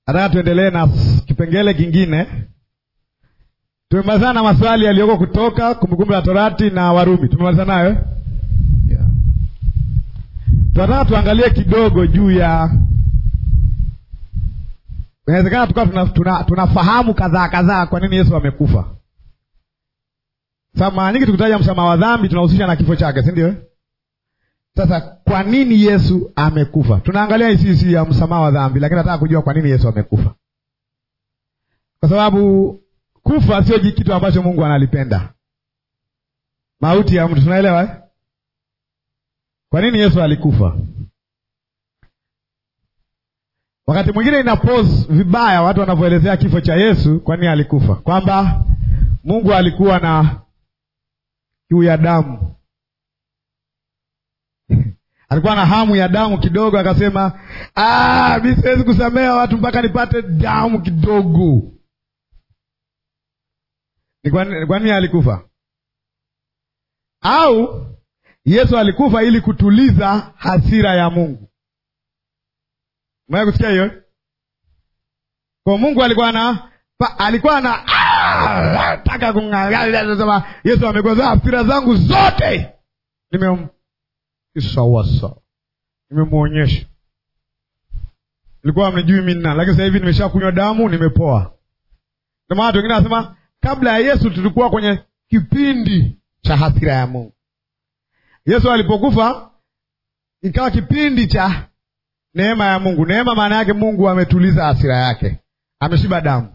Nataka tuendelee na kipengele kingine. Tumemalizana na maswali yaliyoko kutoka Kumbukumbu la Torati na Warumi, tumemaliza nayo eh? yeah. Tunataka tuangalie kidogo juu ya, inawezekana tukawa tuna, tuna, tunafahamu kadhaa kadhaa kwa nini Yesu amekufa. Sasa mara nyingi tukitaja msamaha wa dhambi tunahusisha na kifo chake, si ndio? Sasa kwa nini Yesu amekufa? Tunaangalia hisi ya msamaha wa dhambi, lakini nataka kujua kwa nini Yesu amekufa, kwa sababu kufa sio kitu ambacho Mungu analipenda. Mauti ya mtu, tunaelewa eh? Kwa nini Yesu alikufa? Wakati mwingine ina pose vibaya watu wanavyoelezea kifo cha Yesu, kwa nini alikufa, kwamba Mungu alikuwa na kiu ya damu alikuwa na hamu ya damu kidogo, akasema mi siwezi kusamea watu mpaka nipate damu kidogo. Ni kwa nini alikufa? Au Yesu alikufa ili kutuliza hasira ya Mungu? Mwaya kusikia hiyo? Kwa Mungu alikuwa na alikuwa na taka kung'ang'ana, sema Yesu amegoza hasira zangu zote nime sawa sawa, nimemwonyesha. Ilikuwa mnijui mimi nina, lakini sasa hivi nimeshakunywa damu, nimepoa. Ndio maana watu wengine wanasema kabla ya Yesu tulikuwa kwenye kipindi cha hasira ya Mungu. Yesu alipokufa ikawa kipindi cha neema ya Mungu. Neema maana yake Mungu ametuliza hasira yake, ameshiba damu.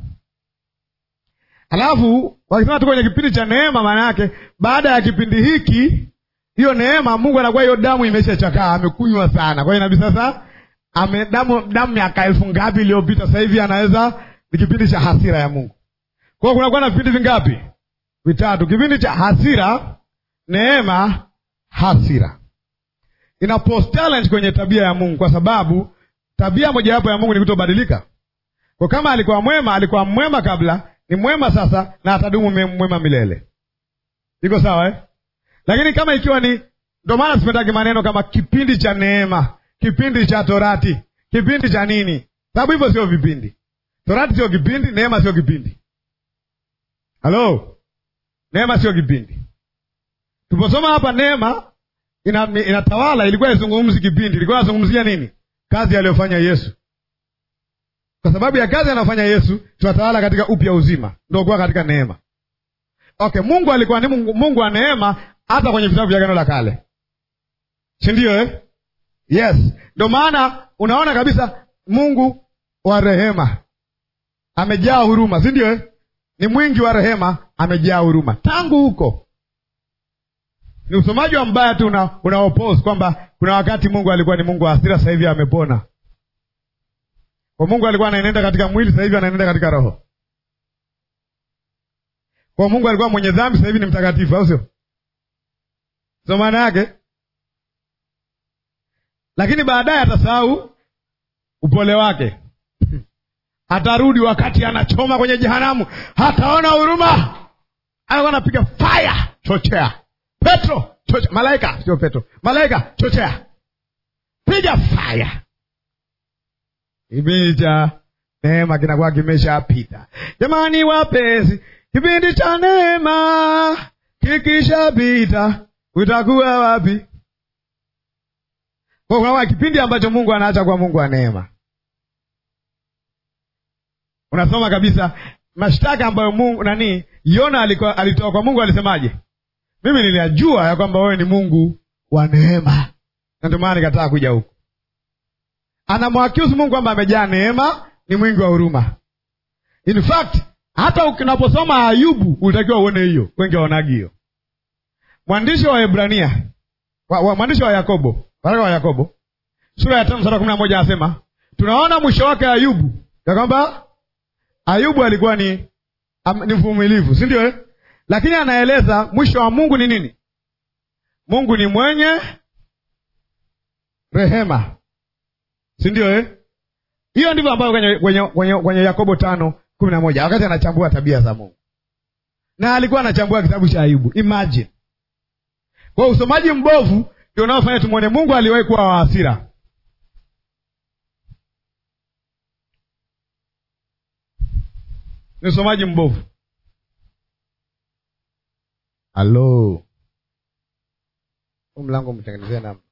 Alafu wakisema tuko kwenye kipindi cha neema, maana yake baada ya kipindi hiki hiyo neema Mungu anakuwa hiyo damu imeshachakaa, amekunywa sana. Kwa hiyo inabidi sasa ame damu damu miaka elfu ngapi iliyopita, sasa hivi anaweza ni kipindi cha hasira ya Mungu. Kwa hiyo kunakuwa na vipindi vingapi? Vitatu. Kipindi cha hasira, neema, hasira. Ina post challenge kwenye tabia ya Mungu, kwa sababu tabia mojawapo ya Mungu ni kutobadilika. Kwa kama alikuwa mwema, alikuwa mwema kabla, ni mwema sasa, na atadumu mwema milele. Iko sawa eh? Lakini kama ikiwa ni ndio maana sipendagi maneno kama kipindi cha neema, kipindi cha torati, kipindi cha nini, sababu hivyo sio vipindi. Torati sio kipindi, neema sio kipindi. Halo, neema sio kipindi. Tuliposoma hapa neema ina, inatawala, ilikuwa izungumzi kipindi, ilikuwa inazungumzia nini? Kazi aliyofanya Yesu. Kwa sababu ya kazi anayofanya Yesu, tunatawala katika upya uzima, ndio kuwa katika neema. Okay, Mungu alikuwa ni Mungu, Mungu wa neema hata kwenye vitabu vya Agano la Kale, si ndio eh? Yes, ndio maana unaona kabisa Mungu wa rehema amejaa huruma, si ndio eh? Ni mwingi wa rehema, amejaa huruma. Tangu huko ni usomaji wa mbaya tu una, una oppose kwamba kuna wakati Mungu alikuwa ni Mungu wa hasira, sasa hivi amepona. Kwa Mungu alikuwa anaenenda katika mwili, sasa hivi anaenenda katika roho. Kwa Mungu alikuwa mwenye dhambi, sasa hivi ni mtakatifu, au sio? So maana yake, lakini baadaye atasahau upole wake, atarudi wakati anachoma kwenye jehanamu, hataona huruma, anakuwa anapiga fire, chochea Petro, chochea malaika, sio Petro, malaika, chochea, piga fire. Kipindi cha neema kinakuwa kimeshapita. Jamani wapenzi, kipindi cha neema kikishapita utakuwa wapi? Kwa kuna kipindi ambacho Mungu anaacha kuwa Mungu wa neema. Unasoma kabisa mashtaka ambayo Mungu nani Yona alikuwa alitoa kwa Mungu, alisemaje? Mimi niliajua ya kwamba wewe ni Mungu wa neema, na ndio maana nikataa kuja huku. Anamwaccuse Mungu kwamba amejaa neema, ni mwingi wa huruma. In fact hata unaposoma Ayubu ulitakiwa uone hiyo, wengi waonagi hiyo. Mwandishi wa Hebrania wa, wa, mwandishi wa Yakobo, waraka wa Yakobo sura ya tano mstari wa kumi na moja anasema tunaona mwisho wake Ayubu ya kwamba Ayubu alikuwa ni am, ni mvumilivu, si ndio eh? Lakini anaeleza mwisho wa Mungu ni nini? Mungu ni mwenye rehema, si ndio eh? Hiyo ndivyo ambayo kwenye, kwenye, kwenye, kwenye Yakobo tano kumi na moja wakati anachambua tabia za Mungu, na alikuwa anachambua kitabu cha Ayubu. Imagine kwa usomaji mbovu ndio unaofanya tumwone Mungu aliwahi kuwa wa hasira. ni usomaji mbovu halo huu mlango mtengenezee namna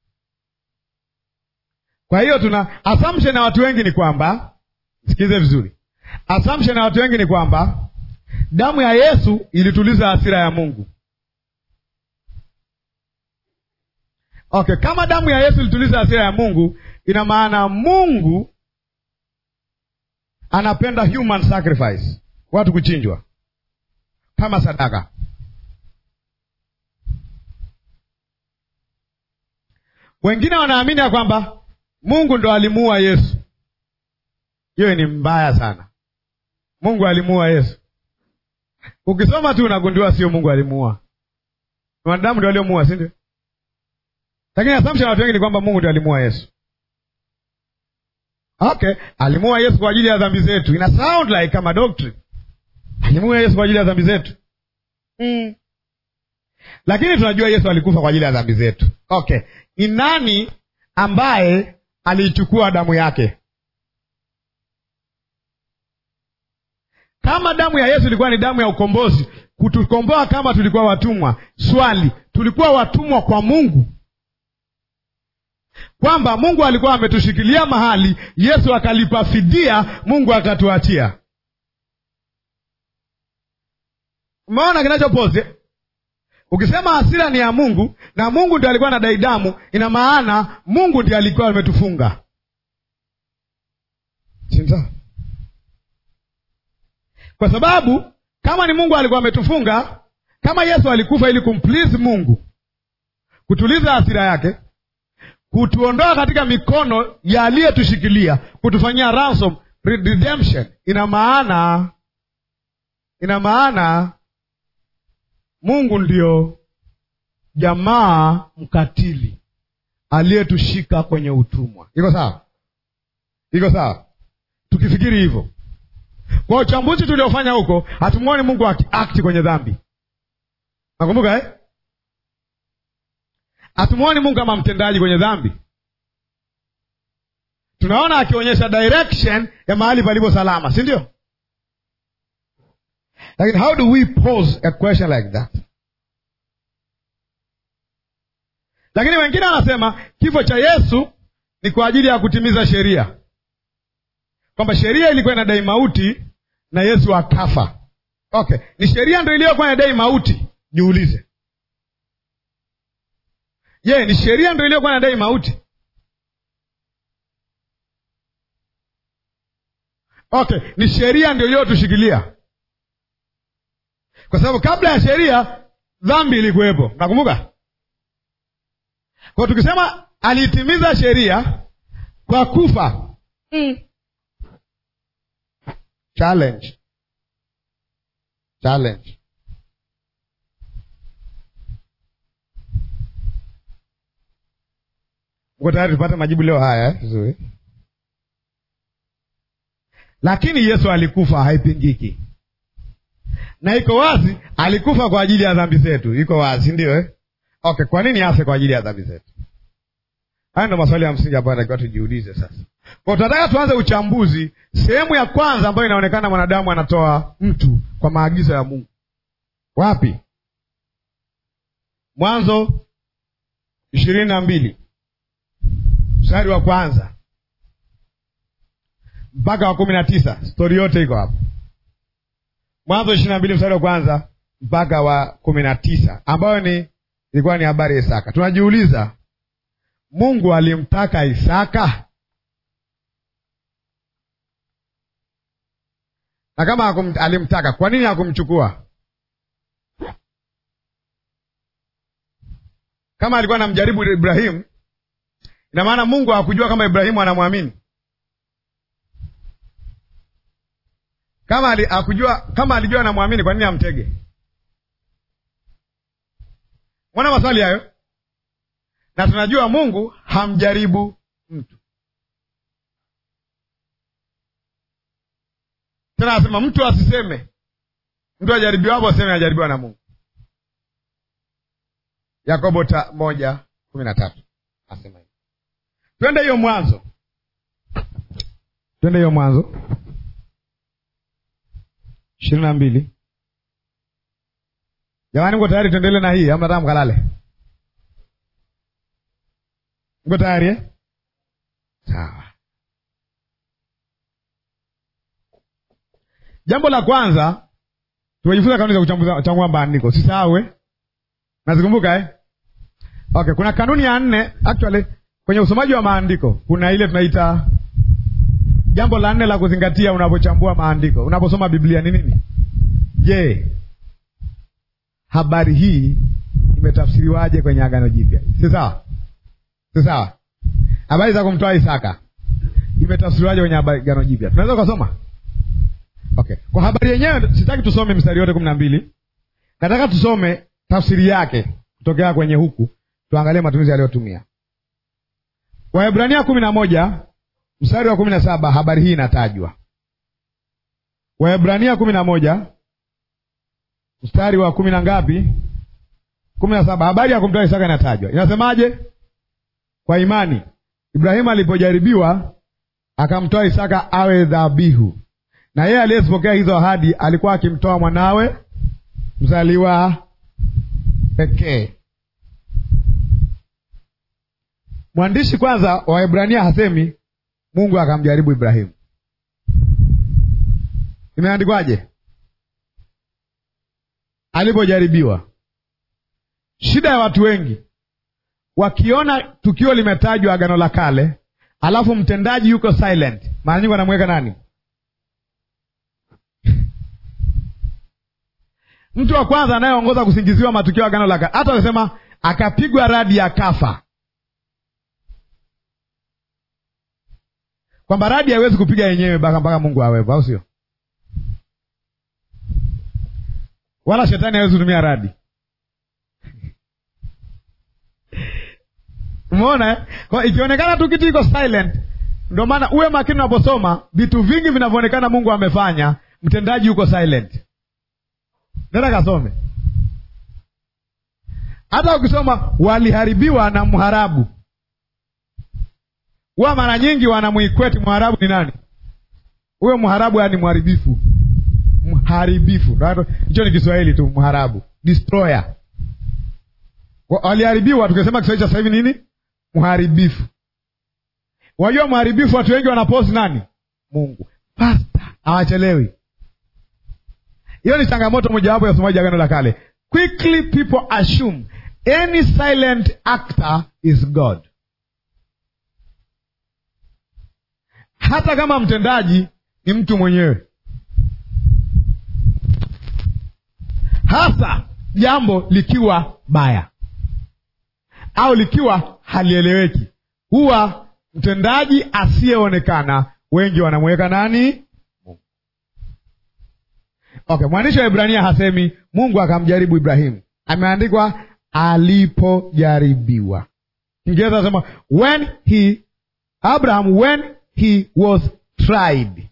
kwa hiyo tuna assumption ya watu wengi ni kwamba sikize vizuri assumption ya watu wengi ni kwamba damu ya yesu ilituliza hasira ya mungu okay kama damu ya yesu ilituliza hasira ya mungu ina maana mungu anapenda human sacrifice watu kuchinjwa kama sadaka wengine wanaamini ya kwamba mungu ndo alimuua yesu hiyo ni mbaya sana mungu alimuua yesu ukisoma tu unagundua sio mungu alimuua wanadamu ndio waliomuua si ndio lakini assumption ya watu wengi ni kwamba mungu ndio alimuua yesu okay alimuua yesu kwa ajili ya dhambi zetu ina sound like kama doctrine alimuua yesu kwa ajili ya dhambi zetu mm. lakini tunajua yesu alikufa kwa ajili ya dhambi zetu okay ni nani ambaye aliichukua damu yake kama damu ya yesu ilikuwa ni damu ya ukombozi kutukomboa kama tulikuwa watumwa swali tulikuwa watumwa kwa mungu kwamba mungu alikuwa ametushikilia mahali yesu akalipa fidia mungu akatuachia umeona kinachopoze ukisema hasira ni ya mungu na mungu ndio alikuwa anadai damu ina maana mungu ndio alikuwa ametufunga sinza kwa sababu kama ni mungu alikuwa ametufunga kama yesu alikufa ili kumplease mungu kutuliza hasira yake kutuondoa katika mikono ya aliyetushikilia kutufanyia ransom redemption ina maana ina maana mungu ndio jamaa mkatili aliyetushika kwenye utumwa iko sawa iko sawa tukifikiri hivyo kwa uchambuzi tuliofanya huko hatumwoni mungu akiakti kwenye dhambi nakumbuka eh? hatumwoni mungu kama mtendaji kwenye dhambi tunaona akionyesha direction ya mahali palipo salama si ndio lakini how do we pose a question like that lakini wengine wanasema kifo cha yesu ni kwa ajili ya kutimiza sheria kwamba sheria ilikuwa inadai mauti na yesu akafa okay ni sheria ndo iliyokuwa inadai mauti jiulize je yeah, ni sheria ndo iliyokuwa inadai mauti okay ni sheria ndio iliyotushikilia kwa sababu kabla ya sheria dhambi ilikuwepo nakumbuka kwa tukisema aliitimiza sheria kwa kufa mm. challenge challenge uko tayari tupate majibu leo haya vizuri lakini yesu alikufa haipingiki na iko wazi alikufa kwa ajili ya dhambi zetu iko wazi ndio eh? okay kwa nini afe kwa ajili ya dhambi zetu haya ndo maswali ya msingi ambayo natakiwa tujiulize sasa kwa tunataka tuanze uchambuzi sehemu ya kwanza ambayo inaonekana mwanadamu anatoa mtu kwa maagizo ya mungu wapi mwanzo ishirini na mbili mstari wa kwanza mpaka wa kumi na tisa stori yote iko hapo mwanzo ishirini na mbili mstari wa kwanza mpaka wa kumi na tisa ambayo ni ilikuwa ni habari ya isaka tunajiuliza mungu alimtaka isaka na kama hakum, alimtaka kwa nini hakumchukua kama alikuwa anamjaribu ibrahimu ina maana mungu hakujua kama ibrahimu anamwamini kama ali, akujua, kama alijua anamwamini kwa nini amtege mwana maswali hayo na tunajua mungu hamjaribu mtu tena anasema mtu asiseme mtu ajaribiwapo aseme ajaribiwa na mungu yakobo ta moja kumi na tatu asema hivi twende hiyo mwanzo twende hiyo mwanzo ishirini na mbili jamani mko tayari tuendelee na hii ama nataka mkalale mko tayari eh? sawa jambo la kwanza tumejifunza kanuni za kuchambua maandiko sisahau eh? nazikumbuka eh? okay kuna kanuni ya nne actually kwenye usomaji wa maandiko kuna ile tunaita jambo la nne la kuzingatia unapochambua maandiko unaposoma biblia ni nini je habari hii imetafsiriwaje kwenye agano jipya si sawa si sawa habari za kumtoa isaka imetafsiriwaje kwenye agano jipya tunaweza ukasoma okay kwa habari yenyewe sitaki tusome mstari yote kumi na mbili nataka tusome tafsiri yake kutokea kwenye huku tuangalie matumizi aliyotumia waebrania kumi na moja mstari wa kumi na saba habari hii inatajwa waebrania kumi na moja mstari wa kumi na ngapi kumi na saba habari ya kumtoa isaka inatajwa inasemaje kwa imani ibrahimu alipojaribiwa akamtoa isaka awe dhabihu na yeye aliyezipokea hizo ahadi alikuwa akimtoa mwanawe mzaliwa pekee mwandishi kwanza wa Waebrania hasemi Mungu akamjaribu Ibrahimu. Imeandikwaje? Alipojaribiwa. Shida ya watu wengi wakiona tukio limetajwa Agano la Kale, alafu mtendaji yuko silent, mara nyingi wanamweka nani? Mtu wa kwanza anayeongoza kusingiziwa matukio ya Agano la Kale, hata wanasema akapigwa radi akafa kwamba radi haiwezi kupiga yenyewe mpaka mpaka Mungu awepo, au sio? Wala shetani hawezi kutumia radi. Umeona eh? Kwa ikionekana tu kitu iko silent, ndio maana uwe makini unaposoma vitu vingi vinavyoonekana Mungu amefanya, mtendaji yuko silent. Nenda kasome. Hata ukisoma waliharibiwa na mharabu huwa mara nyingi wanamwikweti mharabu ni nani? Huyo mharabu yani mharibifu, mharibifu. Hicho ni Kiswahili tu, mharabu, destroyer. Waliharibiwa, tukisema Kiswahili cha sasa hivi nini? Mharibifu. Wajua mharibifu, watu wengi wanaposti nani? Mungu. Pasta hawachelewi. Hiyo ni changamoto mojawapo ya usomaji Agano la Kale. Quickly people assume any silent actor is God. hata kama mtendaji ni mtu mwenyewe, hasa jambo likiwa baya au likiwa halieleweki, huwa mtendaji asiyeonekana wengi wanamweka nani? Mungu. Okay, mwandishi wa Ibrania hasemi Mungu akamjaribu Ibrahimu, ameandikwa alipojaribiwa. Kiingereza nasema when he Abraham when he was tried.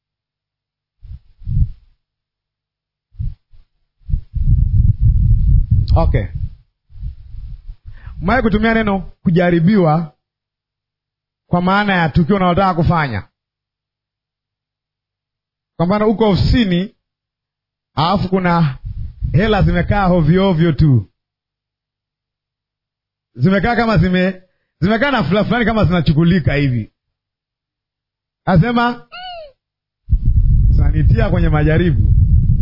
Okay, umewahi kutumia neno kujaribiwa kwa maana ya tukio unalotaka kufanya. Kwa mfano, uko ofisini alafu kuna hela zimekaa hovyohovyo tu, zimekaa kama zime zimekaa na fulani fulani kama zinachukulika hivi Asema sanitia kwenye majaribu,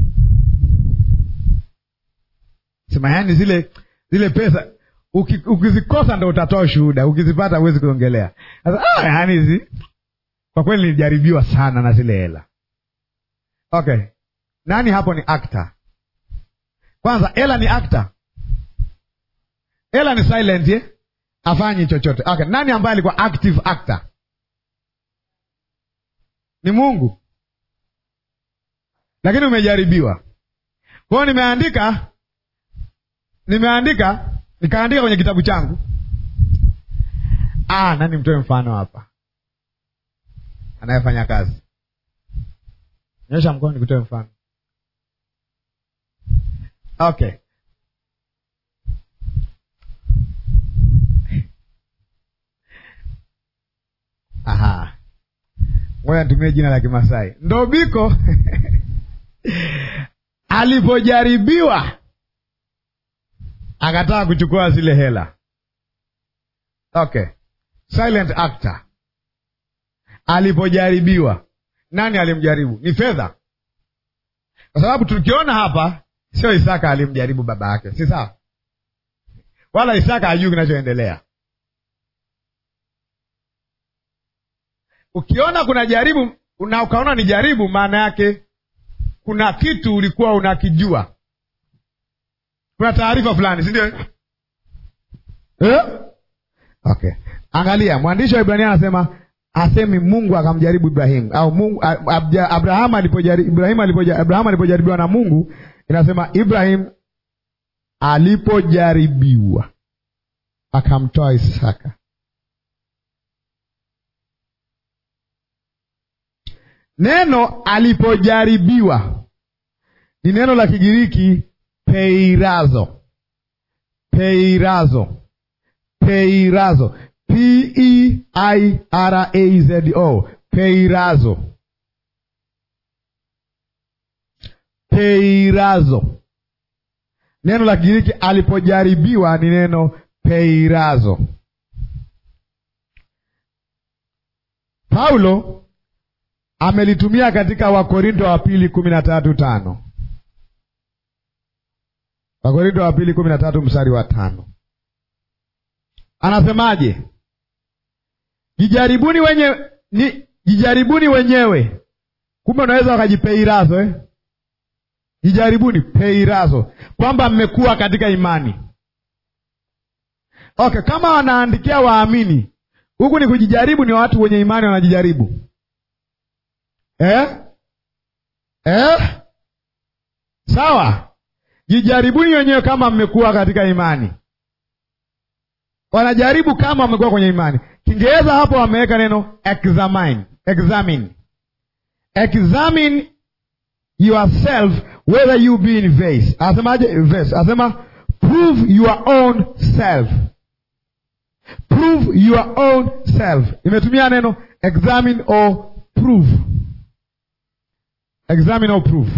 sema yani zile zile pesa uki, ukizikosa ndo utatoa ushuhuda, ukizipata huwezi kuongelea. Sasa ah, yani hizi kwa kweli nilijaribiwa sana na zile hela. Okay, nani hapo ni actor? Kwanza hela ni actor, hela ni silent eh? Afanyi chochote. Okay, nani ambaye alikuwa active actor? Ni Mungu, lakini umejaribiwa. Kwa hiyo nimeandika, nimeandika, nikaandika kwenye kitabu changu. Ah, nani mtoe mfano hapa, anayefanya kazi, nyosha mkono nikutoe mfano. Okay, aha Ngoja nitumie jina la Kimasai Ndobiko. alipojaribiwa akataka kuchukua zile hela. Okay, silent actor. Alipojaribiwa, nani alimjaribu? Ni fedha, kwa sababu tukiona hapa, sio Isaka alimjaribu baba yake, si sawa? Wala Isaka hajui kinachoendelea. Ukiona kuna jaribu na ukaona ni jaribu, maana yake kuna kitu ulikuwa unakijua, kuna taarifa fulani, si ndio? Eh? Okay, angalia, mwandishi wa Ibrania anasema asemi Mungu akamjaribu Ibrahimu au Mungu Abrahamu alipojaribu Ibrahimu alipojaribu Abrahamu alipojaribiwa na Mungu, inasema Ibrahim alipojaribiwa akamtoa Isaka. Neno alipojaribiwa ni neno la Kigiriki peirazo, peirazo, peirazo, P E I R A Z O, peirazo, peirazo. Neno la Kigiriki alipojaribiwa ni neno peirazo. Paulo amelitumia katika Wakorinto wa pili kumi na tatu tano Wakorinto wa pili kumi na tatu mstari wa tano anasemaje? Jijaribuni wenye ni jijaribuni wenyewe. Kumbe unaweza wakajipeirazo eh? Jijaribuni peirazo, kwamba mmekuwa katika imani. Okay, kama wanaandikia waamini huku ni kujijaribu, ni watu wenye imani wanajijaribu eh? Eh? Sawa, jijaribuni wenyewe kama mmekuwa katika imani. Wanajaribu kama wamekuwa kwenye imani. Kiingereza hapo wameweka neno examine, examine, examine yourself whether you be in verse. Asemaje verse? Asema prove your own self, prove your own self. Imetumia neno examine or prove, examine or prove.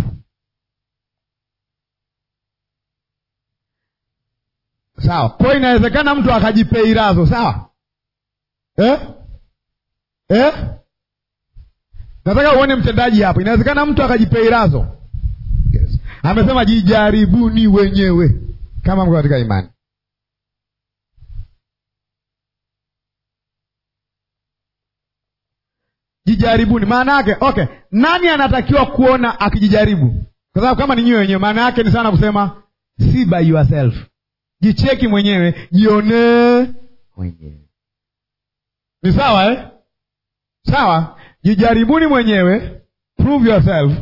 Sawa, kwa inawezekana mtu akajipeirazo, sawa eh? Eh? Nataka uone mtendaji hapo. Inawezekana mtu akajipeirazo. Yes. Amesema jijaribuni wenyewe kama mko katika imani. Jijaribuni maana yake okay, nani anatakiwa kuona akijijaribu? Kwa sababu kama ni nyiwe wenyewe, maana yake ni sana kusema see by yourself. Jicheki mwenyewe, jionee mwenyewe. Ni sawa eh? Sawa, jijaribuni mwenyewe, prove yourself.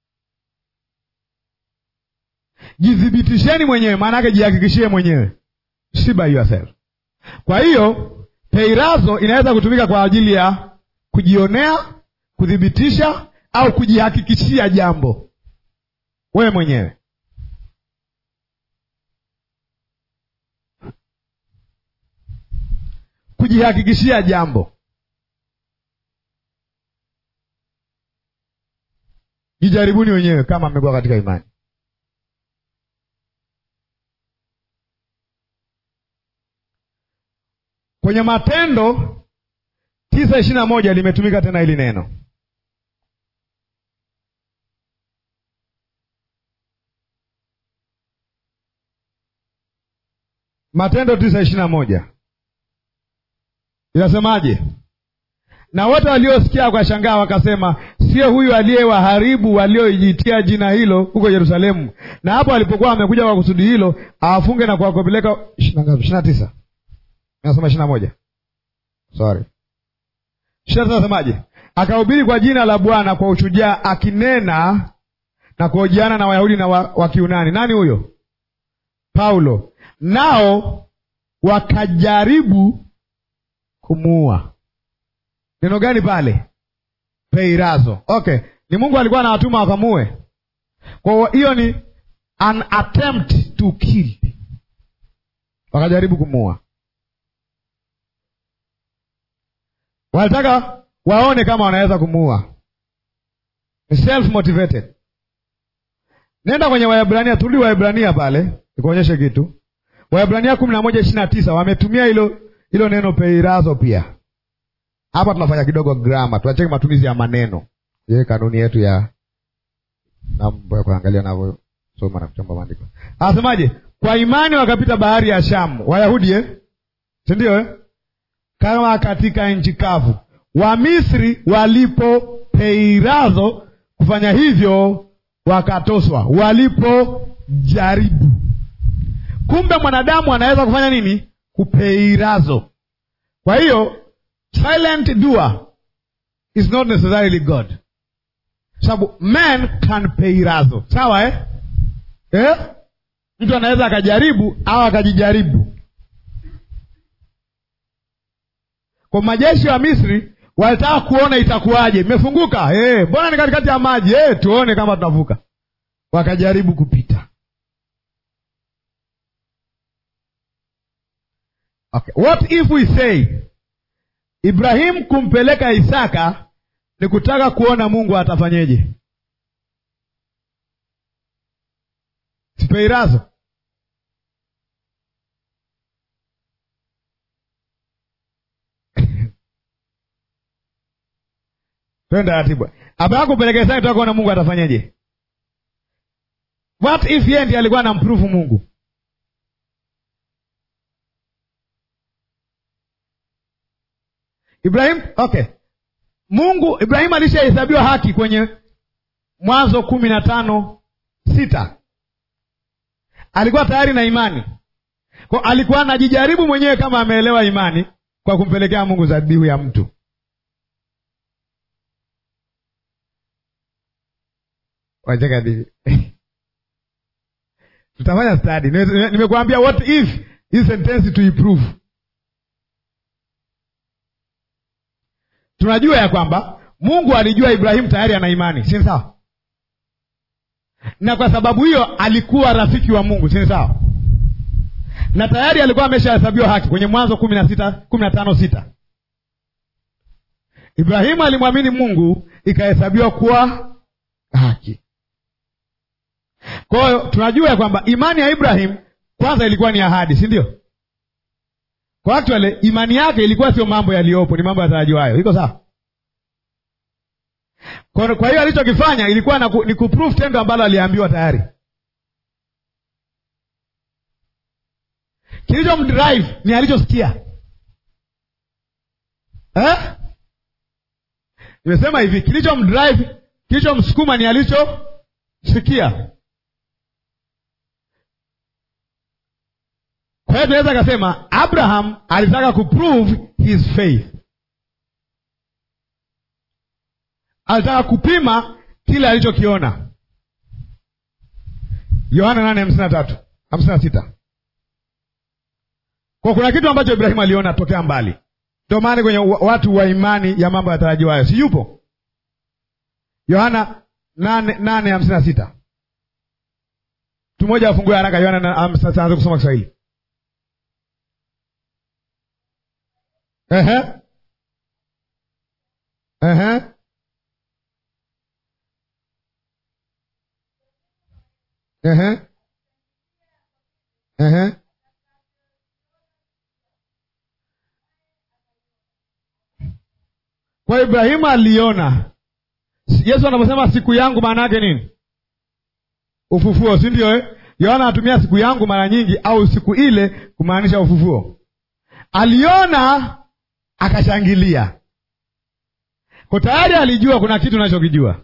Jithibitisheni mwenyewe, maana yake jihakikishie mwenyewe, si by yourself. Kwa hiyo peirazo inaweza kutumika kwa ajili ya kujionea, kuthibitisha au kujihakikishia jambo wewe mwenyewe. Kujihakikishia jambo Jijaribuni wenyewe kama mmekuwa katika imani. Kwenye Matendo tisa ishirini na moja limetumika tena hili neno. Matendo tisa ishirini na moja inasemaje? Na wote waliosikia wakashangaa, wakasema, sio huyu aliyewaharibu walioijitia jina hilo huko Yerusalemu? Na hapo alipokuwa amekuja kwa kusudi hilo, awafunge na kuwakopeleka. ishirini na tisa nasema ishirini na moja sorry, ishirini na tisa nasemaje? Akahubiri kwa jina la Bwana kwa ushujaa, akinena na kuhojiana na Wayahudi na wa, wa Kiunani. Nani huyo? Paulo. Nao wakajaribu kumuua. Neno gani pale? Peirazo. Okay, ni Mungu alikuwa anawatuma wakamue. Kwa hiyo ni an attempt to kill, wakajaribu kumuua. Walitaka waone kama wanaweza kumuua, self motivated. nenda kwenye Waebrania, turudi Waebrania pale nikuonyeshe kitu. Waebrania kumi na moja ishirini na tisa wametumia hilo hilo neno peirazo pia. Hapa tunafanya kidogo grama, tunacheki matumizi ya maneno, ye kanuni yetu ya mambo ya kuangalia navyosoma na kuchamba maandiko. Anasemaje? Kwa imani wakapita bahari ya Shamu, Wayahudi eh? si ndio eh? kama katika nchi kavu. Wamisri walipo peirazo kufanya hivyo wakatoswa, walipojaribu. Kumbe mwanadamu anaweza kufanya nini? Kupeirazo. Kwa hiyo silent doer is not necessarily God, sababu man can peirazo. Sawa eh? Eh? Mtu anaweza akajaribu au akajijaribu. Kwa majeshi wa Misri walitaka kuona itakuwaje, imefunguka mbona hey, ni katikati ya maji hey, tuone kama tunavuka. Wakajaribu kupita. Okay. What if we say Ibrahim kumpeleka Isaka ni kutaka kuona Mungu atafanyeje? Sipeirazo twende taratibu. Abrahamu kumpeleka Isaka kutaka kuona Mungu atafanyeje? What if yeye ndiye alikuwa anamprove Mungu? Ibrahim, okay. Mungu Ibrahimu alishahesabiwa haki kwenye Mwanzo kumi na tano sita. Alikuwa tayari na imani, kwa alikuwa anajijaribu mwenyewe kama ameelewa imani kwa kumpelekea Mungu dhabihu ya mtu. Wacheka divi tutafanya study. Nimekuambia what if hii sentensi tuiprove. Tunajua ya kwamba Mungu alijua Ibrahimu tayari ana imani, si sawa? Na kwa sababu hiyo alikuwa rafiki wa Mungu, si sawa? Na tayari alikuwa ameshahesabiwa haki kwenye Mwanzo kumi na sita kumi na tano sita. Ibrahimu alimwamini Mungu ikahesabiwa kuwa haki. Kwa hiyo tunajua ya kwamba imani ya Ibrahim kwanza ilikuwa ni ahadi, si ndio? Kwa actually imani yake ilikuwa sio mambo yaliyopo, ni mambo yatarajiwayo. Iko sawa? Kwa hiyo alichokifanya ilikuwa na ku, ni kuprove tendo ambalo aliambiwa tayari. Kilichomdrive ni alichosikia eh? Nimesema hivi, kilichomdrive, kilichomsukuma ni alichosikia. Kwa hiyo tunaweza kasema Abraham alitaka kuprove his faith, alitaka kupima kile alichokiona. Yohana nane hamsini na tatu hamsini na sita kwa kuna kitu ambacho Ibrahimu aliona tokea mbali, ndio maana kwenye watu wa imani ya mambo yatarajiwayo, si yupo? Yohana nane nane hamsini na sita mtu mmoja afungue haraka Yohana aanze kusoma Kiswahili. Ehe. Ehe. Ehe. Ehe. Kwa Ibrahimu aliona. Yesu anaposema siku yangu maana yake nini? Ufufuo, si ndio eh? Yohana anatumia siku yangu mara nyingi au siku ile kumaanisha ufufuo. Aliona akashangilia. Kwa tayari alijua kuna kitu unachokijua.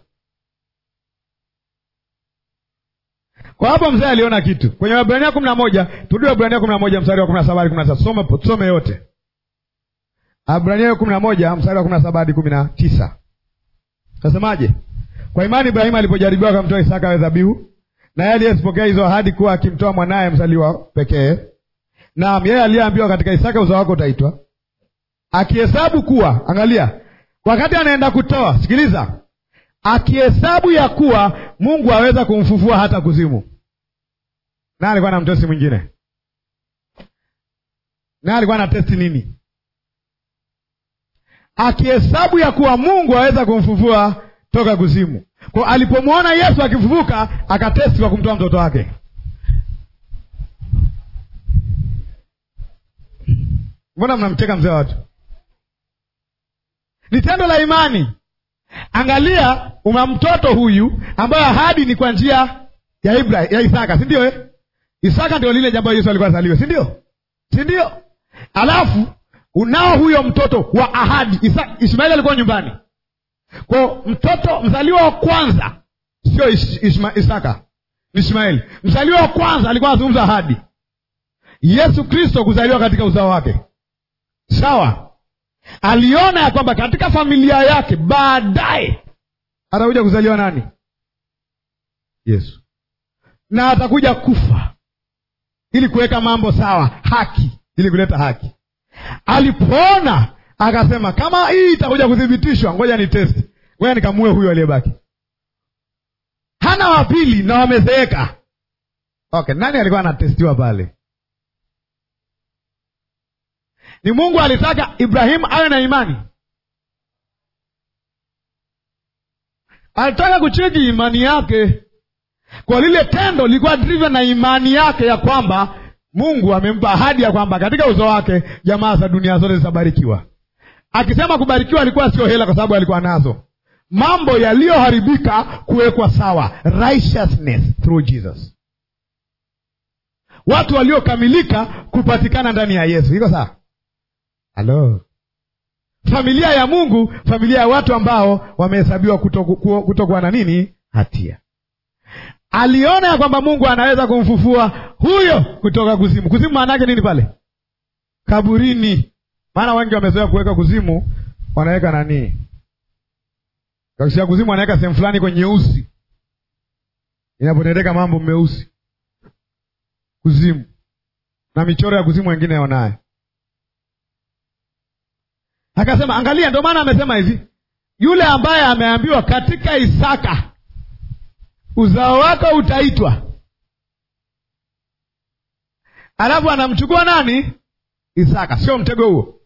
Kwa hapo mzee aliona kitu kwenye Waebrania kumi na moja. Turudi Waebrania kumi na moja mstari wa kumi na saba hadi kumi na tatu. Some, tusome yote. Waebrania kumi na moja mstari wa kumi na saba hadi kumi na tisa. Nasemaje? Kwa imani Ibrahimu alipojaribiwa akamtoa Isaka awe dhabihu, na yeye aliyezipokea hizo ahadi kuwa akimtoa mwanaye mzaliwa pekee. Naam, yeye aliyeambiwa katika Isaka uzao wako utaitwa, akihesabu kuwa, angalia, wakati anaenda kutoa, sikiliza, akihesabu ya kuwa Mungu aweza kumfufua hata kuzimu. Na alikuwa na mtesi mwingine, na alikuwa na testi nini? Akihesabu ya kuwa Mungu aweza kumfufua toka kuzimu. kwa alipomwona yesu akifufuka akatesti kwa kumtoa mtoto wake mbona mnamcheka mzee wa watu ni tendo la imani angalia una mtoto huyu ambayo ahadi ni kwa njia ya Ibrahim, ya isaka si ndio eh? isaka ndio lile jambo yesu alikuwa azaliwe si ndio si ndio alafu unao huyo mtoto wa ahadi Isa, ishmaeli alikuwa nyumbani kwa mtoto mzaliwa wa kwanza sio Ish, Ishma, isaka ni ishmaeli mzaliwa wa kwanza alikuwa anazungumza ahadi yesu kristo kuzaliwa katika uzao wake sawa aliona ya kwamba katika familia yake baadaye atakuja kuzaliwa nani yesu na atakuja kufa ili kuweka mambo sawa haki ili kuleta haki alipoona akasema kama hii itakuja kuthibitishwa ngoja ni testi ngoja nikamue huyo aliyebaki hana wa pili na wamezeeka okay nani alikuwa anatestiwa pale ni mungu alitaka ibrahimu awe na imani alitaka kucheki imani yake kwa lile tendo lilikuwa driven na imani yake ya kwamba mungu amempa ahadi ya kwamba katika uzo wake jamaa za dunia zote zitabarikiwa akisema kubarikiwa alikuwa sio hela kwa sababu alikuwa nazo mambo yaliyoharibika kuwekwa sawa righteousness through jesus watu waliokamilika kupatikana ndani ya yesu iko sawa halo familia ya mungu familia ya watu ambao wamehesabiwa kutokuwa kuto na nini hatia aliona ya kwamba mungu anaweza kumfufua huyo kutoka kuzimu kuzimu maana yake nini pale kaburini maana wengi wamezoea kuweka kuzimu wanaweka nanii kakisia kuzimu wanaweka sehemu fulani kwenye nyeusi inapotendeka mambo meusi kuzimu na michoro ya kuzimu wengine wanayo akasema angalia ndio maana amesema hivi yule ambaye ameambiwa katika isaka uzao wako utaitwa alafu anamchukua nani isaka sio mtego huo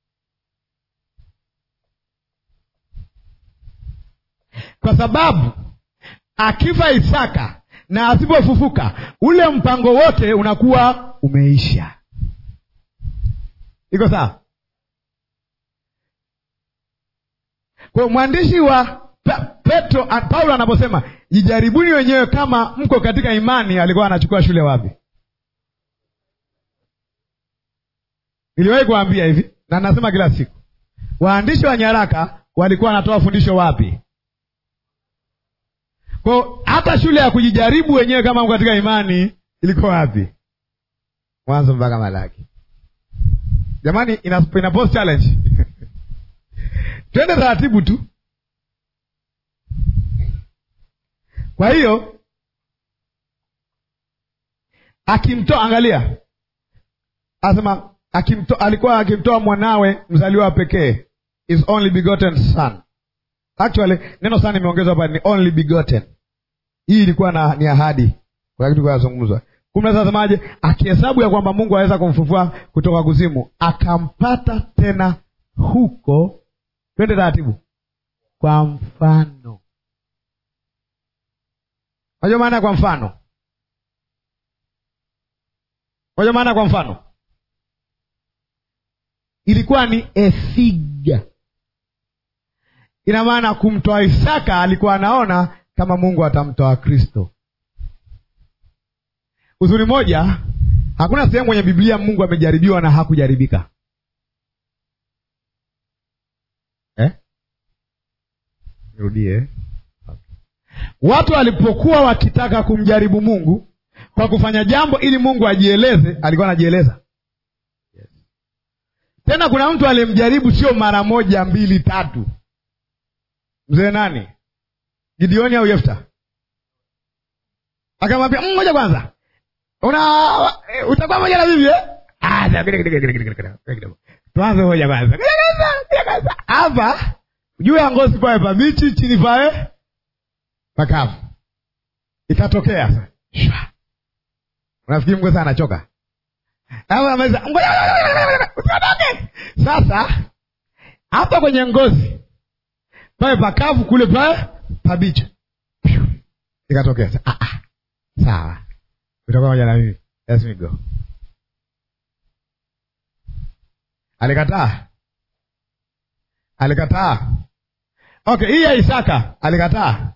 kwa sababu akifa isaka na asipofufuka ule mpango wote unakuwa umeisha iko sawa kwa mwandishi wa petro paulo anaposema jijaribuni wenyewe kama mko katika imani alikuwa anachukua shule wapi niliwahi kuambia hivi na nasema kila siku waandishi wa nyaraka walikuwa wanatoa fundisho wapi kwao hata shule ya kujijaribu wenyewe kama mko katika imani ilikuwa wapi mwanzo mpaka malaki jamani ina, ina post challenge twende taratibu tu kwa hiyo akimtoa angalia asema akimto, alikuwa akimtoa mwanawe mzaliwa wa pekee is only begotten son actually neno sana imeongezwa hapa ni only begotten hii ilikuwa na ni ahadi kuna kitu kinazungumzwa kumi na sasemaje akihesabu ya kwamba mungu aweza kumfufua kutoka kuzimu akampata tena huko twende taratibu kwa mfano unajua maana ya kwa mfano unajua maana ya kwa mfano ilikuwa ni efiga ina maana kumtoa isaka alikuwa anaona kama mungu atamtoa kristo uzuri moja hakuna sehemu kwenye biblia mungu amejaribiwa na hakujaribika eh? nirudie okay. watu walipokuwa wakitaka kumjaribu mungu kwa kufanya jambo ili mungu ajieleze alikuwa anajieleza yes. tena kuna mtu alimjaribu sio mara moja mbili tatu mzee nani gideoni au yefta akamwambia ngoja kwanza una utakuwa moja na bibi tuanze moja kwanza hapa juu ya ngozi pawe pabichi chini pawe pakavu ikatokea unafikiri mgosa anachoka sasa hapa kwenye ngozi pawe pakavu kule pawe pabichi ikatokea ah, ah. sawa utakuwa moja na mimi let me go alikataa alikataa okay hii ya isaka alikataa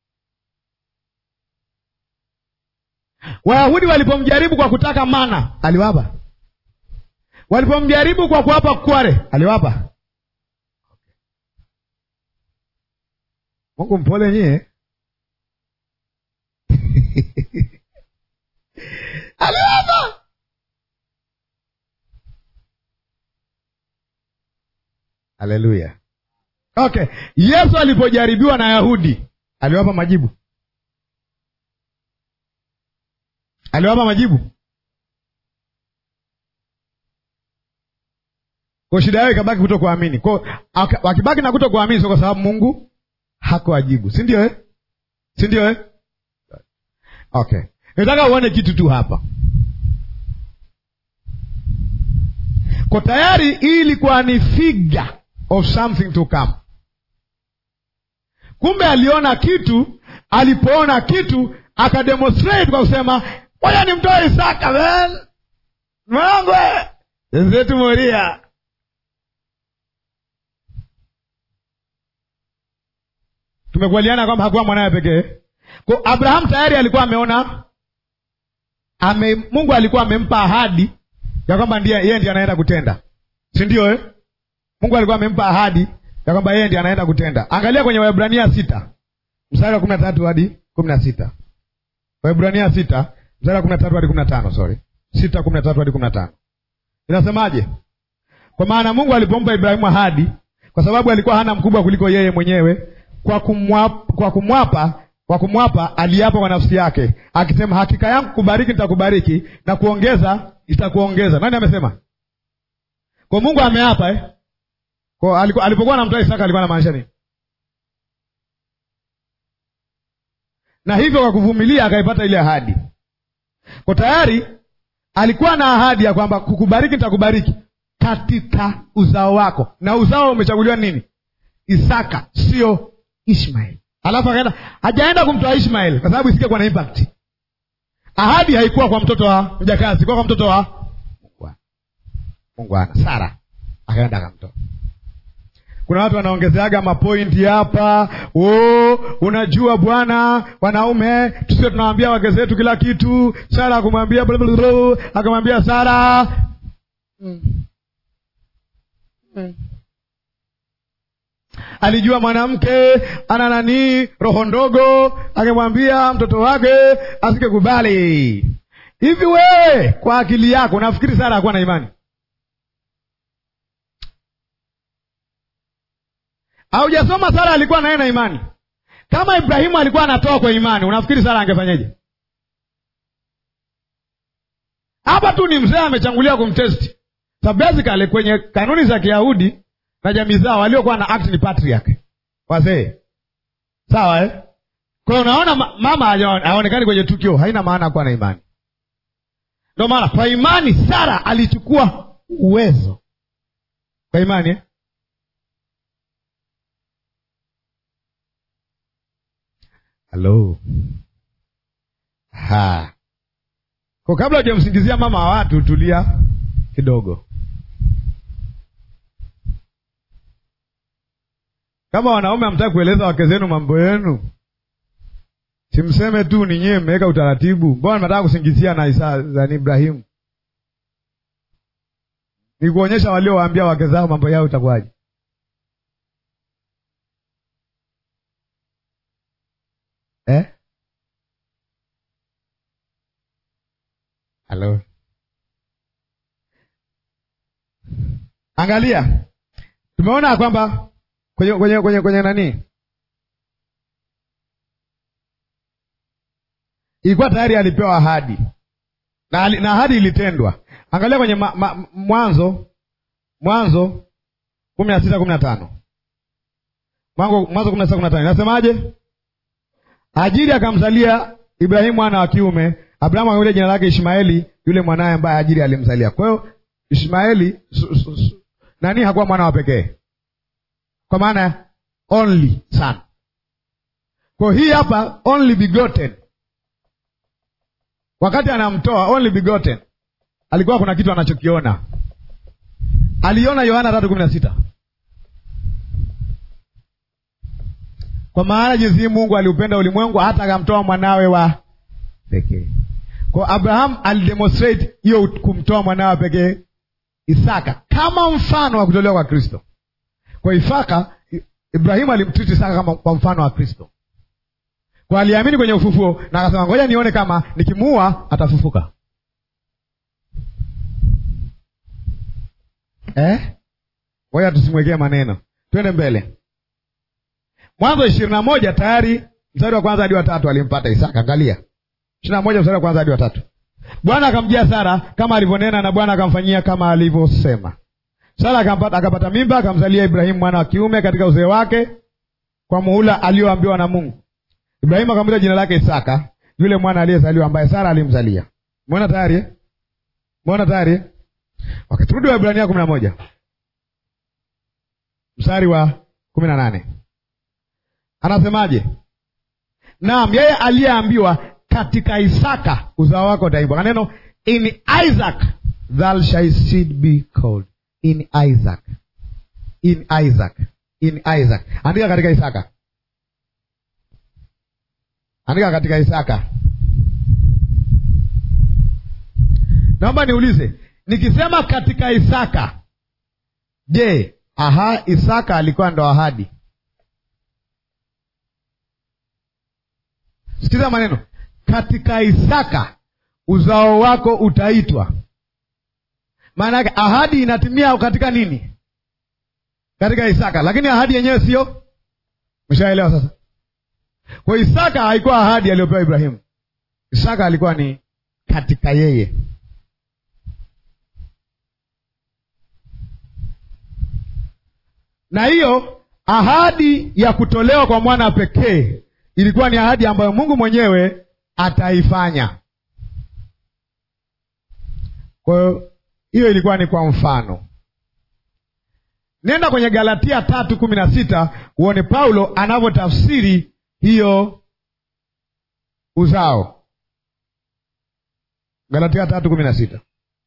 wayahudi walipomjaribu kwa kutaka mana aliwapa walipomjaribu kwa kuwapa kware aliwapa mungu mpole nyie aliwapa haleluya okay yesu alipojaribiwa na yahudi aliwapa majibu aliwapa majibu kwa shida yao ikabaki kuto kuamini ko wakibaki na kuto kuamini sio kwa sababu mungu hakuwajibu si ndio eh? si ndio eh? okay nataka uone kitu tu hapa ko tayari hii ilikuwa ni figure of something to come kumbe aliona kitu alipoona kitu akademonstrate kwa kusema moja ni mtoe isaka man mwanangwe wenzetu moria tumekubaliana kwamba hakuwa mwanawe pekee ko abraham tayari alikuwa ameona ame, mungu alikuwa amempa ahadi ya kwamba ndiye yeye ndiye anaenda kutenda si ndio eh? mungu alikuwa amempa ahadi ya kwamba yeye ndiye anaenda kutenda angalia kwenye waebrania sita mstari wa kumi na tatu hadi kumi na sita waebrania sita mstari wa kumi na tatu hadi kumi na tano sorry sita kumi na tatu hadi kumi na tano inasemaje kwa maana mungu alipompa ibrahimu ahadi kwa sababu alikuwa hana mkubwa kuliko yeye mwenyewe kwa kumwapa, kwa kumwapa kwa kumwapa aliapa kwa nafsi yake akisema hakika yangu kubariki nitakubariki na kuongeza itakuongeza nani amesema kwa mungu ameapa eh? kwa alipo, alipokuwa anamtoa isaka alikuwa anamaanisha nini na hivyo kwa kuvumilia akaipata ile ahadi kwa tayari alikuwa na ahadi ya kwamba kukubariki nitakubariki katika uzao wako na uzao umechaguliwa nini isaka sio ishmael alafu akaenda hajaenda kumtoa ishmael kwa sababu isingekuwa na impact ahadi haikuwa kwa mtoto wa mjakazi kuwa kwa mtoto wa mungwana sara akaenda akamtoa kuna watu wanaongezeaga mapointi hapa oh, unajua bwana wanaume tusio tunawambia wake zetu kila kitu sara akumwambia akamwambia sara mm. mm. alijua mwanamke ana nanii roho ndogo akimwambia mtoto wake asikekubali hivi wewe kwa akili yako nafikiri sara hakuwa na imani haujasoma sara alikuwa naye na imani kama ibrahimu alikuwa anatoa kwa imani unafikiri sara angefanyeje hapa tu ni mzee amechangulia kumtesti so basically kwenye kanuni za kiyahudi na jamii zao waliokuwa na act ni patriarch wazee sawa eh? kwa hiyo unaona mama haonekani kwenye tukio haina maana kuwa na imani ndio maana kwa imani sara alichukua uwezo kwa imani eh? halo ha kwa kabla hujamsingizia mama wa watu tulia kidogo kama wanaume hamtaki kueleza wake zenu mambo yenu simseme tu ni nyewe mmeweka utaratibu mbona nataka kusingizia na isa zani ibrahimu ni kuonyesha waliowaambia wake zao mambo yao itakuwaje eh? halo angalia tumeona kwamba kwenye kwenye kwenye kwenye nani ilikuwa tayari alipewa ahadi na, na ahadi ilitendwa angalia kwenye ma, ma, mwanzo mwanzo kumi na sita kumi na tano mwanzo kumi na sita kumi na tano inasemaje Hajiri akamzalia Ibrahimu mwana wa kiume. Abrahamu akamwita jina lake Ishmaeli, yule mwanaye ambaye Hajiri alimzalia. Kwa hiyo Ishmaeli su, su, su, nani hakuwa mwana wa pekee, kwa maana only son. kwa hii hapa only begotten wakati anamtoa only begotten alikuwa kuna kitu anachokiona aliona yohana tatu kumi na sita kwa maana jinsi mungu aliupenda ulimwengu hata akamtoa mwanawe wa pekee kwa abraham alidemonstrate hiyo kumtoa mwanawe pekee isaka kama mfano wa kutolewa kwa kristo kwa isaka ibrahimu alimtriti isaka kama kwa mfano wa kristo kwa aliamini kwenye ufufuo na akasema ngoja nione kama nikimuua atafufuka eh? ngoja tusimwekee maneno twende mbele mwanzo ishirini na moja tayari mstari wa kwanza hadi wa tatu alimpata isaka angalia ishirini na moja mstari wa kwanza hadi wa tatu bwana akamjia sara kama alivyonena na bwana akamfanyia kama alivyosema sara akampata, akapata mimba akamzalia ibrahimu mwana wa kiume katika uzee wake kwa muhula alioambiwa na mungu ibrahimu akamwita jina lake isaka yule mwana aliyezaliwa ambaye sara alimzalia mwona tayari eh? mwona tayari eh? wakiturudi wa ibrania kumi na moja mstari wa kumi na nane anasemaje naam yeye aliyeambiwa katika isaka uzao wako utaimbwa kaneno in isaac thou shalt seed be called in isaac in isaac in isaac andika katika isaka andika katika isaka naomba niulize nikisema katika isaka je aha isaka alikuwa ndo ahadi sikiza maneno katika isaka uzao wako utaitwa maana yake ahadi inatimia katika nini katika isaka lakini ahadi yenyewe sio mshaelewa sasa kwa isaka haikuwa ahadi aliyopewa ibrahimu isaka alikuwa ni katika yeye na hiyo ahadi ya kutolewa kwa mwana pekee ilikuwa ni ahadi ambayo mungu mwenyewe ataifanya kwa hiyo hiyo ilikuwa ni kwa mfano nenda kwenye galatia tatu kumi na sita uone paulo anavyotafsiri hiyo uzao galatia tatu kumi na sita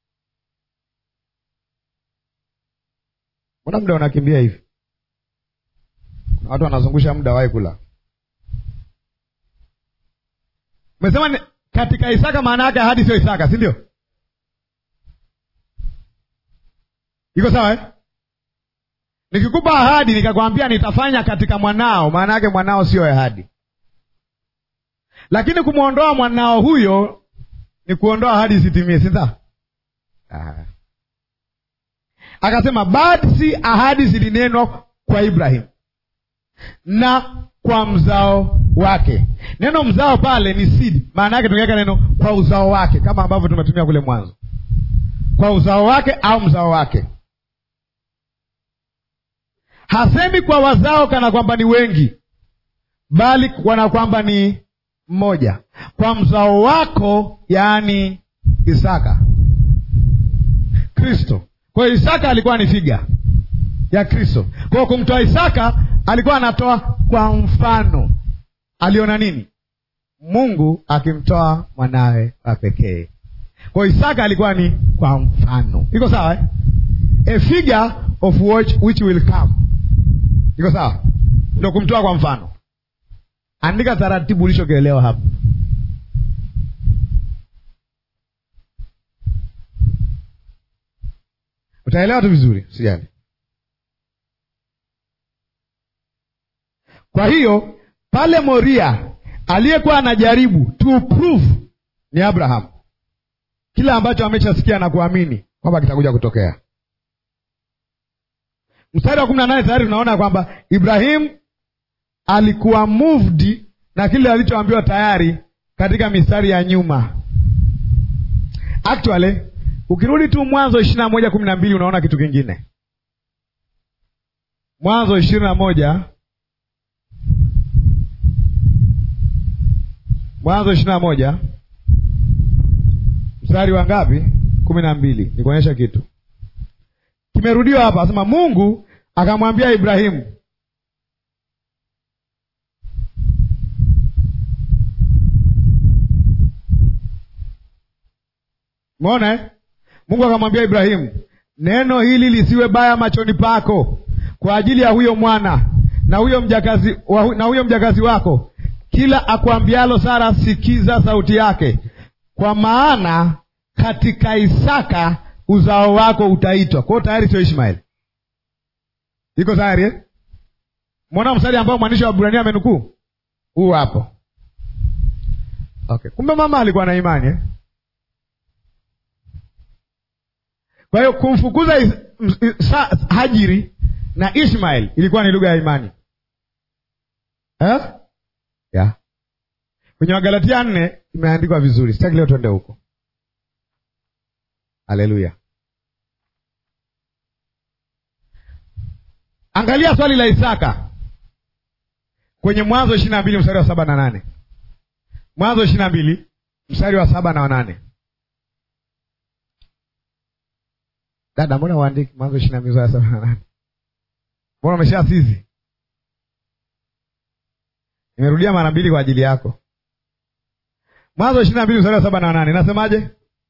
mbona muda unakimbia hivi kuna watu wanazungusha muda wahi kula umesema ni- katika isaka maana yake ahadi sio isaka si ndio iko sawa eh? nikikupa ahadi nikakwambia nitafanya katika mwanao maana yake mwanao sio ahadi lakini kumwondoa mwanao huyo ni kuondoa ahadi isitimie sinda akasema basi ahadi zilinenwa kwa ibrahim na kwa mzao wake neno mzao pale ni seed maana yake tungeweka neno kwa uzao wake kama ambavyo tumetumia kule mwanzo kwa uzao wake au mzao wake hasemi kwa wazao kana kwamba ni wengi bali kana kwamba ni mmoja kwa mzao wako yaani isaka kristo kwa hiyo isaka alikuwa ni figa ya kristo kwa hiyo kumtoa isaka alikuwa anatoa kwa mfano aliona nini mungu akimtoa mwanawe wa pekee kwa hiyo isaka alikuwa ni kwa mfano iko sawa eh? a figure of which, which will come iko sawa ndo kumtoa kwa mfano andika taratibu ulichokielewa hapa utaelewa tu vizuri sijali kwa hiyo pale moria aliyekuwa anajaribu to prove ni abraham kila ambacho ameshasikia na kuamini kwamba kitakuja kutokea mstari wa kumi na nane tayari tunaona kwamba ibrahim alikuwa moved na kile alichoambiwa tayari katika mistari ya nyuma actually ukirudi tu mwanzo ishirini na moja kumi na mbili unaona kitu kingine mwanzo ishirini na moja mwanzo ishirini na moja mstari wa ngapi kumi na mbili nikuonyesha kitu kimerudiwa hapa asema mungu akamwambia ibrahimu umeona eh? mungu akamwambia ibrahimu neno hili lisiwe baya machoni pako kwa ajili ya huyo mwana na huyo mjakazi, wa, na huyo mjakazi wako kila akwambialo sara sikiza sauti yake kwa maana katika isaka uzao wako utaitwa kwao tayari sio ishmaeli iko tayari eh? mwona mstari ambao mwandishi wa Ibrania amenukuu huu hapo okay kumbe mama alikuwa na imani eh? kwa hiyo kumfukuza is, is, sa, hajiri na ishmael ilikuwa ni lugha ya imani eh? yeah. kwenye wagalatia nne imeandikwa vizuri sitaki leo twende huko haleluya angalia swali la isaka kwenye mwanzo ishiri na mbili mstari wa saba na nane mwanzo ishiri na mbili mstari wa saba na wanane dada mbona uandiki mwanzo ishiri na mbili mstari wa saba na nane mbona umesha sizi nimerudia mara mbili kwa ajili yako mwanzo ishiri na mbili mstari wa saba na nane nasemaje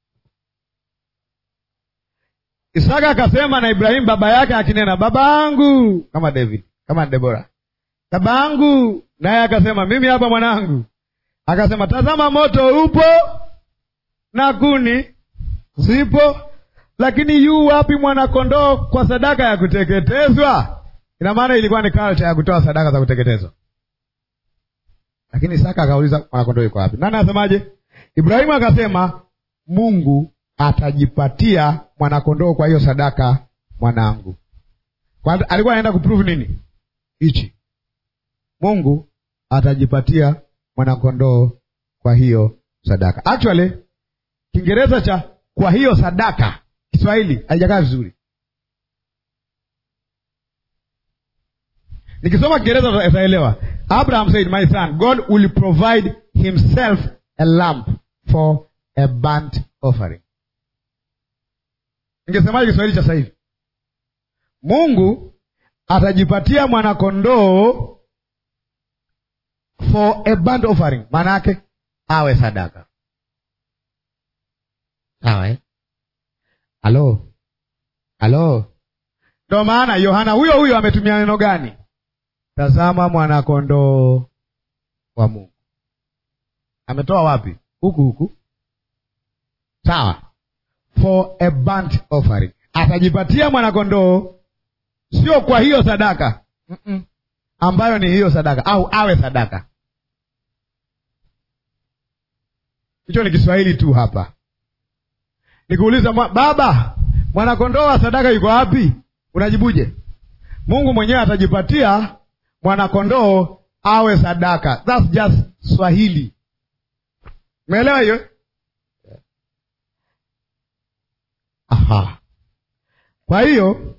isaka akasema na ibrahimu baba yake akinena babangu kama david kama debora babangu naye akasema mimi hapa mwanangu akasema tazama moto upo na kuni zipo lakini yu wapi mwanakondoo kwa sadaka ya kuteketezwa ina maana ilikuwa ni culture ya kutoa sadaka za kuteketezwa lakini Isaka akauliza mwanakondoo yuko wapi? Nani asemaje? Ibrahimu akasema Mungu atajipatia mwanakondoo kwa hiyo sadaka mwanangu. Kwa alikuwa anaenda kuprove nini? Hichi. Mungu atajipatia mwanakondoo kwa hiyo sadaka. Actually Kiingereza cha kwa hiyo sadaka Kiswahili haijakaa vizuri. Nikisoma Kiingereza utaelewa. Abraham said, My son, God will provide himself a lamb for a burnt offering. Ningesemaje Kiswahili cha sasa hivi? Mungu atajipatia mwanakondoo for a burnt offering, maana yake awe sadaka. Sawa eh? Halo, halo. Ndo maana Yohana huyo huyo ametumia neno gani? Tazama mwanakondoo wa Mungu. Ametoa wapi? Huku huku, sawa. For a burnt offering, atajipatia mwanakondoo, sio kwa hiyo sadaka Mm-mm. ambayo ni hiyo sadaka, au awe sadaka. Hicho ni Kiswahili tu hapa. Nikuuliza mwa, baba, mwanakondoo wa sadaka yuko wapi? Unajibuje? Mungu mwenyewe atajipatia mwanakondoo awe sadaka. That's just Swahili. Umeelewa hiyo? Aha. Kwa hiyo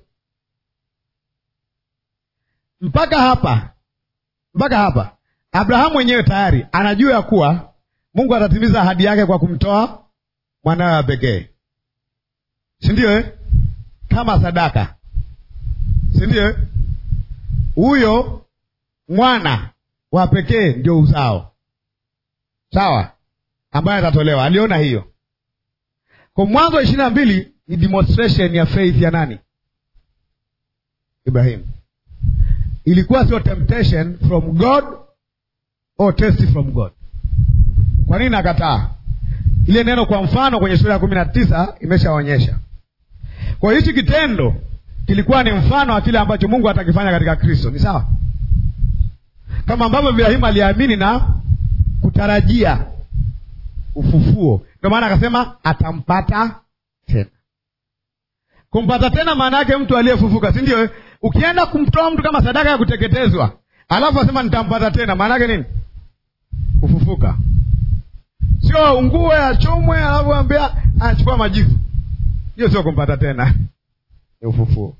mpaka hapa, mpaka hapa Abrahamu mwenyewe tayari anajua ya kuwa Mungu atatimiza ahadi yake kwa kumtoa mwanawe wa pekee, si ndio eh? Kama sadaka, si ndio eh? Huyo mwana wa pekee ndio uzao, sawa, ambaye atatolewa. Aliona hiyo kwa Mwanzo wa ishirini na mbili ni demonstration ya faith ya nani? Ibrahimu. Ilikuwa sio temptation from God or test from God. Kwa nini nakataa ile neno? Kwa mfano kwenye sura ya kumi na tisa imeshaonyesha. Kwa hiyo hichi kitendo kilikuwa ni mfano wa kile ambacho Mungu atakifanya katika Kristo, ni sawa, kama ambavyo Ibrahimu aliamini na kutarajia ufufuo. Ndio maana akasema atampata tena. Kumpata tena maana yake mtu aliyefufuka, si ndio? Ukienda kumtoa mtu kama sadaka ya kuteketezwa, alafu asema nitampata tena, maana yake nini? Kufufuka. Sio ungue achomwe, alafu ambia achukua majivu. Hiyo sio kumpata tena, ni ufufuo.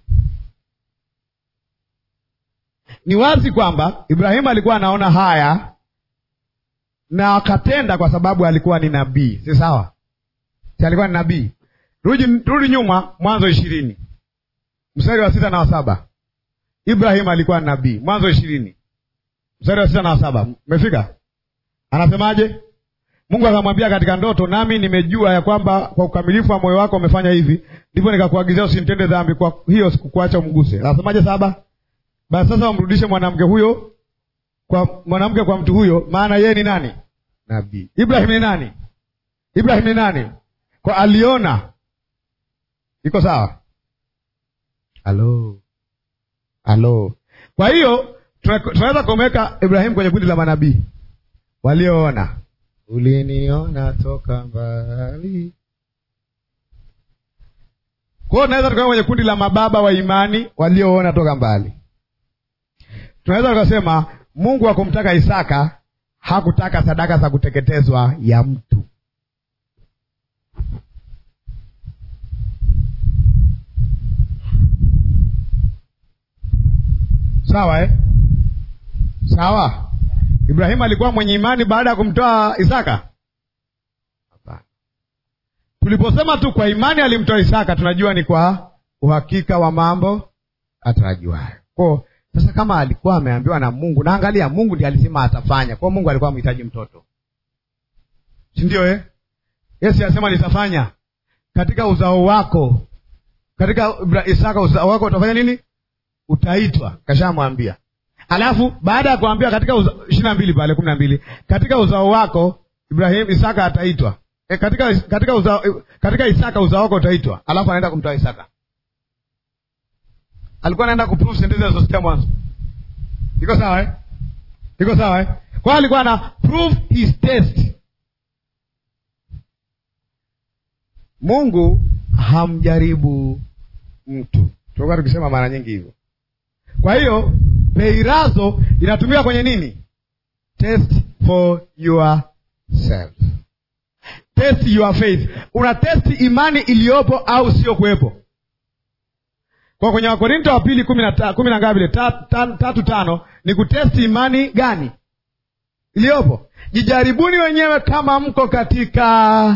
Ni wazi kwamba Ibrahimu alikuwa anaona haya na akatenda kwa sababu alikuwa ni nabii, si sawa? Si alikuwa ni nabii? Rudi, rudi nyuma, Mwanzo ishirini mstari wa sita na wa saba. Ibrahimu alikuwa ni nabii. Mwanzo ishirini mstari wa sita na wa saba, umefika? Anasemaje? Mungu akamwambia katika ndoto, nami nimejua ya kwamba kwa ukamilifu wa moyo wako umefanya hivi, ndipo nikakuagizia usimtende dhambi, kwa hiyo sikukuacha umguse. Anasemaje saba? Basi sasa wamrudishe mwanamke huyo kwa mwanamke kwa mtu huyo, maana yeye ni nani? Nabii. Ibrahim ni nani? Ibrahim ni nani? Kwa aliona. Iko sawa? Halo, halo. Kwa hiyo tunaweza kumweka Ibrahim kwenye kundi la manabii walioona. Uliniona toka mbali. Kwa hiyo tunaweza tukaweka kwenye kundi la mababa wa imani walioona toka mbali. Tunaweza tukasema Mungu hakumtaka Isaka, hakutaka sadaka za kuteketezwa ya mtu. Sawa eh? Sawa. Ibrahimu alikuwa mwenye imani baada ya kumtoa Isaka? Hapana. Tuliposema tu kwa imani alimtoa Isaka, tunajua ni kwa uhakika wa mambo atarajiwayo. Kwa sasa kama alikuwa ameambiwa na Mungu, na angalia, Mungu ndiye alisema atafanya. Kwa Mungu alikuwa amhitaji mtoto, si ndio eh? Yesu alisema nitafanya katika uzao wako, katika Isaka uzao wako utafanya nini? Utaitwa. Kashamwambia. Alafu baada ya kuambia katika ishirini na mbili pale kumi na mbili katika uzao wako Ibrahim Isaka ataitwa e, katika katika uzao, e, katika Isaka uzao wako utaitwa. Alafu anaenda kumtoa Isaka. Alikuwa anaenda kuprove sentensi alizosikia mwanzo. Iko sawa eh? Iko sawa eh? Kwa alikuwa ana prove his test. Mungu hamjaribu mtu, tulikuwa tukisema mara nyingi hivyo. Kwa hiyo peirazo inatumika kwenye nini? Test for yourself, test your faith. Una test imani iliyopo au sio kuwepo. Kwa kwenye Wakorinto wa pili kumi na kumi na ngapi ile tatu tano ni kutesti imani gani iliyopo. Jijaribuni wenyewe kama mko katika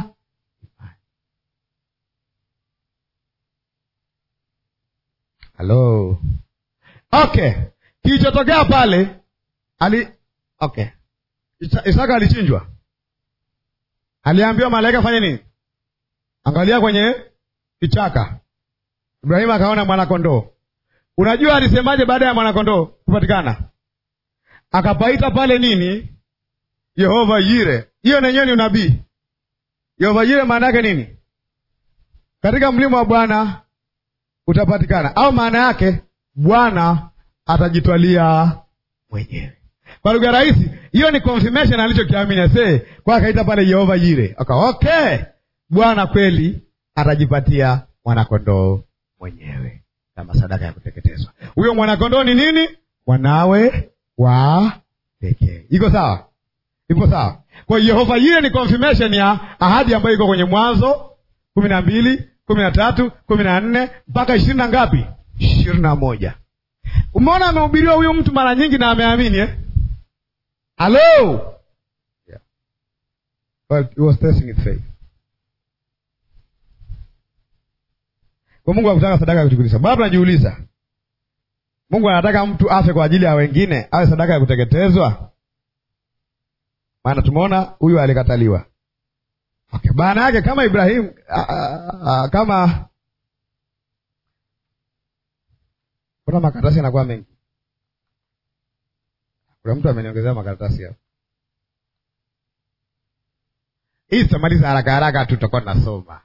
halo Okay, kilichotokea pale ali okay, Isaka alichinjwa, aliambiwa malaika fanye nini? Angalia kwenye kichaka. Ibrahimu akaona mwanakondoo. Unajua alisemaje baada ya mwanakondoo kupatikana? Akapaita pale nini? Yehova Yire. Hiyo nenyewe ni unabii. Yehova Yire maana yake nini? Katika mlima wa Bwana utapatikana, au maana yake Bwana atajitwalia mwenyewe. Kwa lugha rahisi, hiyo ni confirmation alichokiamini se kwa, akaita pale Yehova Yire, aka okay, Bwana kweli atajipatia mwanakondoo mwenyewe kama sadaka ya kuteketezwa. Huyo mwanakondoo ni nini? Mwanawe wa pekee. Iko sawa? Iko sawa? Kwa hiyo Yehova Yire ni confirmation ya ahadi ambayo iko kwenye Mwanzo kumi na mbili kumi na tatu kumi na nne mpaka ishirini na ngapi? ishirini na moja. Umeona amehubiriwa huyu mtu mara nyingi na ameamini eh? Halo, yeah. Well, he was testing his faith. Kwa Mungu hakutaka sadaka ya kuchukulisha. Bado tunajiuliza, Mungu anataka mtu afe kwa ajili ya wengine, awe sadaka ya kuteketezwa? Maana tumeona huyu alikataliwa. Okay, maana yake kama Ibrahimu kama Kuna makaratasi yanakuwa mengi. Kuna mtu ameniongezea makaratasi hapo. Hii tutamaliza haraka haraka tu, tutakuwa tunasoma.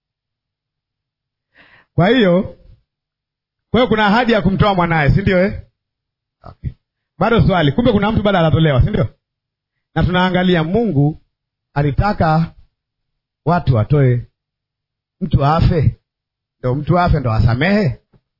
Kwa hiyo, kwa hiyo kuna ahadi ya kumtoa mwanaye, si ndio eh? Okay. Bado swali, kumbe kuna mtu bado anatolewa, si ndio? Na tunaangalia Mungu alitaka watu watoe, mtu afe, ndo mtu afe ndo asamehe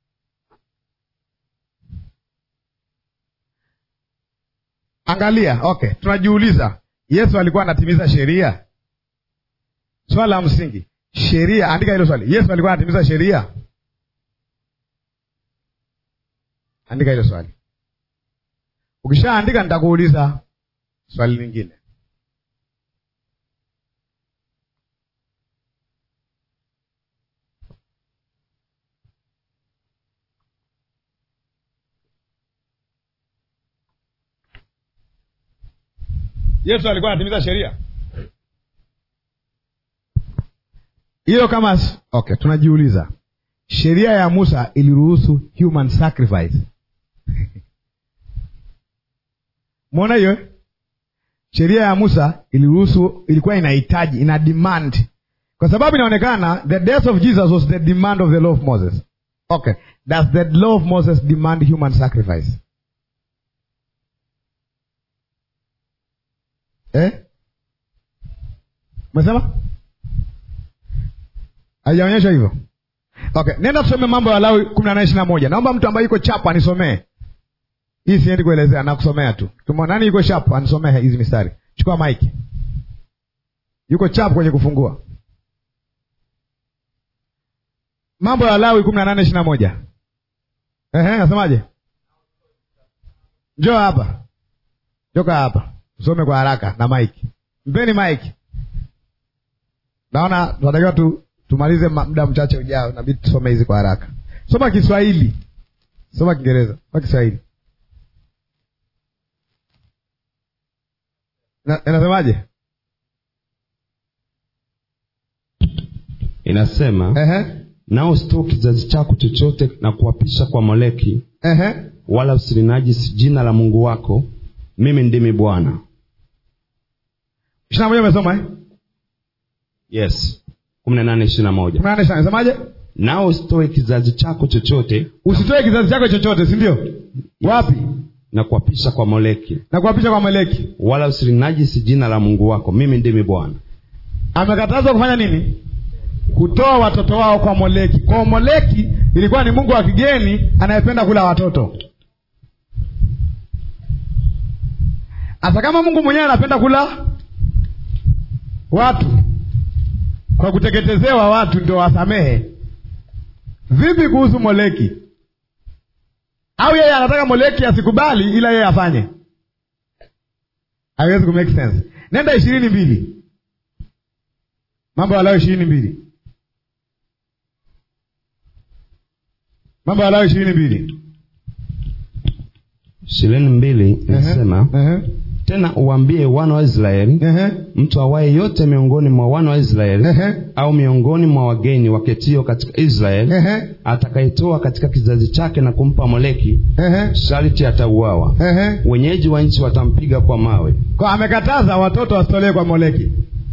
Angalia, okay, tunajiuliza Yesu alikuwa anatimiza sheria? Swala la msingi, sheria. Andika hilo swali, Yesu alikuwa anatimiza sheria? Andika hilo swali. Ukishaandika nitakuuliza swali lingine. Yesu alikuwa anatimiza sheria? hiyo kama okay tunajiuliza sheria ya musa iliruhusu human sacrifice mwona hiyo eh? sheria ya musa iliruhusu ilikuwa inahitaji ina demand kwa sababu inaonekana the death of jesus was the demand of the law of moses okay does the law of moses demand human sacrifice eh? umesema haijaonyeshwa hivyo okay nenda tusome mambo ya lawi kumi na nane ishiri na moja naomba mtu ambaye yuko chapa anisomee hii siendi kuelezea nakusomea tu Kama nani yuko chapa anisomee hizi mistari chukua maiki yuko chapa kwenye kufungua mambo ya lawi kumi na nane ishiri na moja Ehe, nasemaje njoo hapa joka hapa usome kwa haraka na maiki mpeni maiki naona tunatakiwa tu tumalize ma- muda mchache ujao nabidi tusome hizi kwa haraka soma kiswahili soma kiingereza soma kiswahili Na- inasemaje inasema Ehe, nao usitoe kizazi chako chochote na kuapisha kwa moleki ehe. wala usilinajisi jina la mungu wako mimi ndimi bwana ishiri na moja umesoma eh? yes kumi na nane ishiri na moja kumi na nane ishiri na- inasemaje nao usitoe kizazi chako chochote usitoe kizazi chako chochote si ndio wapi na kuapisha kwa moleki na kuapisha kwa meleki wala usilinajisi jina la mungu wako mimi ndimi bwana amekatazwa kufanya nini kutoa watoto wao kwa moleki kwa moleki ilikuwa ni mungu wa kigeni anayependa kula watoto hata kama mungu mwenyewe anapenda kula watu kwa kuteketezewa watu ndio wasamehe vipi kuhusu moleki au yeye anataka moleki asikubali ila yeye afanye haiwezi kumake sense nenda ishirini mbili mambo ya Lawi ishirini mbili mambo ya Lawi ishirini mbili ishirini mbili inasema Ehe, tena uwaambie wana wa israeli ehe, mtu awaye yote miongoni mwa wana wa israeli ehe, au miongoni mwa wageni waketio katika israeli ehe, atakayetoa katika kizazi chake na kumpa moleki ehe, sharti atauawa ehe. wenyeji wa nchi watampiga kwa mawe kwa amekataza watoto wasitolewe kwa moleki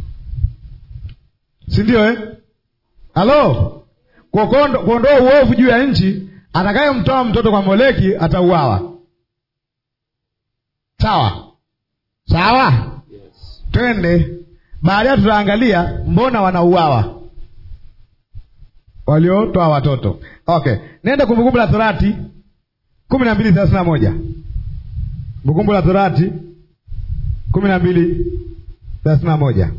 si ndio eh? halo Kwa kuondo- kuondoa uovu juu ya nchi atakayemtoa mtoto kwa moleki atauawa sawa sawa twende baadaye tutaangalia mbona wanauawa waliotoa watoto okay nenda kumbukumbu la torati kumi na mbili thelathini na moja kumbukumbu la torati kumi na mbili thelathini na moja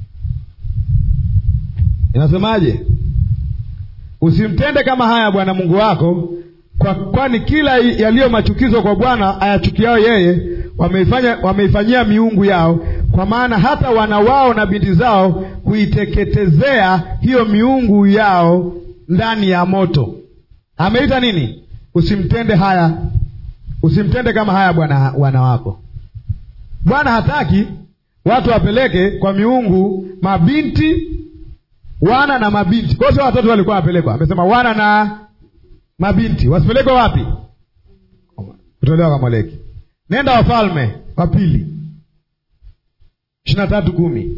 inasemaje usimtende kama haya bwana mungu wako kwa kwani kila yaliyo machukizo kwa bwana ayachukiao yeye wameifanya wameifanyia miungu yao kwa maana hata wana wao na binti zao huiteketezea hiyo miungu yao ndani ya moto ameita nini usimtende haya usimtende kama haya bwana wana wako bwana hataki watu wapeleke kwa miungu mabinti wana na mabinti kwa hiyo sio watoto walikuwa wapelekwa amesema wana na mabinti wasipelekwe wapi kutolewa kwa moleki nenda wafalme wa pili ishiri na tatu kumi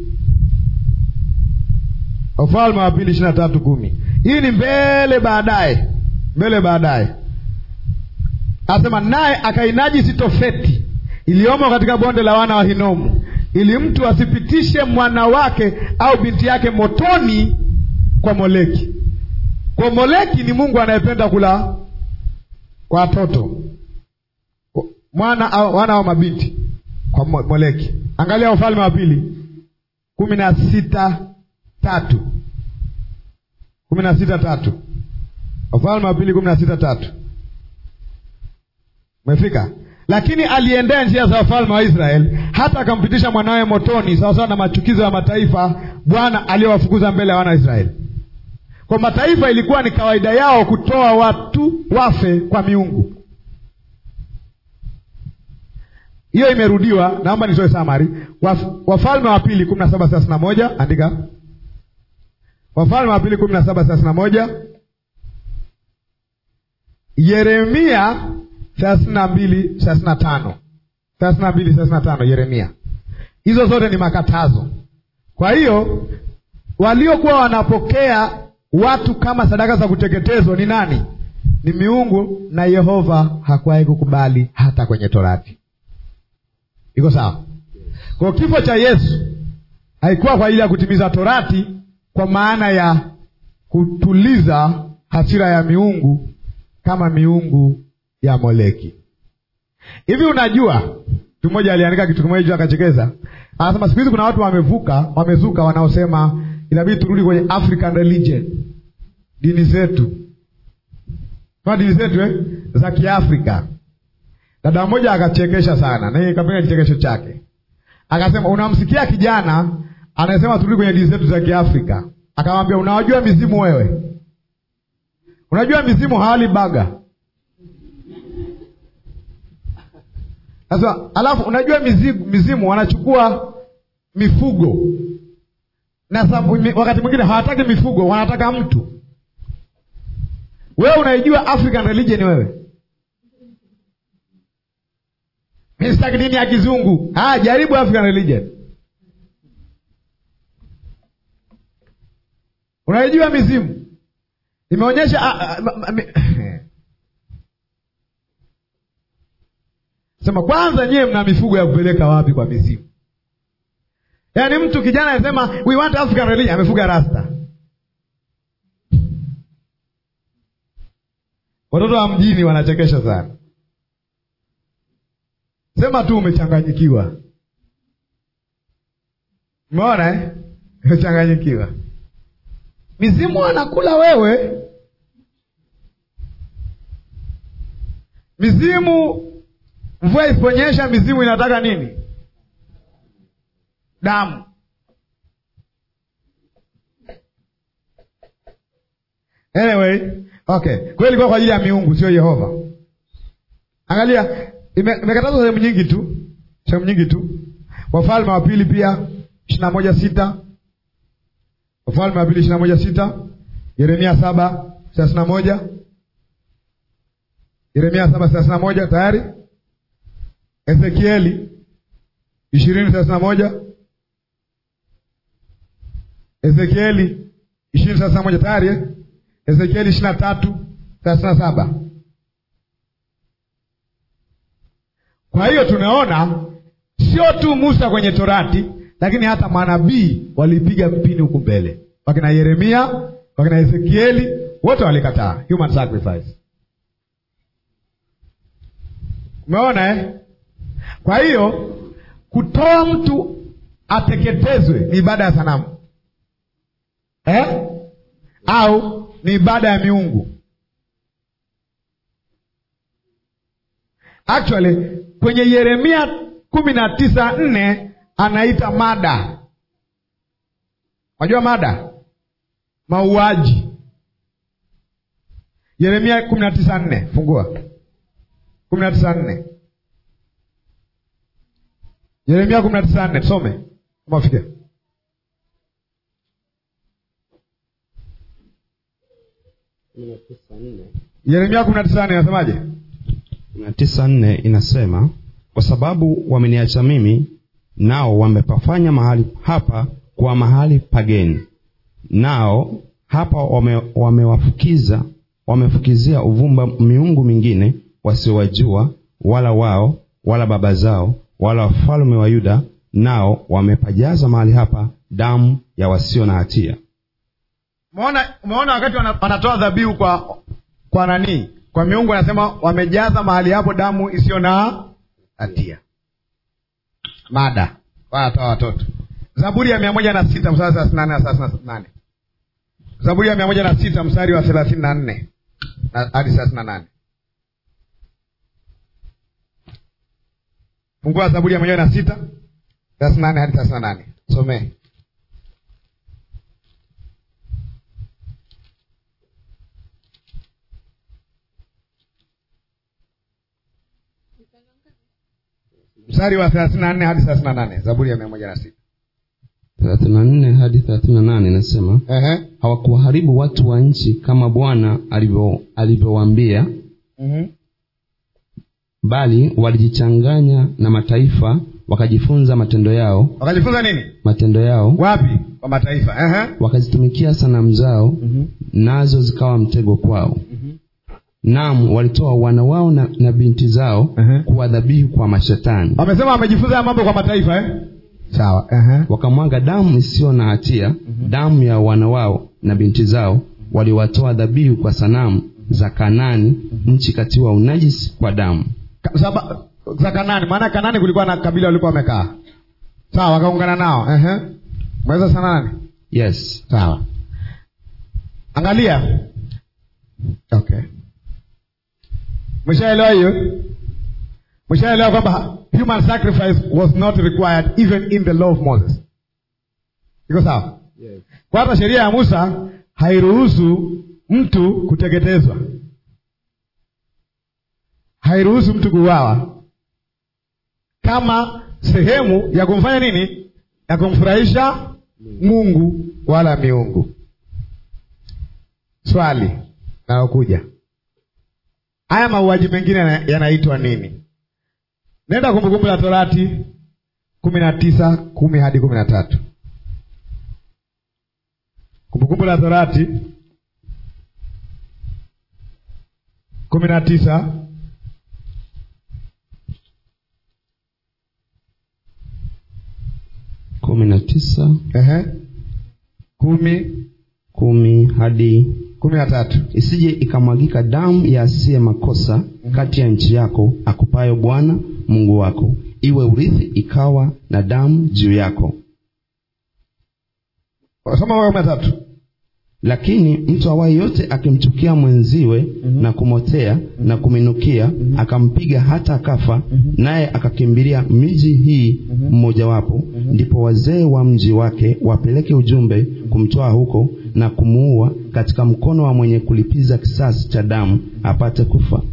wafalme wa pili ishiri na tatu kumi hii ni mbele baadaye mbele baadaye asema naye akainajisi tofeti iliyomo katika bonde la wana wa hinomu ili mtu asipitishe mwana wake au binti yake motoni kwa moleki kwa moleki ni mungu anayependa kula kwa watoto mwana au wana au mabinti kwa mo- moleki angalia ufalme wa pili kumi na sita tatu kumi na sita tatu ufalme wa pili kumi na sita tatu umefika lakini aliendea njia za wafalme wa israeli hata akampitisha mwanawe motoni sawasawa na machukizo ya mataifa bwana aliyowafukuza mbele ya wana wa israeli kwa mataifa ilikuwa ni kawaida yao kutoa watu wafe kwa miungu hiyo imerudiwa naomba nitoe samari Waf, wafalme wa pili kumi na saba thelathini na moja andika Wafalme wa pili kumi na saba thelathini na moja Yeremia thelathini na mbili thelathini na tano thelathini na mbili thelathini na tano Yeremia. Hizo zote ni makatazo. Kwa hiyo waliokuwa wanapokea watu kama sadaka za kuteketezwa ni nani? Ni miungu, na Yehova hakuwahi kukubali hata kwenye Torati. Iko sawa? Kwa kifo cha Yesu haikuwa kwa ajili ya kutimiza Torati, kwa maana ya kutuliza hasira ya miungu kama miungu ya Moleki. Hivi unajua, mtu mmoja aliandika kitu kimoja hicho akachekeza, anasema siku hizi kuna watu wamevuka, wamezuka wanaosema inabidi turudi kwenye African religion, dini zetu kwa dini zetu eh, za Kiafrika. Dada mmoja akachekesha sana, na yeye kapenda kichekesho chake, akasema unamsikia kijana anasema turudi kwenye dini zetu za Kiafrika, akamwambia unawajua mizimu wewe? Unajua mizimu hawali baga sasa. Alafu unajua mizimu, mizimu wanachukua mifugo na sababu, wakati mwingine hawataki mifugo, wanataka mtu. Wewe unaijua African religion wewe? Mimi sitaki dini ya kizungu. Ah, jaribu African religion. Unaijua mizimu? Imeonyesha sema kwanza, nyewe mna mifugo ya kupeleka wapi kwa mizimu? Yaani mtu kijana anasema we want African religion, amefuga rasta. Watoto wa mjini wanachekesha sana. Sema tu umechanganyikiwa. Umeona eh? Umechanganyikiwa. Mizimu anakula wewe. Mizimu, mvua isiponyesha, mizimu inataka nini? Damu. Anyway, okay, kwa hiyo ilikuwa kwa ajili ya miungu, sio Yehova. Angalia, imekatazwa sehemu nyingi tu, sehemu nyingi tu. Wafalme wa pili pia ishirini na moja sita Wafalme wa pili ishirini na moja sita Yeremia saba thelathini na moja Yeremia saba thelathini na moja tayari. Ezekieli ishirini thelathini na moja Ezekieli ishirini thelathini na moja tayari eh? Ezekieli ishirini na tatu thelathini na saba Kwa hiyo tunaona sio tu Musa kwenye Torati, lakini hata manabii walipiga mpini huku mbele. Wakina Yeremia, wakina Ezekieli, wote walikataa human sacrifice. Umeona eh? Kwa hiyo kutoa mtu ateketezwe ni ibada ya sanamu eh? au ni ibada ya miungu? Actually kwenye Yeremia kumi na tisa nne anaita mada. Unajua mada, mauaji. Yeremia kumi na tisa nne fungua kumi na tisa nne Yeremia kumi na tisa nne tusome umafike Yeremia kumi na tisa nne inasemaje? kumi na tisa nne inasema kwa sababu wameniacha mimi, nao wamepafanya mahali hapa kwa mahali pageni, nao hapa wame, wamewafukiza wamefukizia uvumba miungu mingine wasiowajua, wala wao wala baba zao wala wafalme wa Yuda, nao wamepajaza mahali hapa damu ya wasio na hatia. Umeona, umeona wakati wana- wanatoa dhabihu kwa kwa nani? Kwa miungu, anasema wamejaza mahali hapo damu isiyo na hatia. Mada wanatoa watoto. Zaburi ya mia moja na sita mstari wa thelathini na nne na thelathini na nane Zaburi ya mia moja na sita mstari wa thelathini na nne na- hadi thelathini na nane Fungua Zaburi ya mia moja na sita thelathini na nane hadi thelathini na nane somee. mstari wa thelathini na nne hadi thelathini na nane Zaburi ya mia moja na sita thelathini na nne hadi thelathini na nane inasema Ehe. hawakuwaharibu watu wa nchi kama bwana alivyo- alivyowaambia Mhm. bali walijichanganya na mataifa wakajifunza matendo yao wakajifunza nini matendo yao wapi kwa mataifa Ehe. wakazitumikia sanamu zao Mhm. nazo zikawa mtego kwao Mhm. naam walitoa wana wao na, na binti zao Ehe. kuwa dhabihu kwa mashetani wamesema wamejifunza ya mambo kwa mataifa eh? sawa Ehe. wakamwaga damu isiyo na hatia damu ya wana wao na binti zao waliwatoa dhabihu kwa sanamu za kanani nchi katiwa unajisi kwa damu Ka- saba- za kanani maana kanani kulikuwa na kabila walikuwa wamekaa sawa wakaungana nao Ehe. mweza sana nani yes sawa angalia okay mshaelewa hiyo mshaelewa kwamba human sacrifice was not required even in the law of moses iko sawa kwa hata sheria ya musa hairuhusu mtu kuteketezwa hairuhusu mtu kuuawa kama sehemu ya kumfanya nini ya kumfurahisha mungu wala miungu swali nayokuja haya mauaji mengine yana- yanaitwa nini nenda kumbukumbu la torati kumi na tisa kumi hadi kumi na tatu kumbukumbu la torati kumi na tisa kumi na tisa ehe, kumi kumi hadi kumi na tatu isije ikamwagika damu ya asiye makosa kati ya nchi yako akupayo bwana mungu wako iwe urithi ikawa na damu juu yako soma wewe kumi na tatu lakini mtu awaye yote akimchukia mwenziwe na kumotea na kuminukia akampiga hata akafa naye akakimbilia miji hii mmojawapo ndipo wazee wa mji wake wapeleke ujumbe kumtoa huko na kumuua katika mkono wa mwenye kulipiza kisasi cha damu apate kufa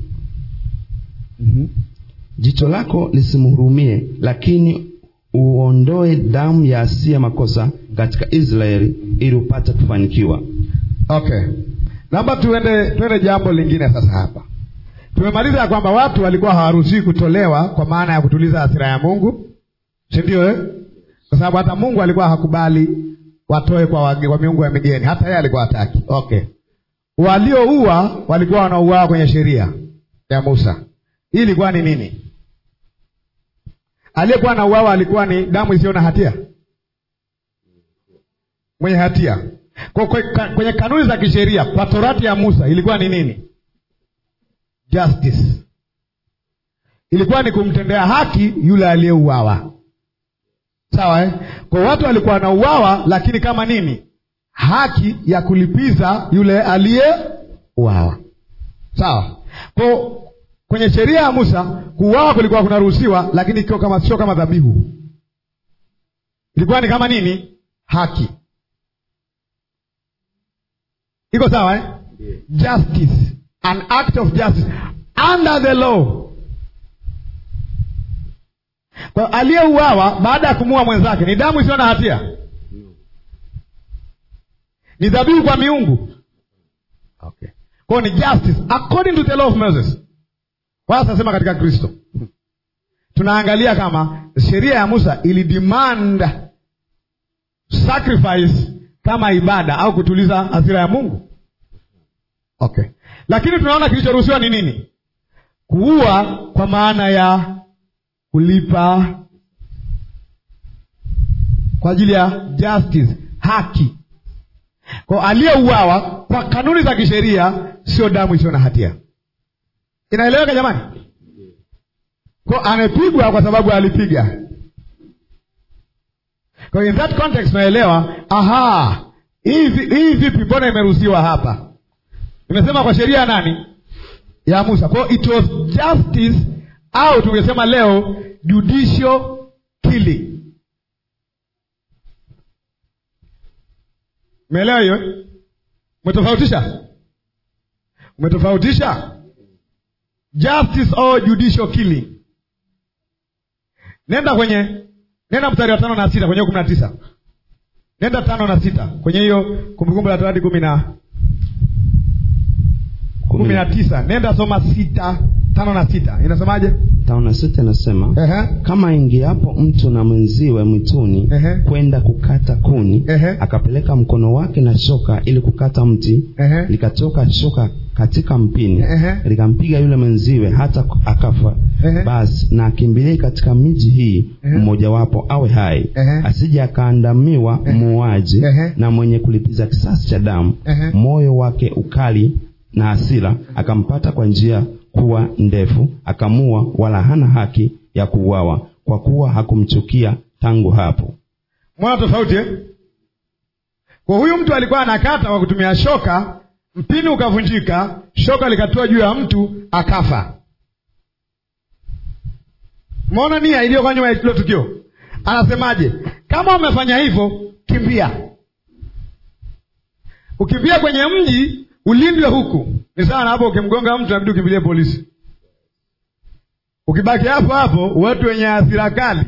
jicho lako lisimhurumie lakini uondoe damu ya asiye makosa katika israeli ili upate kufanikiwa okay naomba tuende tuende jambo lingine sasa hapa tumemaliza ya kwamba watu walikuwa hawaruhusiwi kutolewa kwa maana ya kutuliza hasira ya mungu si ndio eh? kwa sababu hata mungu alikuwa hakubali watoe kwa, wage, kwa miungu ya migeni hata yeye alikuwa hataki okay walioua walikuwa wanauawa kwenye sheria ya musa hii ilikuwa ni nini aliyekuwa na uawa alikuwa ni damu isiyo na hatia mwenye hatia kwa, kwa, ka- kwenye kanuni za kisheria kwa torati ya musa ilikuwa ni nini justice ilikuwa ni kumtendea haki yule aliyeuawa sawa eh? kwa watu walikuwa wanauawa lakini kama nini haki ya kulipiza yule aliyeuawa sawa kwa kwenye sheria ya musa kuuawa kulikuwa kunaruhusiwa lakini ikiwa kama sio kama dhabihu ilikuwa ni kama nini haki iko sawa eh? justice an act of justice under the law kwa aliyeuawa baada ya kumuua mwenzake ni damu isiyo na hatia ni dhabihu kwa miungu okay. kwao ni justice according to the law of moses wala tunasema katika kristo tunaangalia kama sheria ya musa ilidemand sacrifice kama ibada au kutuliza hasira ya mungu okay lakini tunaona kilichoruhusiwa ni nini kuua kwa maana ya kulipa kwa ajili ya justice haki kwa aliyeuawa kwa kanuni za kisheria sio damu isiyo na hatia inaeleweka jamani kwa amepigwa kwa sababu alipiga kwa in that context unaelewa aha hii vi- hii vipi mbona imeruhusiwa hapa imesema kwa sheria ya nani ya musa kwao it was justice au tungesema leo judicial killing umeelewa hiyo umetofautisha umetofautisha justice or judicial killing nenda kwenye nenda mstari wa tano na sita kwenye kumi na tisa nenda tano na sita kwenye hiyo kumbukumbu la torati kumi na kumi na tisa nenda soma sita tano na sita inasemaje tano na sita inasema Ehe. kama ingiapo mtu na mwenziwe mwituni Ehe. kwenda kukata kuni Ehe. akapeleka mkono wake na shoka ili kukata mti Ehe. likatoka shoka katika mpini Ehe. likampiga yule mwenziwe hata akafa Ehe. basi na akimbilie katika miji hii Ehe. mmojawapo awe hai Ehe. asije akaandamiwa muuaji Ehe. na mwenye kulipiza kisasi cha damu Ehe. moyo wake ukali na hasira akampata kwa njia kuwa ndefu akamua wala hana haki ya kuuawa kwa kuwa hakumchukia tangu hapo mwana tofauti eh? kwa huyu mtu alikuwa anakata kwa kutumia shoka mpini ukavunjika shoka likatua juu ya mtu akafa mona nia iliyokuwa nyuma ya hilo tukio anasemaje kama umefanya hivyo kimbia ukimbia kwenye mji ulindwe huku ni sawa na hapo ukimgonga mtu nabidi ukimbilie polisi ukibaki hapo hapo watu wenye hasira kali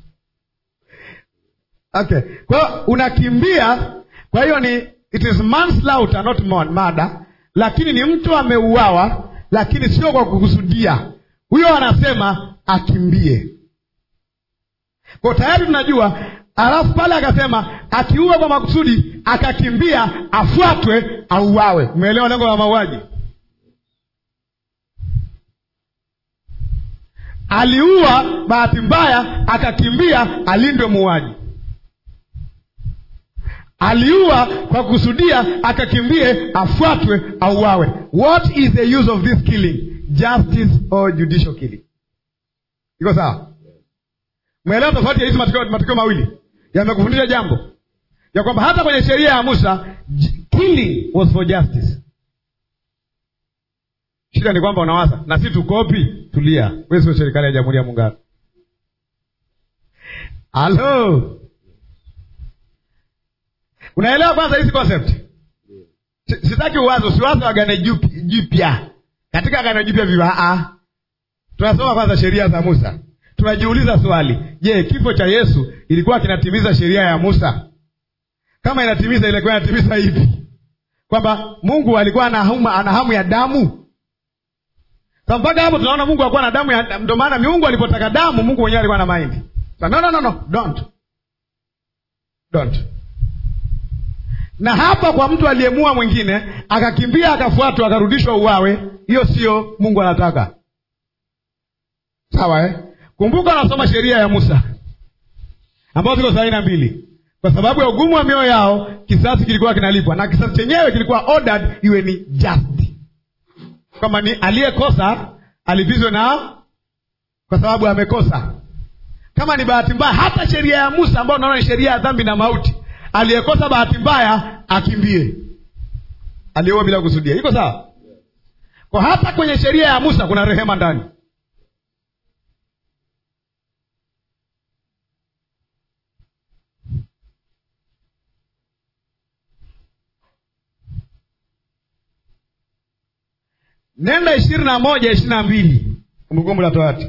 okay kwa hiyo unakimbia kwa hiyo ni it is manslaughter not mon- murder lakini ni mtu ameuawa lakini sio kwa kukusudia huyo anasema akimbie kwa tayari tunajua alafu pale akasema akiua kwa makusudi akakimbia afuatwe auawe umeelewa lengo la mauaji aliua bahati mbaya akakimbia alindwe muuaji aliua kwa kusudia akakimbie afuatwe auawe what is the use of this killing justice or judicial killing iko sawa mwelewa tofauti ya hizi matukio matukio mawili yamekufundisha jambo ya kwamba hata kwenye sheria ya musa j- killing was for justice shida ni kwamba unawaza na si tukopi tulia we sio serikali ya jamhuri ya muungano halo unaelewa kwanza hizi concept Si- sitaki uwazo usiwazo agano jupi- jipya katika agano jipya viwaa tunasoma kwanza sheria za musa tunajiuliza swali je kifo cha yesu ilikuwa kinatimiza sheria ya musa kama inatimiza ilikuwa inatimiza ipi kwamba mungu alikuwa ana hamu, ana hamu ya damu Sasa mpaka hapo tunaona mungu alikuwa na damu ya ndio maana miungu alipotaka damu mungu mwenyewe alikuwa na maindi Sasa, no, no, no, no. don't don't na hapa kwa mtu aliyemua mwingine akakimbia akafuatwa akarudishwa uwawe hiyo sio mungu anataka sawa eh? kumbuka anasoma sheria ya musa ambayo ziko saini na mbili kwa sababu ya ugumu wa mioyo yao kisasi kilikuwa kinalipwa na kisasi chenyewe kilikuwa ordered iwe ni just kwamba ni aliyekosa alipizwe na kwa sababu amekosa kama ni bahati mbaya hata sheria ya musa ambayo unaona ni sheria ya dhambi na mauti aliyekosa bahati mbaya akimbie aliyeua bila kusudia iko sawa kwa hata kwenye sheria ya musa kuna rehema ndani nenda ishirini na moja ishirini na mbili kumbukumbu la torati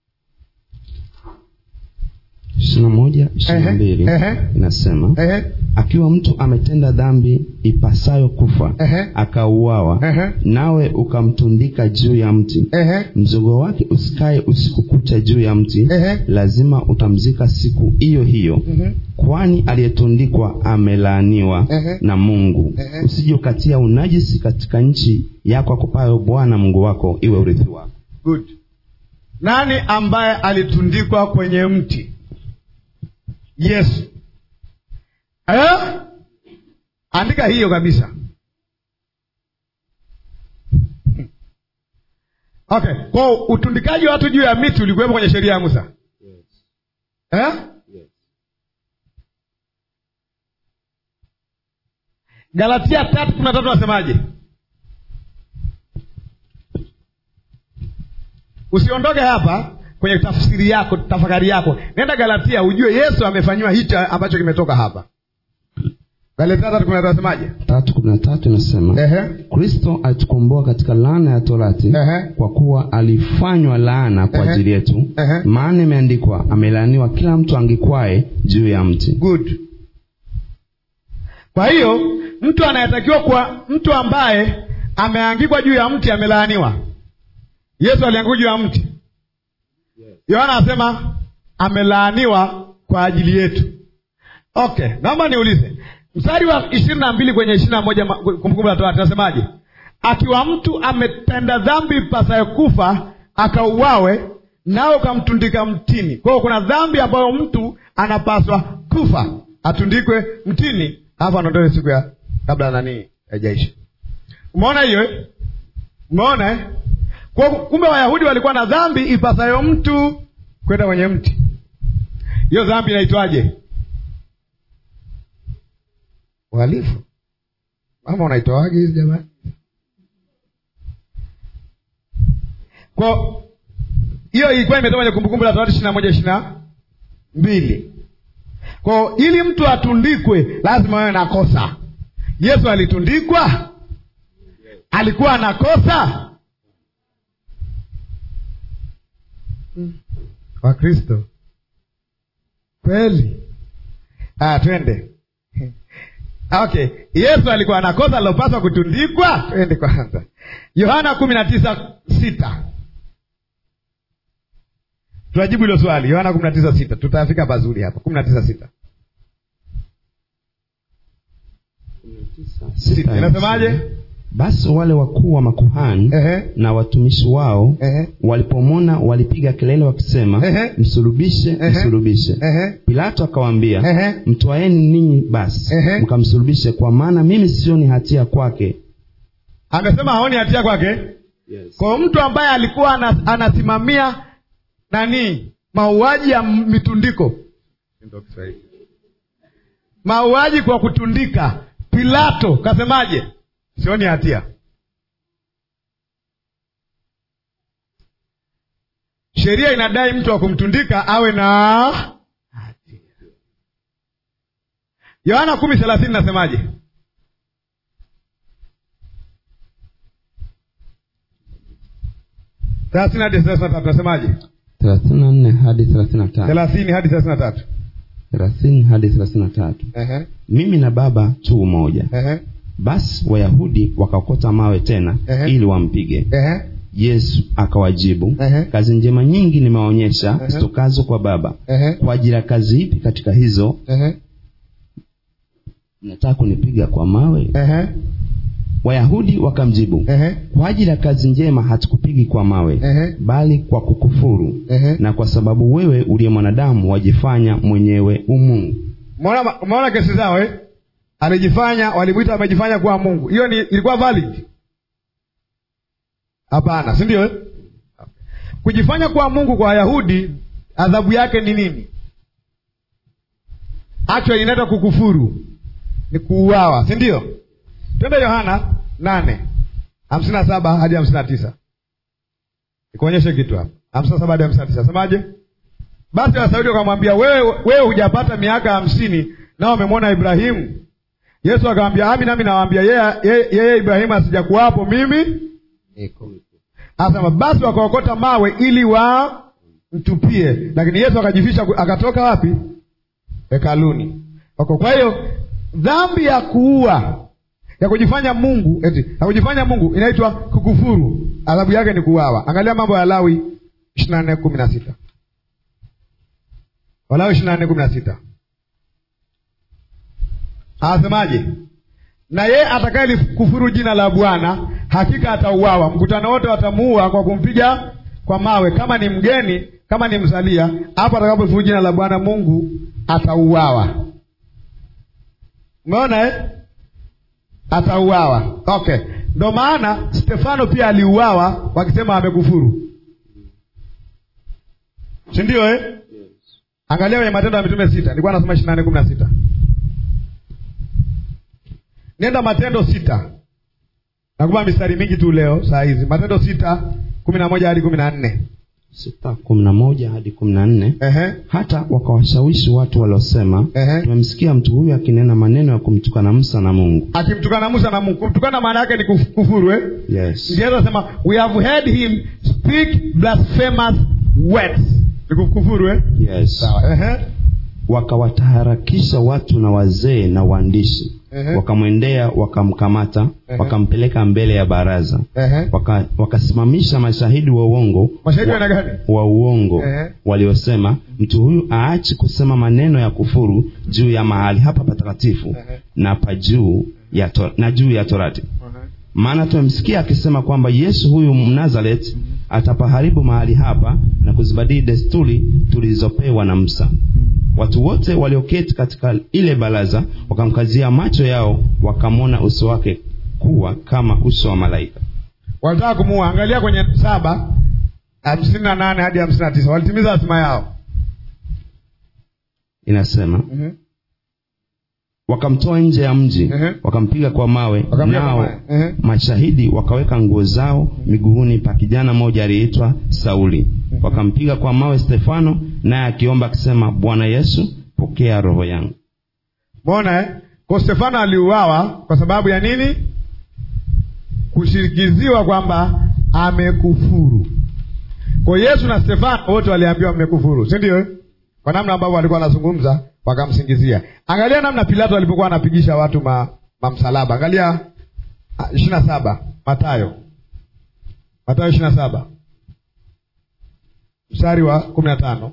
ishirini na moja ishirini na mbili Ehe, ehe. inasema Ehe, akiwa mtu ametenda dhambi ipasayo kufa Ehe. akauawa Ehe. nawe ukamtundika juu ya mti ehe, mzogo wake usikae usiku kucha juu ya mti Ehe. lazima utamzika siku hiyo hiyo mhm, kwani aliyetundikwa amelaaniwa Ehe. na mungu Ehe. usije ukatia unajisi katika nchi yako akupayo bwana mungu wako iwe urithi wako good nani ambaye alitundikwa kwenye mti yesu eh? andika hiyo kabisa okay kwa utundikaji wa watu juu ya miti ulikuwepo kwenye sheria ya musa eh? galatia tatu kumi na tatu nasemaje usiondoke hapa kwenye tafsiri yako tafakari yako nenda galatia ujue yesu amefanyiwa hicho ambacho kimetoka hapa galatia tatu kumi na tatu nasemaje tatu kumi na tatu inasema Ehe. kristo alitukomboa katika laana ya torati Ehe. kwa kuwa alifanywa laana kwa Ehe. ajili yetu Ehe. maana imeandikwa amelaaniwa kila mtu angikwae juu ya mti good kwa hiyo mtu anayetakiwa kuwa mtu ambaye ameangikwa juu ya mti amelaaniwa yesu aliangikwa juu ya mti yohana anasema amelaaniwa kwa ajili yetu okay naomba niulize mstari wa ishirini na mbili kwenye ishirini na moja ma- kumbukumbu la torati nasemaje akiwa mtu ametenda dhambi pasayo kufa akauawe nao ukamtundika mtini kwa hiyo kuna dhambi ambayo mtu anapaswa kufa atundikwe mtini alafu anaondoe siku ya kabla nani haijaisha umeona hiyo eh? umeona eh? kwa kumbe wayahudi walikuwa na dhambi ipasayo mtu kwenda kwenye mti hiyo dhambi inaitwaje uhalifu mama unaitoaje hizi jamani kwa hiyo ilikuwa imetoka kwenye kumbukumbu la torati ishiri na moja ishiri na mbili kwao ili mtu atundikwe lazima awe na kosa yesu alitundikwa alikuwa anakosa wakristo kweli ah, twende okay yesu alikuwa anakosa alilopaswa kutundikwa twende kwanza yohana kumi na tisa sita tunajibu hilo swali yohana kumi na tisa sita tutafika pazuri hapa kumi na tisa sita Sita. inasemaje basi wale wakuu wa makuhani Ehe. na watumishi wao Ehe. walipomwona walipiga kelele wakisema Ehe. msulubishe Ehe. msulubishe Ehe. pilato akawaambia Ehe. mtwaeni ninyi basi Ehe. mkamsulubishe kwa maana mimi sioni hatia kwake amesema haoni hatia kwake kwa mtu ambaye alikuwa ana- anasimamia nani mauaji ya m- mitundiko mauaji kwa kutundika pilato kasemaje sioni hatia sheria inadai mtu wa kumtundika awe na hatia yohana kumi thelathini nasemaje thelathini hadi thelathini na tatu nasemaje thelathini na nne hadi thelathini na tatu thelathini hadi thelathini na tatu thelathini hadi thelathini na tatu Ehe, mimi na baba tu umoja ehe, basi wayahudi wakaokota mawe tena Ehe. ili wampige ehe, yesu akawajibu Ehe. kazi njema nyingi nimewaonyesha Ehe. zitokazo kwa baba ehe, kwa ajili ya kazi ipi katika hizo ehe, nataka kunipiga kwa mawe ehe, wayahudi wakamjibu ehe, kwa ajili ya kazi njema hatukupigi kwa mawe Ehe. bali kwa kukufuru ehe. na kwa sababu wewe uliye mwanadamu wajifanya mwenyewe umungu Umeona umeona kesi zao eh? Alijifanya, walimwita amejifanya kuwa Mungu. Hiyo ni ilikuwa valid? Hapana, si ndio? eh? Kujifanya kuwa Mungu kwa Wayahudi adhabu yake ni nini? Actually inaitwa kukufuru, ni kuuawa, si ndio? Twende Yohana nane hamsini na saba hadi hamsini na tisa nikuonyeshe kitu hapa. hamsini na saba hadi hamsini na tisa semaje? Basi Wasaudi wakamwambia, wewe wewe hujapata miaka hamsini nao wamemwona Ibrahimu. Yesu akamwambia, ami nami nawaambia, yeye yeye- yeye Ibrahimu asijakuwapo, mimi niko. Asema basi wakaokota mawe ili wamtupie, lakini Yesu akajifisha, akatoka wapi? Hekaluni. Wako. Kwa hiyo dhambi ya kuua ya kujifanya Mungu eti ya kujifanya Mungu inaitwa kukufuru, adhabu yake ni kuuawa. Angalia mambo ya Lawi ishirini na nne kumi na sita Walawi ishirini na nne kumi na sita anasemaje? Na yeye atakaye kufuru jina la Bwana hakika atauawa. Mkutano wote watamuua kwa kumpiga kwa mawe, kama ni mgeni, kama ni msalia. Hapo atakapofuru jina la Bwana Mungu atauawa. Umeona eh? Atauawa. Okay, ndo maana Stefano pia aliuawa wakisema amekufuru, si ndio eh? Angalia kwenye Matendo ya Mitume sita, nilikuwa nasoma ishirini na nne kumi na sita. Nenda Matendo sita, nakupa mistari mingi tu leo saa hizi. Matendo sita kumi na moja hadi kumi na nne. sita kumi na moja hadi kumi na nne Ehe, hata wakawashawishi watu waliosema Ehe. tumemsikia mtu huyu akinena maneno ya kumtukana musa na mungu akimtukana Musa na Mungu. Kumtukana maana yake ni kuf- kufuru eh? yes Ndio anasema we have heard him speak blasphemous words, ni kufuru eh? yes Sawa. Ehe, wakawataharakisha watu na wazee na waandishi Ehe. wakamwendea wakamkamata Ehe. wakampeleka mbele ya baraza Ehe. Waka- wakasimamisha mashahidi wa uongo mashahidi wa, wana gani wa uongo Ehe. waliosema mtu huyu aachi kusema maneno ya kufuru juu ya mahali hapa patakatifu Ehe. na pa juu ya to, na juu ya torati maana tumemsikia akisema kwamba yesu huyu mnazaret atapaharibu mahali hapa na kuzibadili desturi tulizopewa na musa watu wote walioketi katika ile baraza wakamkazia macho yao wakamwona uso wake kuwa kama uso wa malaika walitaka kumuua angalia kwenye saba hamsini na nane hadi hamsini na tisa walitimiza hatima yao inasema Mhm. wakamtoa nje ya mji Ehe. wakampiga kwa mawe Wakampiga kwa nao mawe. Ehe. mashahidi wakaweka nguo zao miguuni pa kijana mmoja aliyeitwa sauli wakampiga kwa mawe stefano naye akiomba akisema bwana yesu pokea roho yangu mona eh? kwa stefano aliuawa kwa sababu ya nini kushirikiziwa kwamba amekufuru kwa yesu na stefano wote waliambiwa mmekufuru si ndio eh? kwa namna ambavyo walikuwa wanazungumza wakamsingizia angalia namna pilato alipokuwa anapigisha watu ma, mamsalaba angalia ishiri na saba matayo matayo ishiri na saba mstari wa kumi na tano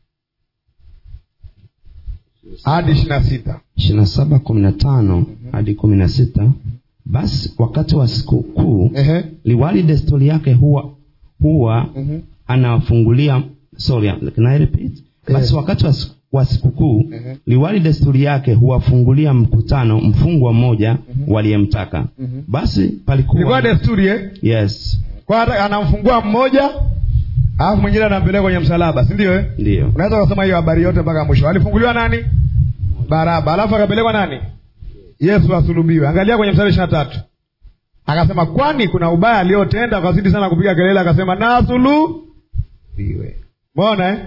hadi ishiri na sita ishirina saba kumi na tano hadi kumi na sita basi wakati wa siku kuu Ehe. liwali desturi yake huwa huwa Mhm. anawafungulia sorry can I repeat basi Eh. wakati wa siku- wa sikukuu Ehe. liwali desturi yake huwafungulia mkutano mfungwa mmoja waliyemtaka basi palikuwa ilikuwa desturi eh? yes kwa hata anamfungua mmoja alafu mwingine anampeleka kwenye msalaba si ndio eh? ndiyo unaweza kusoma hiyo habari yote mpaka mwisho alifunguliwa nani baraba alafu akapelekwa nani yesu asulubiwe angalia kwenye mstari ishiri na tatu akasema kwani kuna ubaya aliyotenda akazidi sana kupiga kelele akasema na asulubiwe mona eh?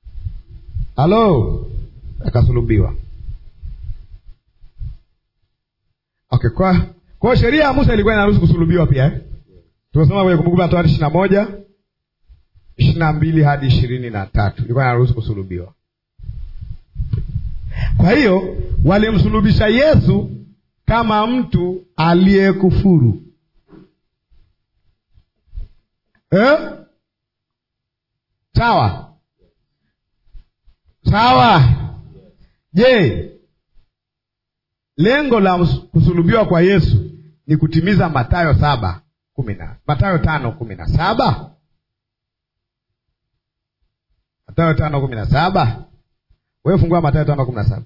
halo akasulubiwa okay kwa kwa hiyo sheria ya musa ilikuwa inaruhusu kusulubiwa pia eh? tumesoma kwenye kumbukumbu la torati ishiri na moja ishiri na mbili hadi ishirini na tatu ilikuwa inaruhusu kusulubiwa kwa hiyo walimsulubisha yesu kama mtu aliyekufuru eh? sawa sawa je lengo la ms- kusulubiwa kwa yesu ni kutimiza matayo saba kumi na matayo tano kumi na saba matayo tano kumi na saba wewe fungua matayo tano kumi na saba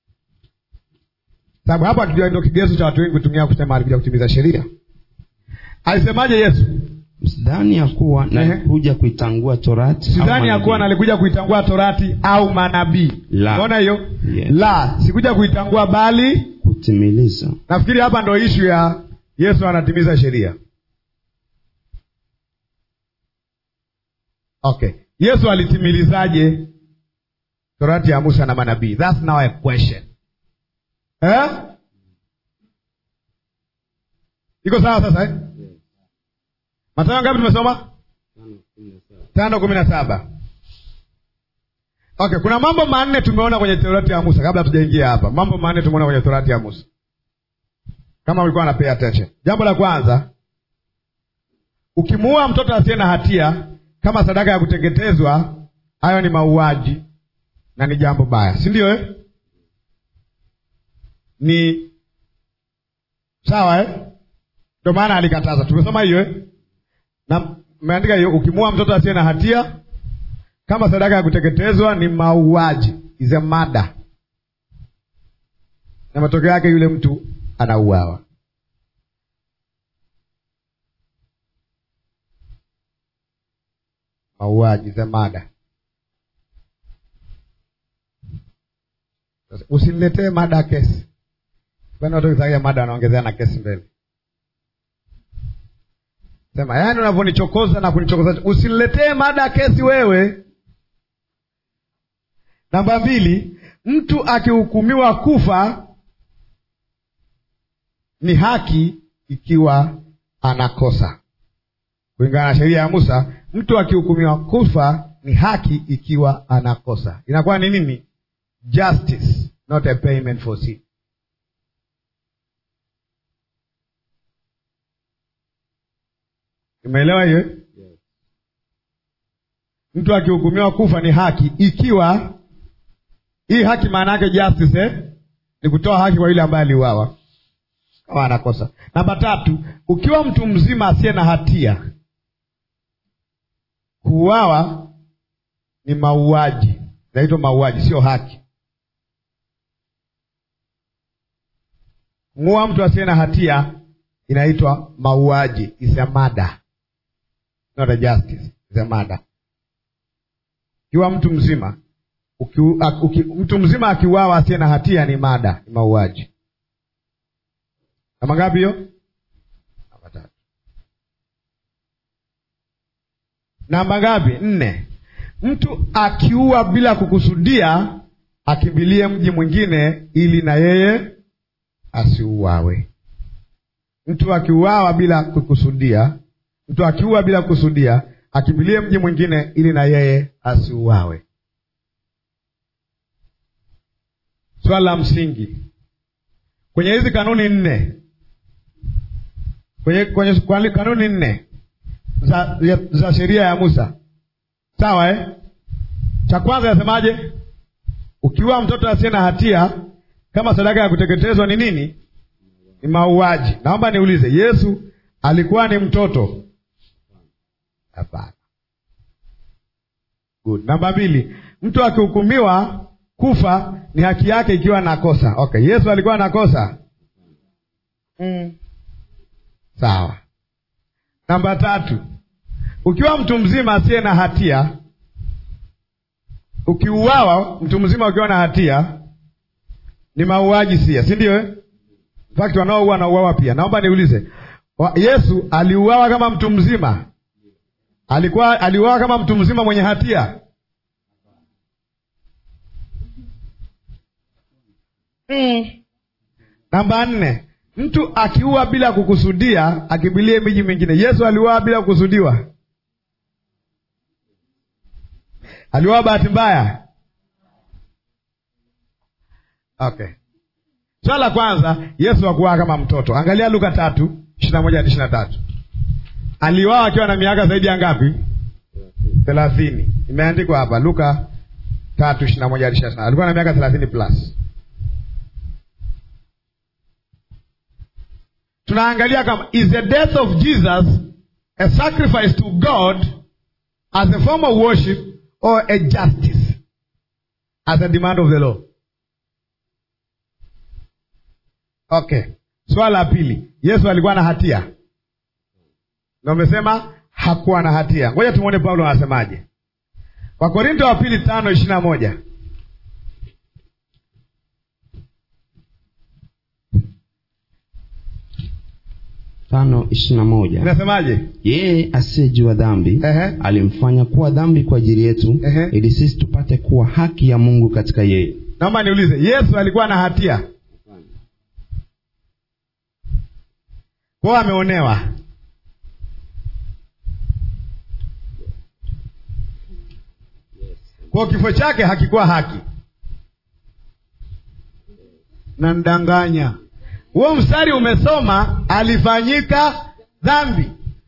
sababu hapa kijua ndio kigezo cha watu wengi kutumia kusema alikuja kutimiza sheria alisemaje yesu sidhani ya kuwa Ehe. nalikuja kuitangua torati au sidhani ya manabii. kuwa nalikuja kuitangua torati au manabii La. unaona hiyo Yes. la sikuja kuitangua bali kutimiliza nafikiri hapa ndo ishu ya yesu anatimiza sheria okay yesu alitimilizaje torati ya musa na manabii thats now a question eh? iko sawa sasa eh? matayo ngapi tumesoma tano kumi na saba okay kuna mambo manne tumeona kwenye torati ya musa kabla hatujaingia hapa mambo manne tumeona kwenye torati ya musa kama ulikuwa na pay attention jambo la kwanza ukimuua mtoto asiye na hatia kama sadaka ya kuteketezwa hayo ni mauaji na ni jambo baya si ndio eh? ni sawa eh? ndio maana alikataza tumesoma hiyo eh? na meandika hiyo ukimuua mtoto asiye na hatia kama sadaka ya kuteketezwa ni mauaji is a murder na matokeo yake yule mtu anauawa mauaji is a murder Sasa, usiniletee mada ya kesi kwani watu wakitaja mada wanaongezea na kesi mbele sema yaani unavyonichokoza na kunichokoza usiniletee mada ya kesi wewe namba mbili mtu akihukumiwa kufa ni haki ikiwa anakosa kulingana na sheria ya musa mtu akihukumiwa kufa ni haki ikiwa anakosa inakuwa ni nini justice not a payment for sin Umeelewa hiyo? Mtu akihukumiwa kufa ni haki, ikiwa hii haki maana yake justice eh? ni kutoa haki kwa yule ambaye aliuawa kama anakosa. Namba tatu, ukiwa mtu mzima asiye na hatia, kuuawa ni mauaji, inaitwa mauaji, sio haki. Muua mtu asiye na hatia inaitwa mauaji, is a murder, not a justice, is a murder. Ukiwa mtu mzima uki, uki, mtu mzima akiuawa asiye na hatia ni mada, ni mauaji. Namba ngapi hiyo? Namba tatu. Namba ngapi? Nne. Mtu akiua bila kukusudia akimbilie mji mwingine ili na yeye asiuawe. Mtu akiuawa bila kukusudia, mtu akiua bila kukusudia akimbilie mji mwingine ili na yeye asiuawe. Swala la msingi kwenye hizi kanuni nne, kwenye, kwenye kanuni nne za, za sheria ya Musa, sawa eh? Cha kwanza yasemaje? Ukiua mtoto asiye na hatia kama sadaka ya kuteketezwa ni nini? Ni mauaji. Naomba niulize, Yesu alikuwa ni mtoto? Hapana. Good. Namba mbili, mtu akihukumiwa kufa ni haki yake ikiwa na kosa. Okay, Yesu alikuwa na kosa mm. Sawa. Namba tatu, ukiwa mtu mzima asiye na hatia, ukiuawa, mtu mzima ukiwa na hatia ni mauaji sia, si ndio eh? Fakti wanaoua na uawa pia. Naomba niulize, Yesu aliuawa kama mtu mzima? Alikuwa aliuawa kama mtu mzima mwenye hatia? Mm. Namba nne, mtu akiua bila kukusudia akimbilie miji mingine. Yesu aliuawa bila kukusudiwa? Aliuawa bahati mbaya? Okay, swala la kwanza, Yesu hakuuawa kama mtoto. Angalia Luka tatu ishirini na moja hadi ishirini na tatu. Aliuawa akiwa na miaka zaidi ya ngapi? Thelathini. Imeandikwa hapa Luka tatu ishirini na moja hadi ishirini na tatu. Alikuwa na miaka thelathini plus tunaangalia kama is the death of Jesus a sacrifice to God as a form of worship or a justice as a demand of the law. Okay, swala la pili, Yesu alikuwa na hatia na umesema hakuwa na hatia. Ngoja tumwone Paulo anasemaje. Wakorinto wa pili tano ishirini na moja tano ishirini na moja inasemaje? yeye asiyejua dhambi Ehe. alimfanya kuwa dhambi kwa ajili yetu Ehe. ili sisi tupate kuwa haki ya mungu katika yeye Naomba niulize, Yesu alikuwa na hatia? Kwao ameonewa. Kwa kifo chake hakikuwa haki. Namdanganya. Huo mstari umesoma alifanyika dhambi.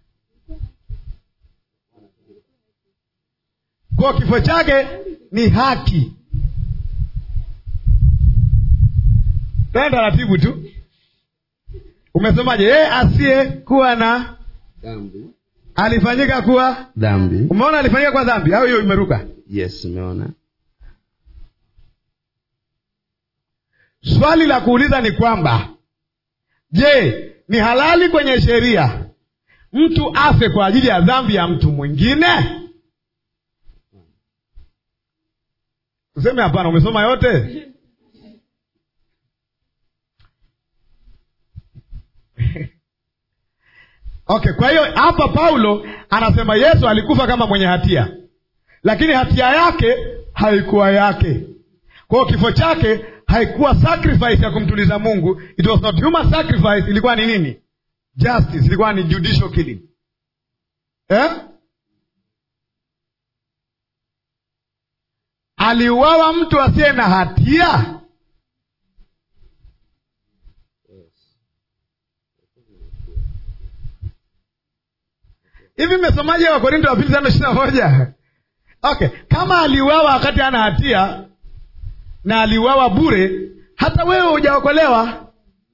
Kwa kifo chake ni haki. Tena taratibu tu. Umesomaje? Yeye asiye kuwa na alifanyika kuwa dhambi Umeona alifanyika kwa dhambi au hiyo imeruka? yes umeona Swali la kuuliza ni kwamba je, ni halali kwenye sheria mtu afe kwa ajili ya dhambi ya mtu mwingine? Useme hapana. Umesoma yote? Okay, kwa hiyo hapa Paulo anasema Yesu alikufa kama mwenye hatia, lakini hatia yake haikuwa yake. Kwa hiyo kifo chake haikuwa sacrifice ya kumtuliza Mungu. It was not human sacrifice. Ilikuwa ni nini? Justice. Ilikuwa ni judicial killing eh? Aliuawa mtu asiye na hatia. hivi mmesomaje wakorinto wa pili tano ishiri na moja okay kama aliuawa wakati ana hatia na aliuawa bure hata wewe hujaokolewa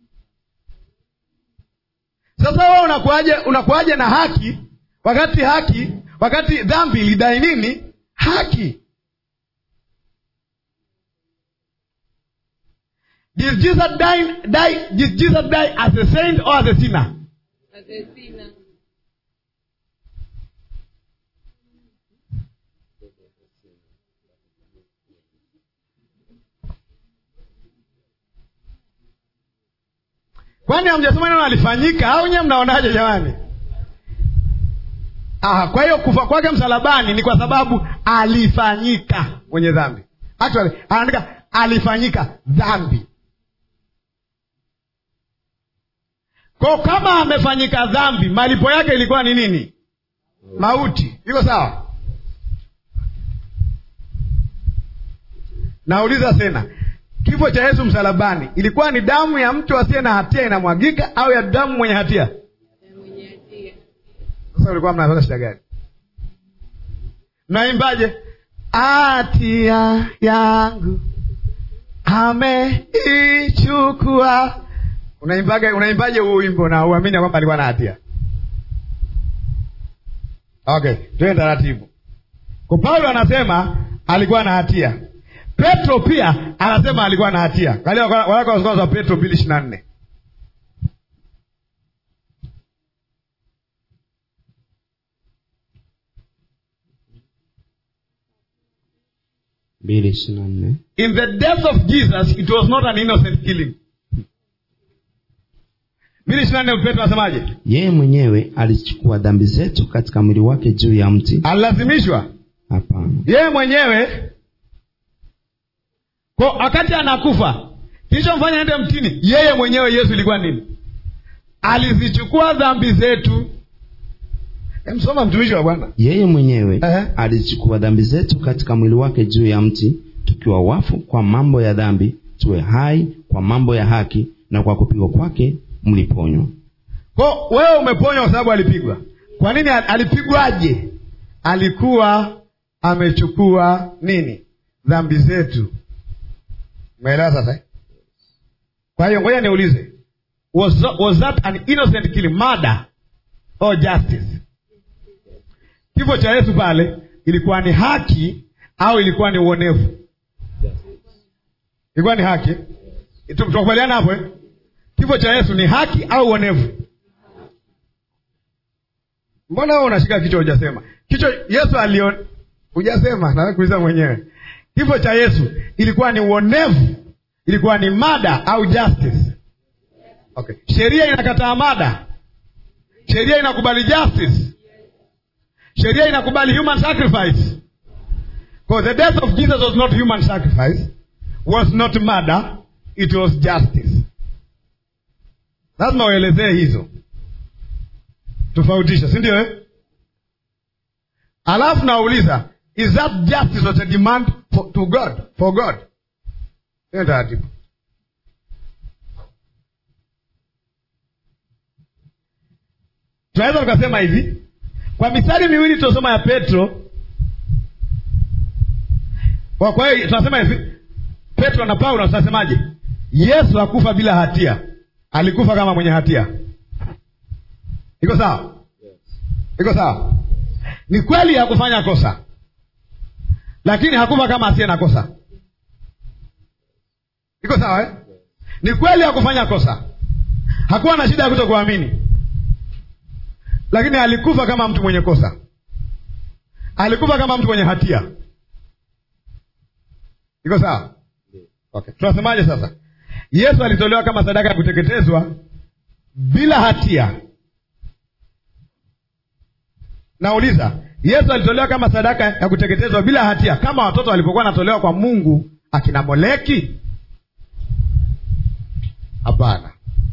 sasa wewe unakuaje unakuaje na haki wakati haki wakati dhambi ilidai nini haki did jesus die, die, did jesus die as a saint or as a sinner As a sinner. kwani hamjasoma neno alifanyika au nyewe mnaonaje jamani Aha, kwa hiyo kufa kwake msalabani ni kwa sababu alifanyika mwenye dhambi actually anaandika alifanyika dhambi ko kama amefanyika dhambi malipo yake ilikuwa ni nini mauti iko sawa nauliza tena kifo cha yesu msalabani ilikuwa ni damu ya mtu asiye na hatia inamwagika au ya damu mwenye hatia Na mwenye hatia. sasa ulikuwa mnapata shida gani mnaimbaje hatia yangu ameichukua unaimbaje unaimbaje huo wimbo na uamini ya kwamba alikuwa na hatia okay tuende taratibu kwa paulo anasema alikuwa na hatia petro pia anasema alikuwa na hatia kalia waraka wa kwanza wa petro mbili ishiri na nne mbili ishiri na nne in the death of jesus it was not an innocent killing mbili ishiri na nne petro anasemaje yeye mwenyewe alichukua dhambi zetu katika mwili wake juu ya mti alilazimishwa hapana yeye mwenyewe kwa wakati anakufa kilichomfanya ende mtini yeye mwenyewe yesu ilikuwa nini alizichukua dhambi zetu msoma mtumishi wa bwana yeye mwenyewe Ehe. alichukua dhambi zetu katika mwili wake juu ya mti tukiwa wafu kwa mambo ya dhambi tuwe hai kwa mambo ya haki na kwa kupigwa kwake mliponywa ko wewe umeponywa kwa sababu alipigwa kwa nini al- alipigwaje alikuwa amechukua nini dhambi zetu umeelewa sasa eh? kwa hiyo ngoja niulize was, tha- was that an innocent killing murder or justice kifo cha yesu pale ilikuwa ni haki au ilikuwa ni uonevu ilikuwa ni haki Tu- tunakubaliana hapo eh? kifo cha yesu ni haki au uonevu mbona wewe unashika kichwa hujasema kichwa yesu alion hujasema nawe kuuliza mwenyewe kifo cha yesu ilikuwa ni uonevu ilikuwa ni mada au justice okay. sheria inakataa mada sheria inakubali justice sheria inakubali human sacrifice Because the death of jesus was not human sacrifice was not murder it was justice lazima uelezee hizo tofautisha si ndio eh? alafu nauliza is that justice was a demand for, to god for god hiyo taratibu tunaweza tukasema hivi kwa mistari miwili tuliosoma ya petro kwa kwa hiyo tunasema hivi petro na paulo tunasemaje yesu hakufa bila hatia alikufa kama mwenye hatia iko sawa iko sawa ni kweli hakufanya kosa lakini hakufa kama asiye na kosa iko sawa eh? ni kweli hakufanya kosa hakuwa na shida ya kuto kuamini lakini alikufa kama mtu mwenye kosa alikufa kama mtu mwenye hatia iko sawa okay. tunasemaje sasa yesu alitolewa kama sadaka ya kuteketezwa bila hatia nauliza yesu alitolewa kama sadaka ya kuteketezwa bila hatia kama watoto walipokuwa wanatolewa kwa mungu akina moleki hapana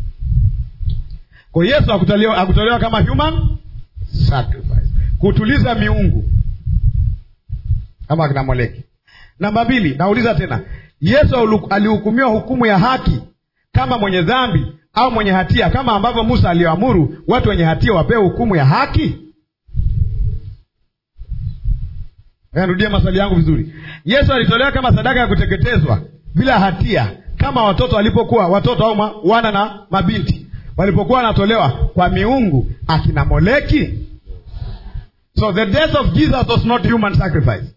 kwa yesu hakutolewa, hakutolewa kama human sacrifice kutuliza miungu kama akina moleki namba mbili nauliza tena yesu aulu- alihukumiwa hukumu ya haki kama mwenye dhambi au mwenye hatia kama ambavyo musa aliyoamuru watu wenye hatia wapewe hukumu ya haki Nirudie maswali yangu vizuri. Yesu alitolewa kama sadaka ya kuteketezwa bila hatia, kama watoto walipokuwa watoto au ma- wana na mabinti walipokuwa wanatolewa kwa miungu akina Moleki. So the death of Jesus was not human sacrifice.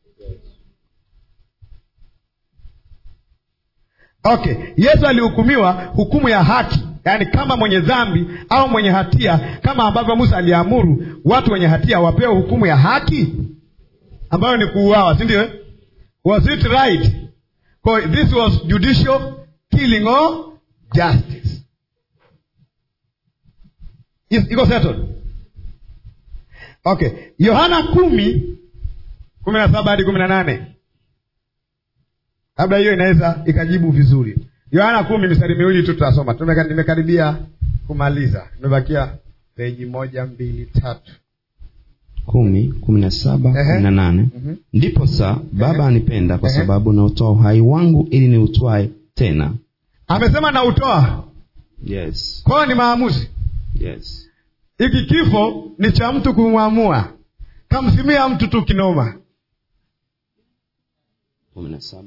Okay, Yesu alihukumiwa hukumu ya haki, yaani kama mwenye dhambi au mwenye hatia, kama ambavyo Musa aliamuru watu wenye hatia wapewe hukumu ya haki ambayo ni kuuawa, si ndio? eh? Was it right? So this was judicial killing or justice. Is- Iko settled? Okay, Yohana kumi kumi na saba hadi kumi na nane labda hiyo inaweza ikajibu vizuri. Yohana kumi mistari miwili tu tutasoma, Tumeka- nimekaribia kumaliza, imebakia peji moja mbili tatu. kumi kumi na saba Ehe. kumi na nane Mhm. ndipo sa baba anipenda kwa Ehe. sababu nautoa uhai wangu ili niutwae tena Amesema na utoa yes kwao, ni maamuzi. yes Hiki kifo ni cha mtu kumwamua, kamsimia mtu tu kinoma. kumi na saba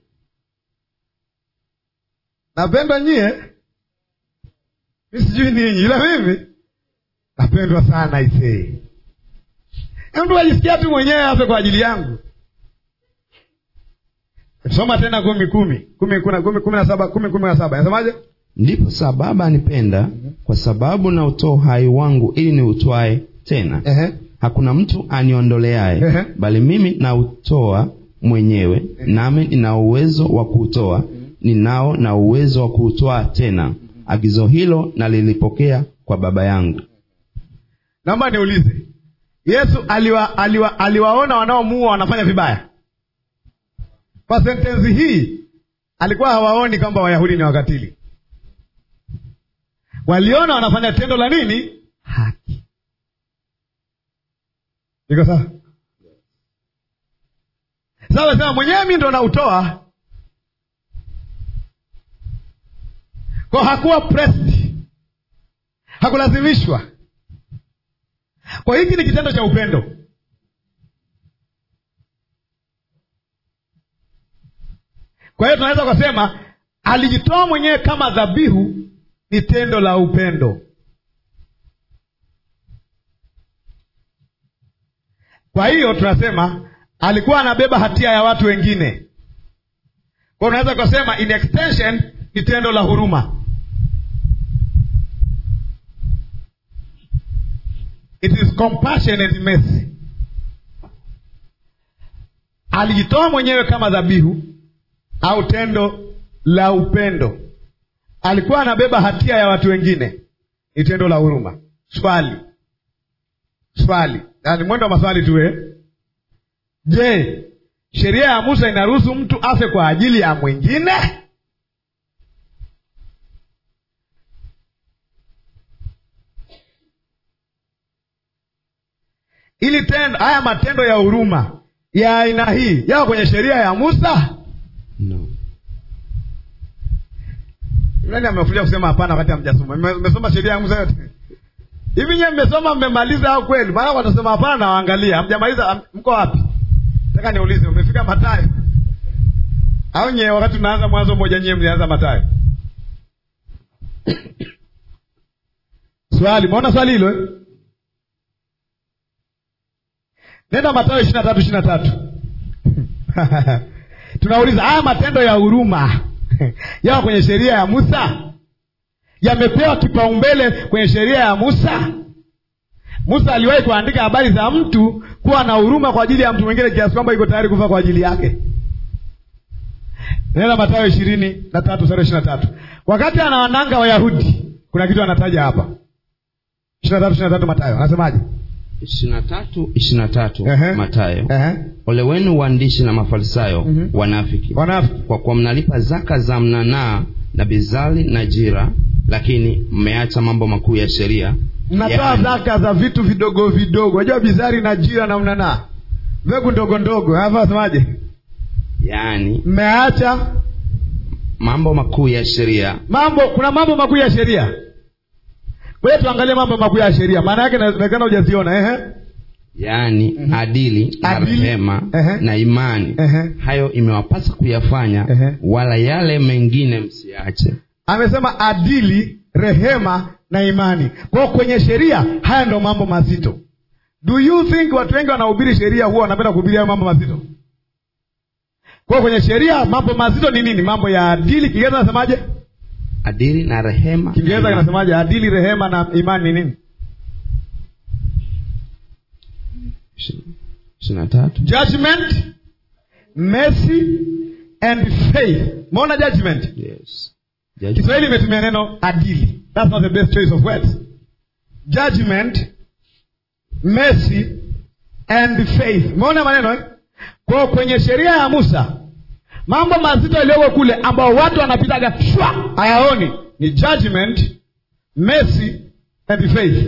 Napendwa nyie, mi sijui ninyi, ila mimi napendwa sana isee. Mtu ajisikia tu mwenyewe afe kwa ajili yangu. Soma tena kumi kumi kumi kuna- kumi kumi na saba kumi kumi na saba nasemaje? ndipo sa baba anipenda kwa sababu nautoa uhai wangu ili niutwae tena Ehe. hakuna mtu aniondoleaye Ehe. bali mimi nautoa mwenyewe nami nina uwezo wa kuutoa ninao na uwezo wa kuutwaa tena agizo hilo nalilipokea kwa baba yangu Naomba niulize, Yesu aliwa, aliwa, aliwaona wanaomuua wanafanya vibaya? Kwa sentensi hii alikuwa hawaoni kwamba Wayahudi ni wakatili, waliona wanafanya tendo la nini? Haki. Iko sawa? Sasa anasema mwenyewe mi ndo nautoa, kwa hakuwa pressed, hakulazimishwa kwa hiki ni kitendo cha upendo. Kwa hiyo tunaweza kusema alijitoa mwenyewe kama dhabihu, ni tendo la upendo. Kwa hiyo tunasema alikuwa anabeba hatia ya watu wengine. Kwa hiyo unaweza kusema in extension ni tendo la huruma. It is compassionate mercy. Alijitoa mwenyewe kama dhabihu au tendo la upendo. Alikuwa anabeba hatia ya watu wengine, ni tendo la huruma. Swali, swali, yaani mwendo wa maswali tu eh? Je, sheria ya Musa inaruhusu mtu afe kwa ajili ya mwingine? ili tendo haya matendo ya huruma ya aina hii yako kwenye sheria ya Musa? no. Nani amefulia kusema hapana wakati hamjasoma? Mme- Mmesoma sheria ya Musa yote hivi? Nyewe mmesoma mmemaliza au kweli? Maana watasema hapana, na waangalia hamjamaliza. am- Mko wapi? Nataka niulize, umefika Mathayo au nyewe wakati tunaanza Mwanzo moja, nyewe mlianza Mathayo? Swali, maona swali hilo eh? Nenda Mathayo ishirini na tatu ishirini na tatu tunauliza haya matendo ya huruma yako kwenye sheria ya Musa, yamepewa kipaumbele kwenye sheria ya Musa. Musa aliwahi kuandika habari za mtu kuwa na huruma kwa ajili ya mtu mwingine kiasi kwamba iko tayari kufa kwa ajili yake. Nenda Mathayo ishirini na tatu sura ishirini na tatu wakati anawananga Wayahudi, kuna kitu anataja hapa ishirini na tatu ishirini na tatu Mathayo anasemaje? ishirini na tatu ishirini na tatu Ehe. matayo Ehe. ole wenu waandishi na mafarisayo Mhm. wanafiki Wanafiki. kwa kuwa mnalipa zaka za mnanaa na bizali na jira lakini mmeacha mambo makuu ya sheria mnatoa yaani- zaka za vitu vidogo vidogo, unajua bizari na jira na mnanaa, mbegu ndogo ndogo. Hapa wasemaje? yaani Mmeacha mambo makuu ya sheria mambo. Kuna mambo makuu ya sheria. Kwa hiyo tuangalie mambo makuu ya sheria, maana yake inawezekana hujaziona. Ehe, yaani adili na Adili. rehema Ehe. na imani Ehe. hayo imewapasa kuyafanya Ehe. wala yale mengine msiache amesema adili rehema na imani kwao kwenye sheria haya ndo mambo mazito do you think watu wengi wanahubiri sheria huwa wanapenda kuhubiri hayo mambo mazito kwao kwenye sheria mambo mazito ni nini mambo ya adili kiingereza nasemaje adili na rehema kiingereza na imani. kinasemaje adili rehema na imani ni nini Ishi- ishirini na tatu judgment mercy and faith maona judgment yes. Judgment. kiswahili imetumia neno adili thats not the best choice of words judgment mercy and faith umeona maneno eh? kwao kwenye sheria ya musa mambo mazito yaliyoko kule ambao watu wanapitaga shwa hayaoni ni judgment mercy and faith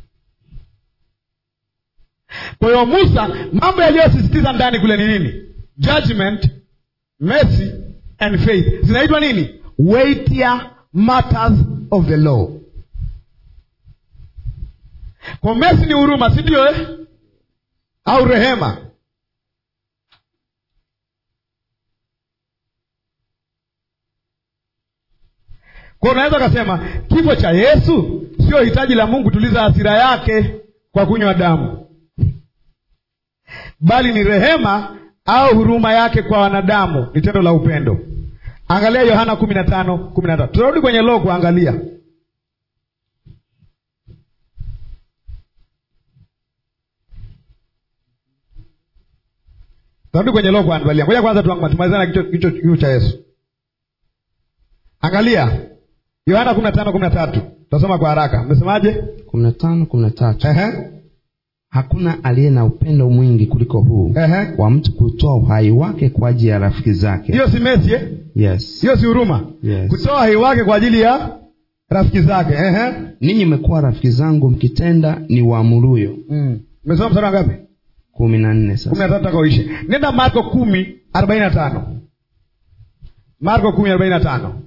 kwa hiyo musa mambo yaliyosisitiza ndani kule ni nini judgment mercy and faith zinaitwa nini weightier matters of the law kwa mercy ni huruma si ndio eh? au rehema kwa unaweza ukasema kifo cha yesu sio hitaji la mungu tuliza hasira yake kwa kunywa damu bali ni rehema au huruma yake kwa wanadamu ni tendo la upendo angalia yohana kumi na tano kumi na tatu tunarudi kwenye loo kuangalia tunarudi kwenye loo kuangalia ngoja kwanza tuang- tumalizane na kichwa- kichwa kiu cha yesu angalia yohana kumi na tano kumi na tatu tutasoma kwa haraka mmesemaje kumi na tano kumi na tatu Ehe, hakuna aliye na upendo mwingi kuliko huu ehe. wa mtu kutoa uhai wake kwa ajili ya rafiki zake hiyo si mesi eh? yes. hiyo si huruma Yes. kutoa hai wake kwa ajili ya rafiki zake Ehe. ninyi mmekuwa rafiki zangu mkitenda ni waamuruyo Mm. umesoma mstari wa ngapi kumi na nne kumi na sasa tatu taka uishe nenda marko kumi arobaini na tano marko kumi arobaini na tano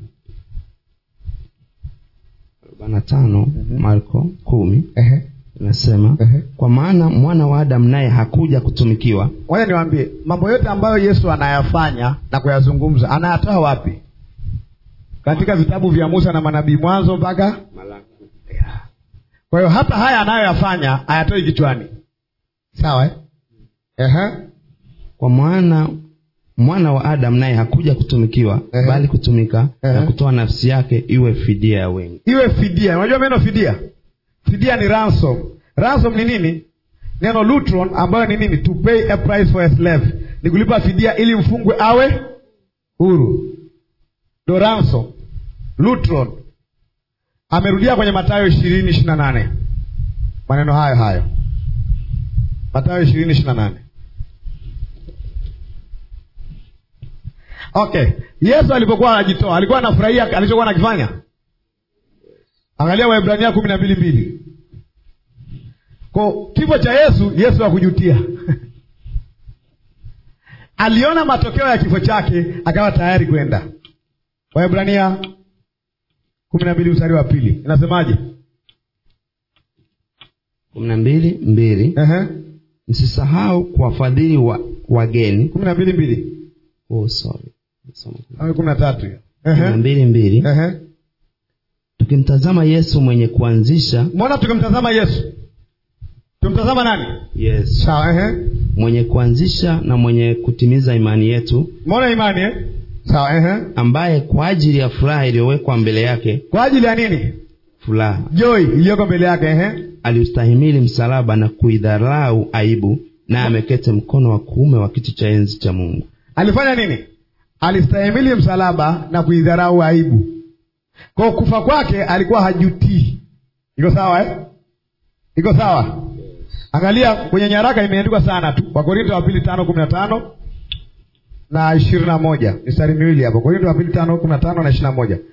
arobaini na tano marko kumi Ehe. inasema Ehe. kwa maana mwana wa adamu naye hakuja kutumikiwa ngoja niwaambie mambo yote ambayo yesu anayafanya na kuyazungumza anayatoa wapi katika vitabu vya musa na manabii mwanzo mpaka kwa hiyo hata haya anayoyafanya hayatoi kichwani sawa eh? Ehe. kwa maana mwana wa adamu naye hakuja kutumikiwa Ehe. bali kutumika Ehe. na kutoa nafsi yake iwe fidia ya wengi iwe fidia unajua neno fidia fidia ni ransom ransom ni nini neno lutron ambayo ni nini to pay a price for a slave ni kulipa fidia ili mfungwe awe huru ndo ransom lutron amerudia kwenye matayo ishirini ishiri na nane maneno hayo hayo matayo ishirini ishiri na nane okay yesu alipokuwa anajitoa alikuwa anafurahia alichokuwa anakifanya angalia waibrania kumi na mbili mbili ko kifo cha yesu yesu hakujutia aliona matokeo ya kifo chake akawa tayari kwenda waibrania kumi na mbili mstari wa pili inasemaje kumi na mbili mbili Ehe. msisahau kuwafadhili wa, wageni kumi na mbili mbili oh, sorry. Soma. au kumi na tatu hiyo kumi na Ehe. mbili mbili Ehe. tukimtazama yesu mwenye kuanzisha mbona tukimtazama yesu tumtazama nani yes. sawa ehe. mwenye kuanzisha na mwenye kutimiza imani yetu mbona imani eh? sawa ehe. ambaye kwa ajili ya furaha iliyowekwa mbele yake kwa ajili ya nini furaha joi iliyoko mbele yake ehe. aliustahimili msalaba na kuidharau aibu naye amekete mkono wa kuume wa kiti cha enzi cha mungu alifanya nini alistahimili msalaba na kuidharau aibu kwa kufa kwake alikuwa hajutii iko sawa eh? iko sawa angalia kwenye nyaraka imeandikwa sana tu wakorinto wa pili tano kumi na tano na ishirini na moja mistari miwili hapo korinto wa pili tano kumi na tano na ishirini na moja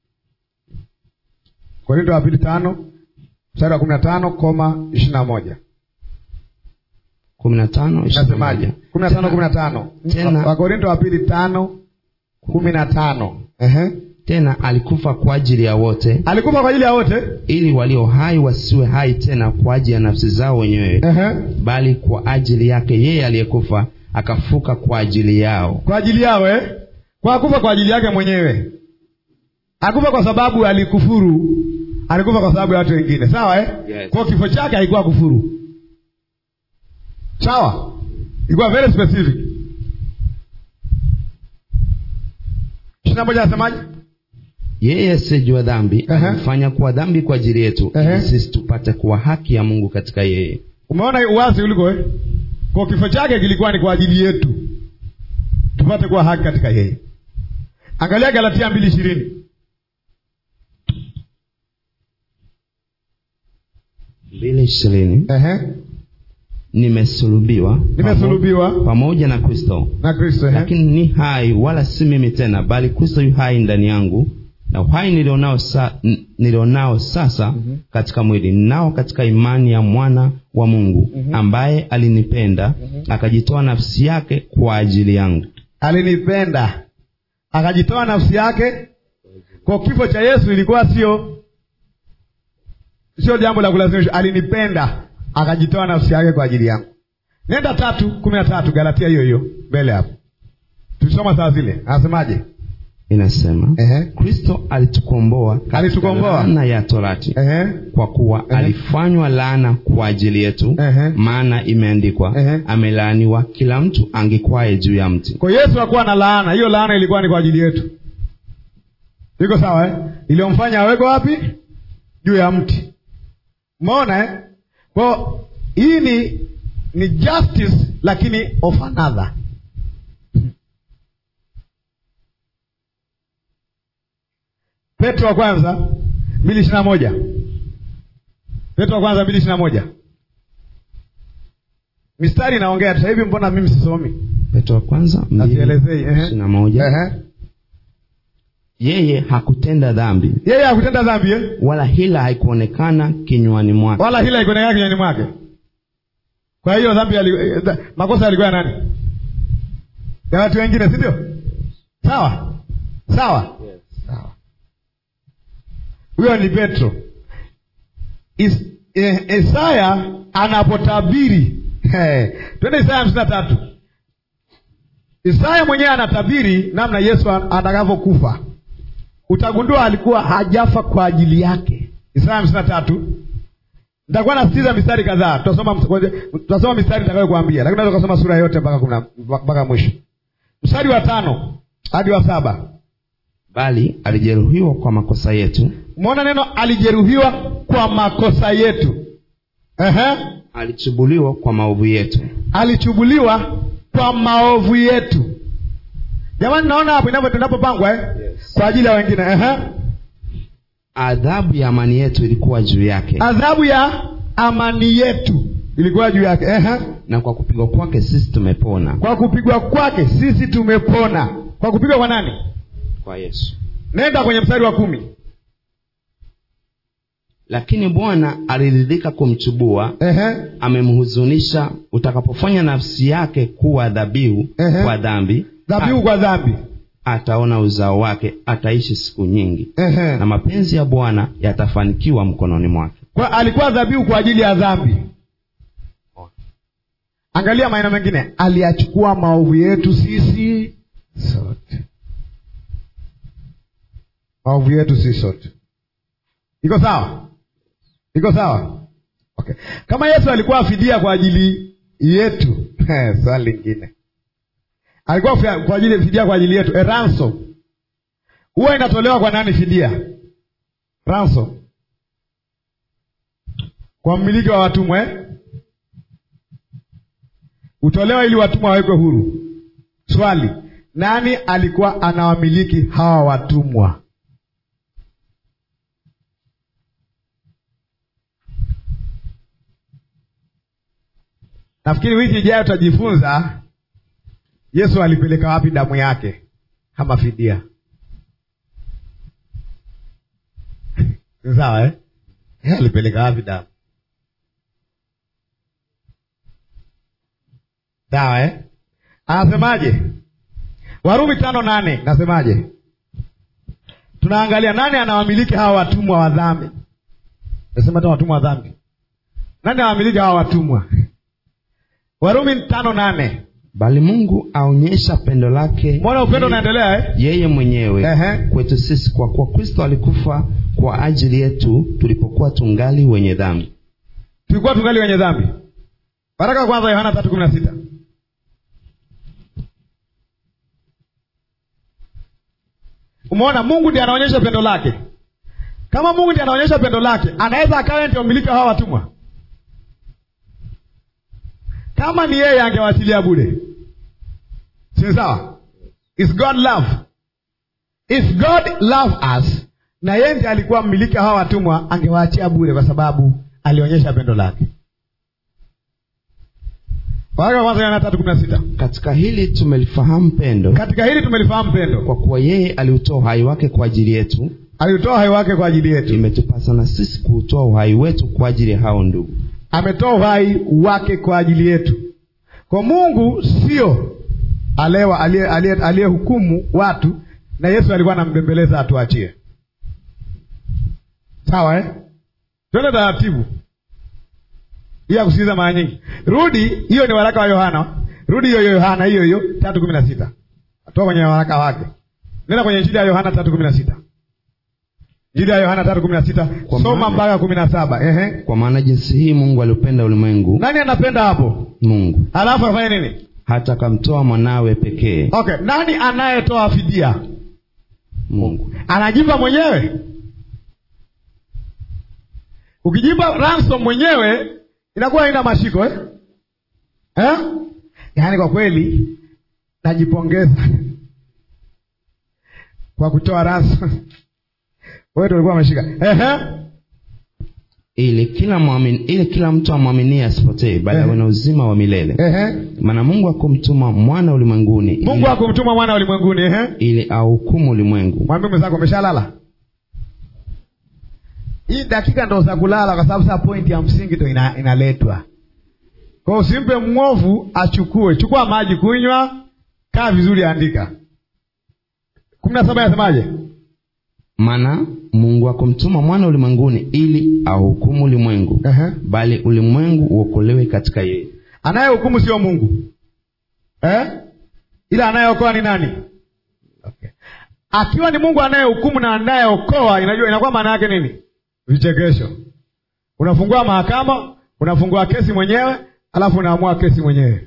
korinto wa pili tano mstari wa kumi na tano koma ishirini na moja kumi na tano ishirini na nasemaje moja. kumi na tano kumi na tano Tena- wakorinto wa pili tano kumi na tano Ehe. tena alikufa kwa ajili ya wote alikufa kwa ajili ya wote ili walio hai wasiwe hai tena kwa ajili ya nafsi zao wenyewe Ehe. bali kwa ajili yake yeye aliyekufa akafuka kwa ajili yao kwa ajili yao eh? kwa akufa kwa ajili yake mwenyewe akufa kwa sababu alikufuru alikufa kwa sababu ya watu wengine sawa eh? Yes. kwa kifo chake haikuwa kufuru sawa ilikuwa very specific ishiri na moja anasemaje yeye asiyejua dhambi Ehe. alifanya kuwa dhambi kwa ajili yetu Ehe. ili sisi tupate kuwa haki ya mungu katika yeye umeona uwazi uliko eh? kwa kifo chake kilikuwa ni kwa ajili yetu tupate kuwa haki katika yeye angalia galatia mbili ishirini mbili ishirini nimesulubiwa Nimesulubiwa. pamo- pamoja na kristo na kristo eh? lakini ni hai wala si mimi tena bali kristo yu hai ndani yangu na uhai nilionao, sa, n- nilionao sasa mm-hmm. katika mwili nao katika imani ya mwana wa mungu mm-hmm. ambaye alinipenda mm-hmm. akajitoa nafsi yake kwa ajili yangu alinipenda akajitoa nafsi yake kwa kifo cha yesu ilikuwa sio sio jambo la kulazimishwa alinipenda akajitoa nafsi yake kwa ajili yangu nenda tatu kumi na tatu galatia hiyo hiyo mbele hapo tulisoma saa zile anasemaje inasema Ehe. kristo alitukomboa katika Alitukomboa. laana ya torati Ehe. kwa kuwa alifanywa laana kwa ajili yetu Ehe. maana imeandikwa Ehe. amelaaniwa kila mtu angikwaye juu ya mti kwa yesu hakuwa na laana hiyo laana ilikuwa ni kwa ajili yetu iko sawa eh? iliyomfanya awekwe wapi juu ya mti umeona eh? kwao hii ni ni justice lakini of another petro wa kwanza mbili ishiri na moja petro wa kwanza mbili ishiri na moja mistari inaongea sasa hivi mbona mimi sisomi petro wa kwanza mbili, Nazielezei, ehe. ishirini na moja Ehe. yeye hakutenda dhambi yeye hakutenda dhambi eh? wala hila haikuonekana kinywani mwake wala hila ikuonekana kinywani mwake kwa hiyo dhambi yali, eh, dha- makosa yalikuwa ya nani ya watu wengine si ndio sawa sawa sawa huyo ni petro Is, eh, isaya anapotabiri eh, twende isaya hamsini na tatu isaya mwenyewe anatabiri namna yesu a- atakavyokufa utagundua alikuwa hajafa kwa ajili yake isaya hamsini na tatu nitakuwa nasitiza mistari kadhaa tutasoma ms- tutasoma mistari nitakayokuambia lakini unaweza kusoma sura yote mpaka kumi na- mpaka mwisho mstari wa tano hadi wa saba bali alijeruhiwa kwa makosa yetu umeona neno alijeruhiwa kwa makosa yetu Ehe. alichubuliwa kwa maovu yetu alichubuliwa kwa maovu yetu jamani naona hapo inapo tunapopangwa eh? Yes. kwa ajili ya wengine Ehe. adhabu ya amani yetu ilikuwa juu yake adhabu ya amani yetu ilikuwa juu yake Ehe. na kwa kupigwa kwake sisi tumepona kwa kupigwa kwake sisi tumepona kwa kupigwa kwa nani kwa yesu nenda kwenye mstari wa kumi lakini bwana aliridhika kumchubua Ehe. amemhuzunisha utakapofanya nafsi yake kuwa dhabihu Ehe. kwa dhambi dhabihu kwa dhambi ataona uzao wake ataishi siku nyingi Ehe. na mapenzi ya bwana yatafanikiwa mkononi mwake kwa alikuwa dhabihu kwa ajili ya dhambi angalia maneno mengine aliyachukua maovu yetu sisi sote maovu yetu sisi sote iko sawa iko sawa okay. kama yesu alikuwa fidia kwa ajili yetu swali lingine alikuwa fia- kwa ajili fidia kwa ajili yetu a ransom huwa inatolewa kwa nani fidia ransom kwa mmiliki wa watumwa eh? hutolewa ili watumwa wawekwe huru swali nani alikuwa anawamiliki hawa watumwa nafikiri wiki ijayo tutajifunza yesu alipeleka wapi damu yake kama fidia sawa eh? Yeye alipeleka wapi damu sawa eh? anasemaje warumi tano nane nasemaje tunaangalia nani anawamiliki hawa watumwa wa dhambi nasema hata watumwa wa dhambi nani anawamiliki hawa watumwa warumi tano nane bali mungu aonyesha pendo lake mbona upendo unaendelea eh? yeye mwenyewe Ehe. kwetu sisi kwa kuwa kristo alikufa kwa ajili yetu tulipokuwa tungali wenye dhambi tulikuwa tungali wenye dhambi waraka wa kwanza yohana tatu kumi na sita umeona mungu ndiye anaonyesha pendo lake kama mungu ndiye anaonyesha pendo lake anaweza akawa ndio mmiliki wa hawa watumwa kama ni yeye angewachilia bure si sawa is god love if god love us na yeye ndiye alikuwa mmiliki wa hawa watumwa angewaachia bure kwa sababu alionyesha pendo lake waraka wa kwanza yohana tatu kumi na sita katika hili tumelifahamu pendo katika hili tumelifahamu pendo kwa kuwa yeye aliutoa uhai wake kwa ajili yetu aliutoa uhai wake kwa ajili yetu imetupasa na sisi kuutoa uhai wetu kwa ajili ya hao ndugu ametoa uhai wake kwa ajili yetu kwa mungu sio alewa aliye- aliye- aliyehukumu watu na yesu alikuwa anambembeleza atuachie sawa eh? twende taratibu hii ya kusikiliza mara nyingi rudi hiyo ni waraka wa yohana rudi hiyo hiyo yohana hiyo hiyo tatu kumi na sita toka kwenye waraka wake nenda kwenye injili ya yohana tatu kumi na sita injili ya yohana tatu kumi na sita Kwa soma maana- mpaka kumi na saba ehe kwa maana jinsi hii mungu aliupenda ulimwengu nani anapenda hapo mungu halafu afanye nini hata akamtoa mwanawe pekee okay nani anayetoa fidia mungu anajipa mwenyewe ukijipa ransom mwenyewe inakuwa haina mashiko eh? Eh? yaani kwa kweli najipongeza kwa kutoa ransom wewe ndio ulikuwa umeshika Ehe. ili kila muamini, ili kila mtu amwaminie asipotee bali Ehe. awe na uzima wa milele Ehe. maana mungu akumtuma mwana ulimwenguni mungu ili, akumtuma mwana ulimwenguni ehe. ili auhukumu ulimwengu mwambie mwenzako umeshalala hii dakika ndo za kulala kwa sababu saa pointi ya msingi ndo ina, inaletwa kwao usimpe mwovu achukue chukua maji kunywa kaa vizuri andika kumi na saba yasemaje maana mungu akumtuma mwana ulimwenguni ili auhukumu ulimwengu Ehe. bali ulimwengu uokolewe katika yeye anayehukumu sio mungu eh? ila anayeokoa ni nani okay. akiwa ni mungu anayehukumu na anayeokoa inajua inakuwa maana yake nini vichekesho unafungua mahakama unafungua kesi mwenyewe alafu unaamua kesi mwenyewe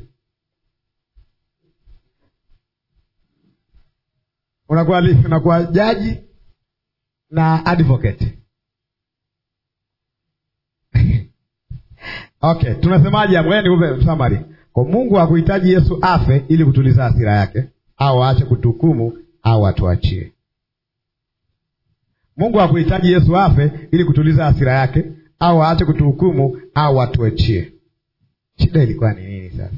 unakuwa li- unakuwa jaji na advocate okay tunasemaje hapo? Ngoja nikupe summary kwa mungu hakuhitaji yesu afe ili kutuliza hasira yake au aache kutuhukumu au atuachie mungu hakuhitaji yesu afe ili kutuliza hasira yake au aache kutuhukumu au atuachie shida ilikuwa ni nini sasa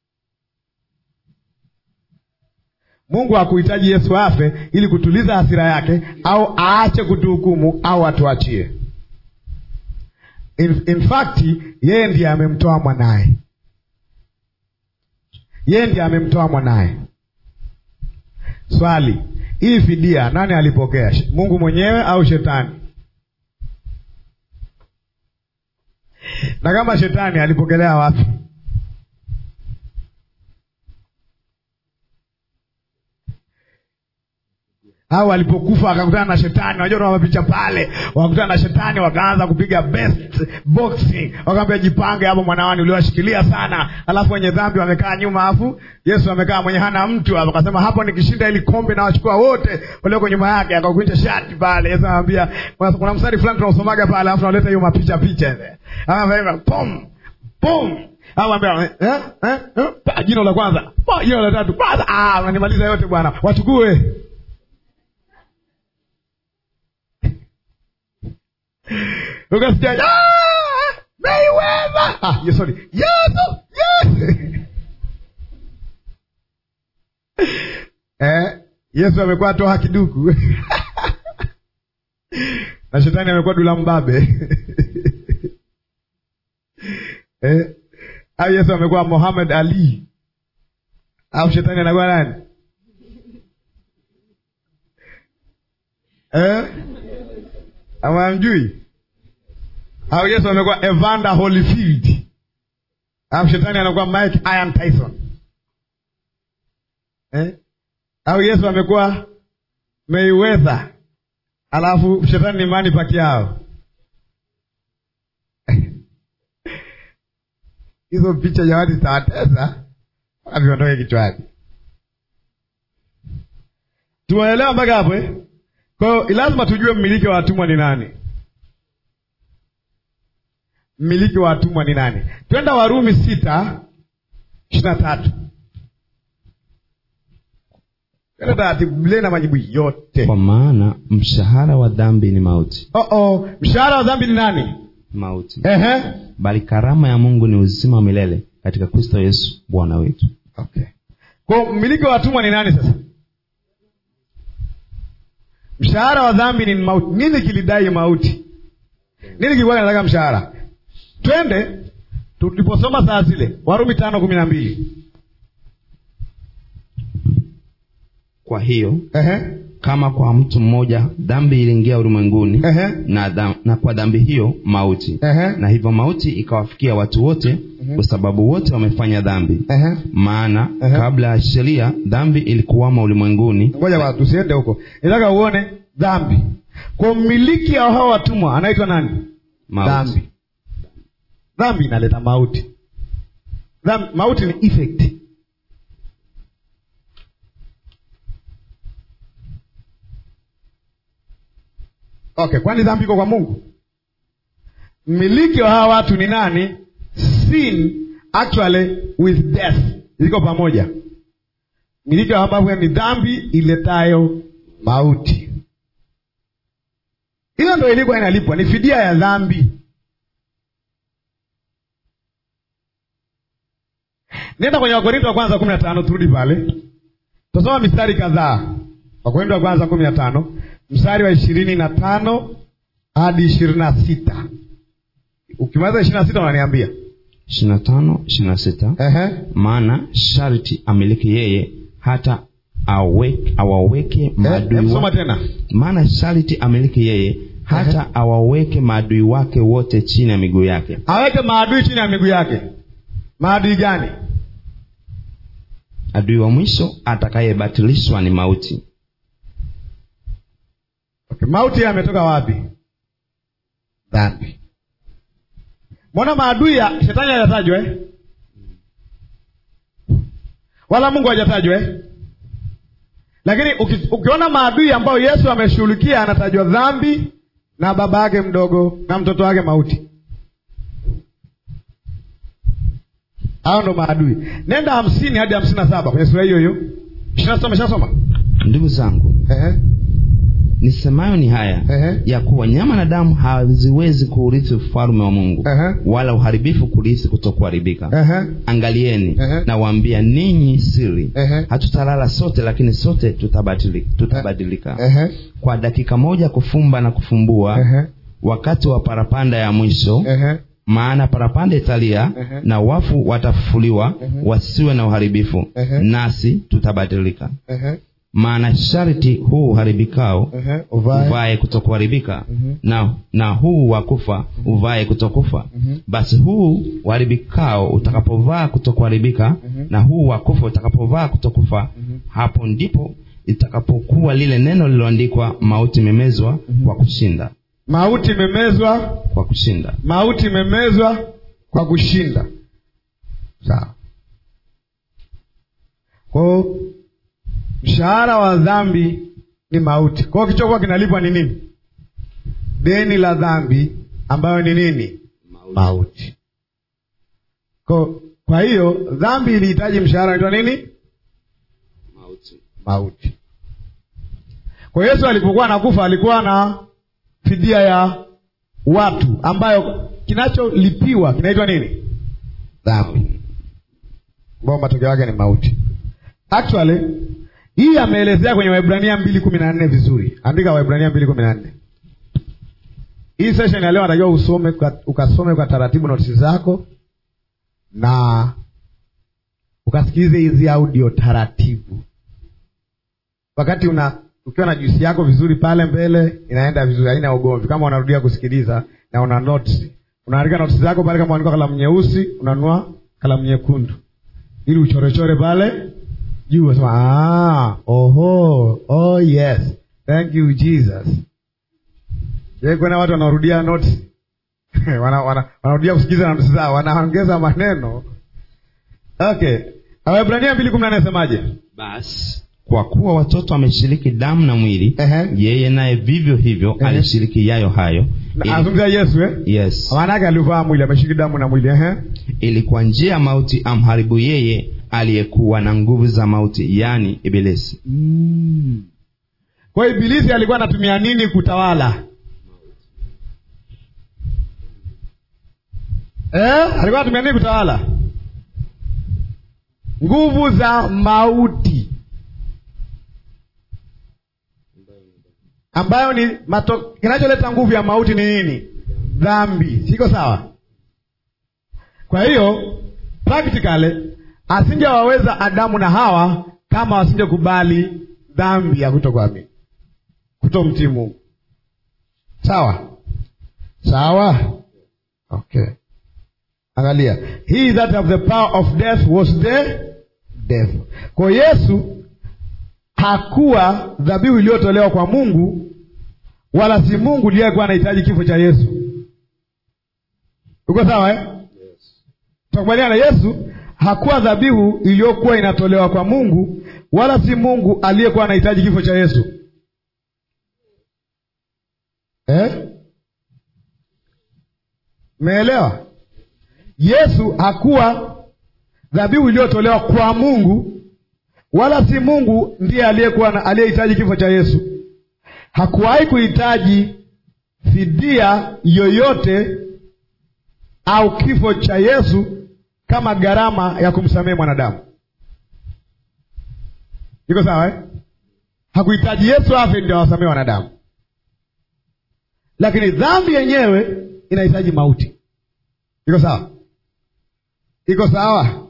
mungu hakuhitaji yesu afe ili kutuliza hasira yake au aache kutuhukumu au atuachie in, in fact yeye ndiye amemtoa mwanaye yeye ndiye amemtoa mwanaye swali hii fidia nani alipokea Sh- mungu mwenyewe au shetani na kama shetani alipokelea wapi au alipokufa akakutana na shetani unajua tuna mapicha pale wakakutana na shetani wakaanza kupiga best boxing wakaambia jipange hapo mwanawani uliwashikilia sana alafu wenye dhambi wamekaa nyuma alafu yesu amekaa mwenye hana mtu hapo akasema hapo nikishinda ili kombe nawachukua wote walioko nyuma yake akakunja shati pale yesu anamwambia kuna- kuna mstari fulani tunausomaga pale alafu naleta hiyo mapicha picha ile Anasema, pum pum au ambia eh, eh, eh, pa, jino la kwanza pa, jino la tatu kwanza ah unanimaliza yote bwana wachukue ukasikia "Ah, Mayweather!" ah, yes, sorry. Yesu, yes. eh, Yesu amekuwa toa kiduku na shetani amekuwa dula mbabe eh, au Yesu amekuwa Muhammad Ali au shetani anakuwa nani? eh? amamjui au yesu amekuwa evander holyfield alafu shetani anakuwa mike iron tyson eh? au yesu amekuwa mayweather alafu shetani ni mani pakiao hizo picha jamani zitawatesa mpaka viondoke kichwani tumeelewa mpaka hapo eh? kwa hiyo lazima tujue mmiliki wa watumwa ni nani mmiliki wa watumwa ni nani twenda warumi sita ishiri na tatu twenda taratibu biblia na majibu yote kwa maana mshahara wa dhambi ni mauti oh -oh. mshahara wa dhambi ni nani mauti Ehe. bali karama ya mungu ni uzima wa milele katika kristo yesu bwana wetu okay. kwa mmiliki wa watumwa ni nani sasa mshahara wa dhambi ni mauti nini kilidai mauti nini kilikuwa kinataka mshahara twende tuliposoma saa zile warumi tano kumi na mbili kwa hiyo Ehe. kama kwa mtu mmoja dhambi iliingia ulimwenguni Ehe. na, dham, na kwa dhambi hiyo mauti Ehe. na hivyo mauti ikawafikia watu wote kwa sababu wote wamefanya dhambi Ehe. maana Ehe. kabla ya sheria dhambi ilikuwama ulimwenguni ngoja bwana, tusiende huko nataka uone dhambi kwa mmiliki wa hao watumwa anaitwa nani mauti dhambi dhambi inaleta mauti dhambi, mauti ni effect okay kwani dhambi iko kwa mungu mmiliki wa hawa watu ni nani sin actually with death ziko pamoja mmiliki wa ambavyo ni dhambi iletayo mauti hiyo ndo ilikuwa inalipwa ni fidia ya dhambi nenda kwenye wakorinto wa kwanza kumi na tano turudi pale tasoma mistari kadhaa wakorinto wa kwanza kumi na tano mstari wa ishirini na tano hadi ishirini na sita ukimaliza ishirini na sita unaniambia ishirina tano ishirina sita Ehe. maana sharti amiliki yeye hata aweke, awaweke Eh, maadui hebu soma wake tena maana sharti amiliki yeye hata awaweke maadui wake wote chini ya miguu yake aweke maadui chini ya miguu yake maadui gani adui wa mwisho atakayebatilishwa ni mauti okay. mauti yametoka wapi dhambi mbona maadui ya shetani hajatajwa eh? wala mungu hajatajwa eh? lakini uki, ukiona maadui ambayo yesu ameshughulikia anatajwa dhambi na baba yake mdogo na mtoto wake mauti hao ndo maadui nenda hamsini hadi hamsini na saba kwenye sura hiyo hiyo ishirina umeshasoma ndugu zangu Ehe, nisemayo ni haya ehe, ya kuwa nyama na damu haziwezi kuurithi ufalme wa mungu ehe, wala uharibifu kurithi kutokuharibika ehe, angalieni Ehe. nawaambia ninyi siri ehe, hatutalala sote lakini sote tutabadili, tutabadilika ehe, kwa dakika moja kufumba na kufumbua ehe, wakati wa parapanda ya mwisho ehe, maana parapanda italia Ehe. na wafu watafufuliwa Ehe. wasiwe na uharibifu Ehe. nasi tutabadilika ehe, maana sharti huu uharibikao ehe, uvae. uvae kutokuharibika Mhm. na, na huu wa kufa uvae kutokufa Mhm. basi huu uharibikao utakapovaa kutokuharibika Mhm. na huu wa kufa utakapovaa kutokufa Mhm. hapo ndipo itakapokuwa lile neno lililoandikwa mauti imemezwa kwa kushinda mauti imemezwa kwa kushinda mauti imemezwa kwa kushinda sawa kwao mshahara wa dhambi ni mauti kwao kichokuwa kinalipwa ni nini deni la dhambi ambayo ni nini mauti kwa, kwa hiyo dhambi ilihitaji mshahara unaitwa nini mauti kwa yesu alipokuwa anakufa alikuwa na fidia ya watu ambayo kinacholipiwa kinaitwa nini dhambi ambao matokeo yake ni mauti actually hii ameelezea kwenye waibrania mbili kumi na nne vizuri andika waibrania mbili kumi na nne hii session ya leo natakiwa usome kwa, ukasome kwa taratibu notisi zako na ukasikilize hizi audio taratibu wakati una ukiwa na juisi yako vizuri pale mbele inaenda vizuri haina ugomvi kama unarudia kusikiliza na una notes unaandika notes zako pale kama unaandika kalamu nyeusi unanunua kalamu nyekundu ili uchorechore pale juu unasema ah, oho oh yes thank you jesus Je, kuna watu wanarudia notes wana, wana, wanarudia kusikiliza notes zao wanaongeza maneno okay Waebrania mbili kumi na nne nasemaje basi kwa kuwa watoto wameshiriki damu na mwili Ehe. yeye naye vivyo hivyo Ehe. alishiriki yayo hayo ili, anazungumzia yesu eh? yes maana yake alivaa mwili ameshiki damu na mwili ehe. ili kwa njia ya mauti amharibu yeye aliyekuwa na nguvu za mauti yaani ibilisi kwa hiyo ibilisi alikuwa anatumia nini kutawala eh? alikuwa anatumia nini kutawala nguvu za mauti ambayo ni mato, kinacholeta nguvu ya mauti ni nini dhambi siko sawa kwa hiyo practically asingewaweza adamu na hawa kama wasingekubali dhambi ya kutokuamini kutomtii mungu sawa sawa okay angalia he that have the power of death was the devil kwa yesu hakuwa dhabihu iliyotolewa kwa mungu wala si mungu ndiye alikuwa anahitaji kifo cha yesu uko sawa eh? tukubaliana yesu hakuwa dhabihu iliyokuwa inatolewa kwa mungu wala si mungu aliyekuwa anahitaji kifo cha yesu eh? meelewa yesu hakuwa dhabihu iliyotolewa kwa mungu wala si mungu ndiye aliyekuwa na- aliyehitaji kifo cha yesu hakuwahi kuhitaji fidia yoyote au kifo cha yesu kama gharama ya kumsamehe mwanadamu iko sawa eh? hakuhitaji yesu afe ndio awasamehe wanadamu lakini dhambi yenyewe inahitaji mauti iko sawa iko sawa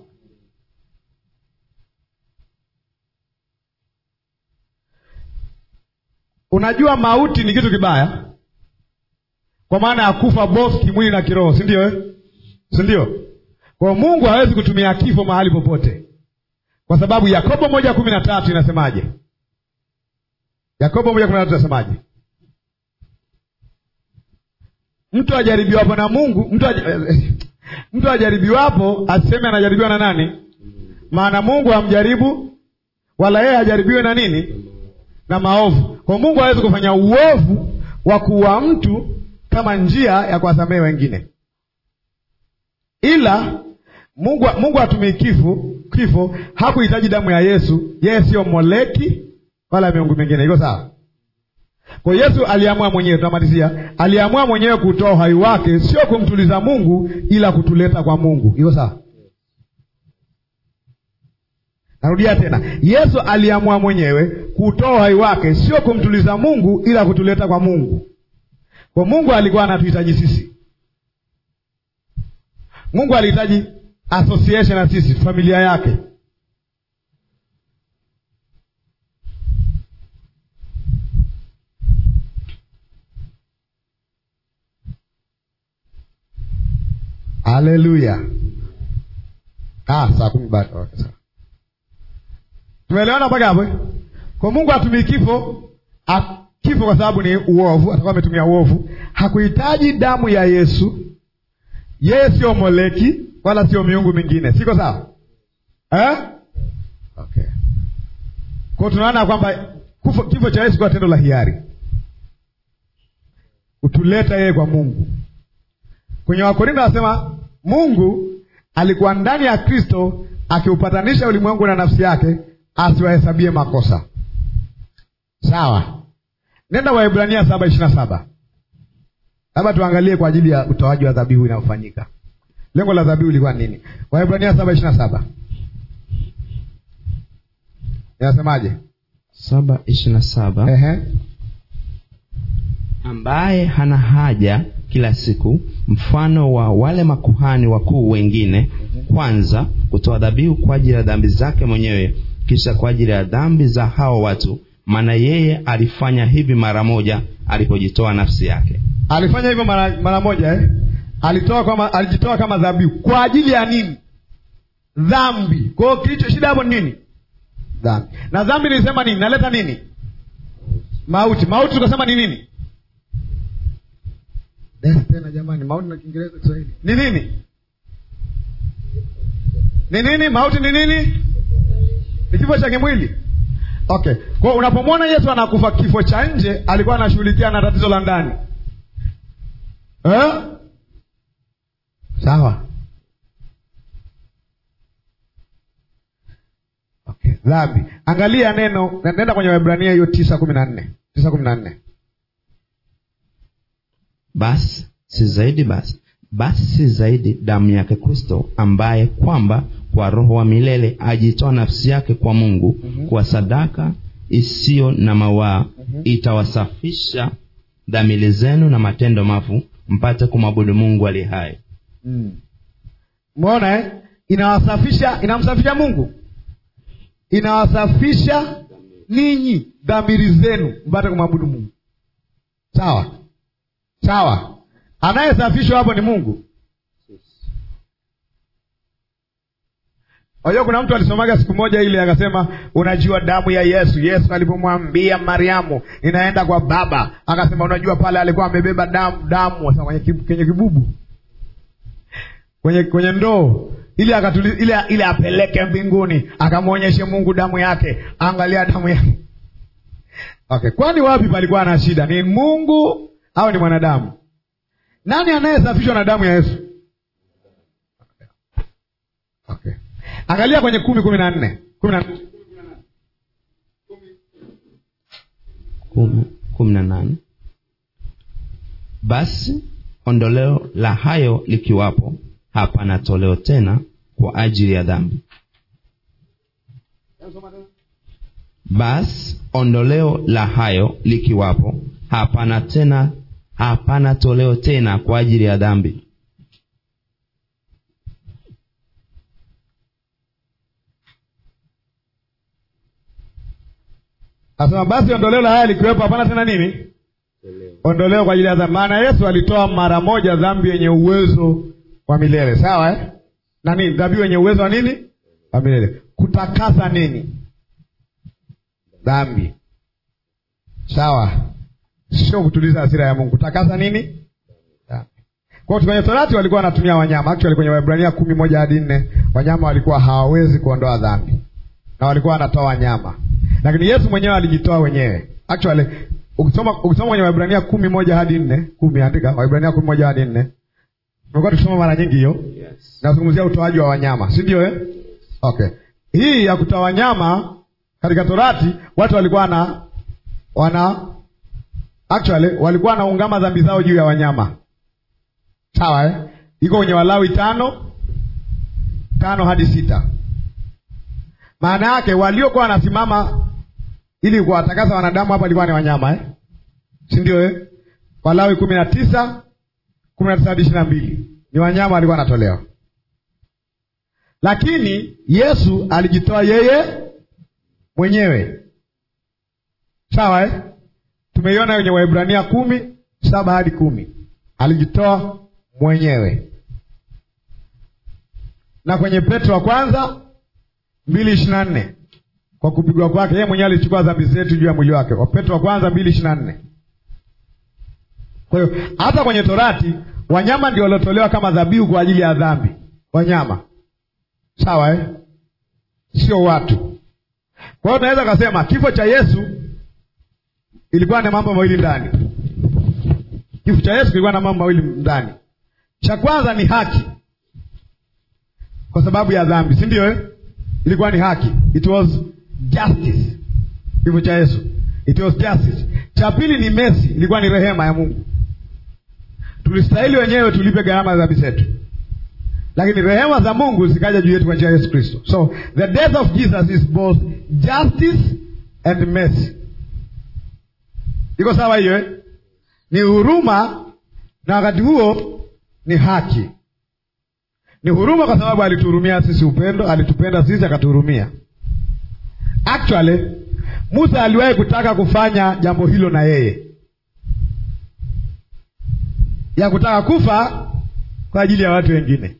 unajua mauti ni kitu kibaya kwa maana ya kufa both kimwili na kiroho si ndio eh? si ndio kwa mungu hawezi kutumia kifo mahali popote kwa sababu yakobo moja kumi na tatu inasemaje yakobo moja kumi na tatu inasemaje mtu ajaribiwapo na mungu mtu, aj... mtu ajaribiwapo aseme anajaribiwa na nani maana mungu hamjaribu wala yeye hajaribiwe na nini na maovu kwa mungu hawezi kufanya uovu wa kuua mtu kama njia ya kuwasamehe wengine ila mungu mungu hatumii kifo kifo hakuhitaji damu ya yesu yeye siyo moleki wala miungu mingine iko sawa kwa yesu aliamua mwenyewe tunamalizia aliamua mwenyewe kutoa uhai wake sio kumtuliza mungu ila kutuleta kwa mungu iko sawa narudia tena yesu aliamua mwenyewe kutoa uhai wake sio kumtuliza mungu ila kutuleta kwa mungu kwa mungu alikuwa anatuhitaji sisi mungu alihitaji association na sisi familia yake haleluya ah, saa kumi bado okay, sawa tumeelewana mpaka hapo eh? kwa mungu hatumii kifo a- kifo kwa sababu ni uovu atakuwa ametumia uovu hakuhitaji damu ya yesu yeye sio moleki wala sio miungu mingine siko sawa eh? okay. kwao tunaona kwamba kufo- kifo cha yesu kwa tendo la hiari kutuleta yeye kwa mungu kwenye wakorinto anasema mungu alikuwa ndani ya kristo akiupatanisha ulimwengu na nafsi yake asiwahesabie makosa sawa nenda waibrania saba ishiri na saba labda tuangalie kwa ajili ya utoaji wa dhabihu inayofanyika lengo la dhabihu ilikuwa nini waibrania saba ishiri na saba inasemaje saba ishirini na saba Ehe. ambaye hana haja kila siku mfano wa wale makuhani wakuu wengine kwanza kutoa dhabihu kwa ajili ya dhambi zake mwenyewe kisha kwa ajili ya dhambi za hao watu maana yeye alifanya hivi mara moja alipojitoa nafsi yake alifanya hivyo mara, mara moja eh? alitoa kama alijitoa kama dhabihu kwa ajili ya nini dhambi kwa hiyo kilicho shida hapo ni nini dhambi na dhambi nilisema nini naleta nini mauti mauti tukasema ni nini Death tena jamani mauti na kiingereza kiswahili ni nini ni nini mauti ni nini ni kifo cha kimwili okay kwa unapomwona yesu anakufa kifo cha nje alikuwa anashughulikia na tatizo la ndani eh? sawa okay dhambi angalia neno nenda kwenye wahibrania hiyo tisa kumi na nne tisa kumi na nne basi si zaidi basi basi si zaidi damu yake kristo ambaye kwamba kwa roho wa milele ajitoa nafsi yake kwa mungu mm-hmm. kwa sadaka isiyo na mawaa mm-hmm. itawasafisha dhamili zenu na matendo mafu mpate kumwabudu mungu ali hai umeona eh? inawasafisha inamsafisha mungu inawasafisha ninyi dhamiri zenu mpate kumwabudu mungu sawa sawa anayesafishwa hapo ni mungu Wajua kuna mtu alisomaga siku moja ile akasema, unajua damu ya Yesu. Yesu alipomwambia Mariamu inaenda kwa Baba, akasema unajua pale alikuwa amebeba damu damu sasa kwenye, kib, kwenye kibubu kwenye kwenye ndoo ili akatuli, ili, ili apeleke mbinguni akamwonyeshe Mungu damu yake. Angalia damu yake. Okay, kwani wapi palikuwa na shida? Ni Mungu au ni mwanadamu? Nani anayesafishwa na damu ya Yesu? Okay. Angalia kwenye kumi kumi na nne kumi na kumi kumi na nane basi ondoleo la hayo likiwapo hapana toleo tena kwa ajili ya dhambi basi ondoleo la hayo likiwapo hapana tena hapana toleo tena kwa ajili ya dhambi Asema basi ondoleo la haya likiwepo hapana tena nini? Ondoleo kwa ajili ya dhambi. Maana Yesu alitoa mara moja dhambi yenye uwezo wa milele, sawa eh? Na nini? Dhambi yenye uwezo wa nini? Wa milele. Kutakasa nini? Dhambi. Sawa. Sio kutuliza hasira ya Mungu. Kutakasa nini? Dhambi. Kwa hiyo kwenye Torati walikuwa wanatumia wanyama. Actually kwenye Waebrania kumi moja hadi nne wanyama walikuwa hawawezi kuondoa dhambi, na walikuwa wanatoa wanyama lakini Yesu mwenyewe alijitoa wenyewe. Actually ukisoma ukisoma kwenye Waebrania kumi moja hadi nne kumi andika Waebrania kumi moja hadi nne tumekuwa tukisoma mara nyingi hiyo yes. nazungumzia utoaji wa wanyama, si ndio eh? Okay, hii ya kutoa wanyama katika Torati watu walikuwa na wana actually walikuwa wanaungama dhambi zao juu ya wanyama, sawa eh? Iko kwenye Walawi tano tano hadi sita. Maana yake waliokuwa wanasimama ili kuwatakasa wanadamu hapa walikuwa ni wanyama eh? si ndio eh? Walawi kumi na tisa kumi na tisa hadi ishirini na mbili ni wanyama walikuwa wanatolewa, lakini Yesu alijitoa yeye mwenyewe, sawa eh? Tumeiona kwenye Waebrania kumi saba hadi kumi alijitoa mwenyewe, na kwenye Petro wa kwanza mbili ishirini na nne kwa kupigwa kwake yeye mwenyewe alichukua dhambi zetu juu ya mwili wake. Wapetro wa kwanza mbili ishirini na nne. Kwa hiyo hata kwenye Torati wanyama ndio waliotolewa kama dhabihu kwa ajili ya dhambi, wanyama sawa eh? Sio watu. Kwa hiyo tunaweza kasema kifo cha Yesu ilikuwa na mambo mawili ndani. Kifo cha Yesu kilikuwa na mambo mawili ndani. Cha kwanza ni haki, kwa sababu ya dhambi, si ndio eh? Ilikuwa ni haki, it was justice. Kifo cha Yesu it was justice. Cha pili ni mercy, ilikuwa ni rehema ya Mungu. Tulistahili wenyewe tulipe gharama za dhambi zetu, lakini rehema za Mungu zikaja juu yetu kwa njia ya Yesu Kristo. So the death of Jesus is both justice and mercy. Iko sawa hiyo eh? Ni huruma na wakati huo ni haki. Ni huruma kwa sababu alituhurumia sisi, upendo, alitupenda sisi akatuhurumia. Actually musa aliwahi kutaka kufanya jambo hilo na yeye ya kutaka kufa kwa ajili ya watu wengine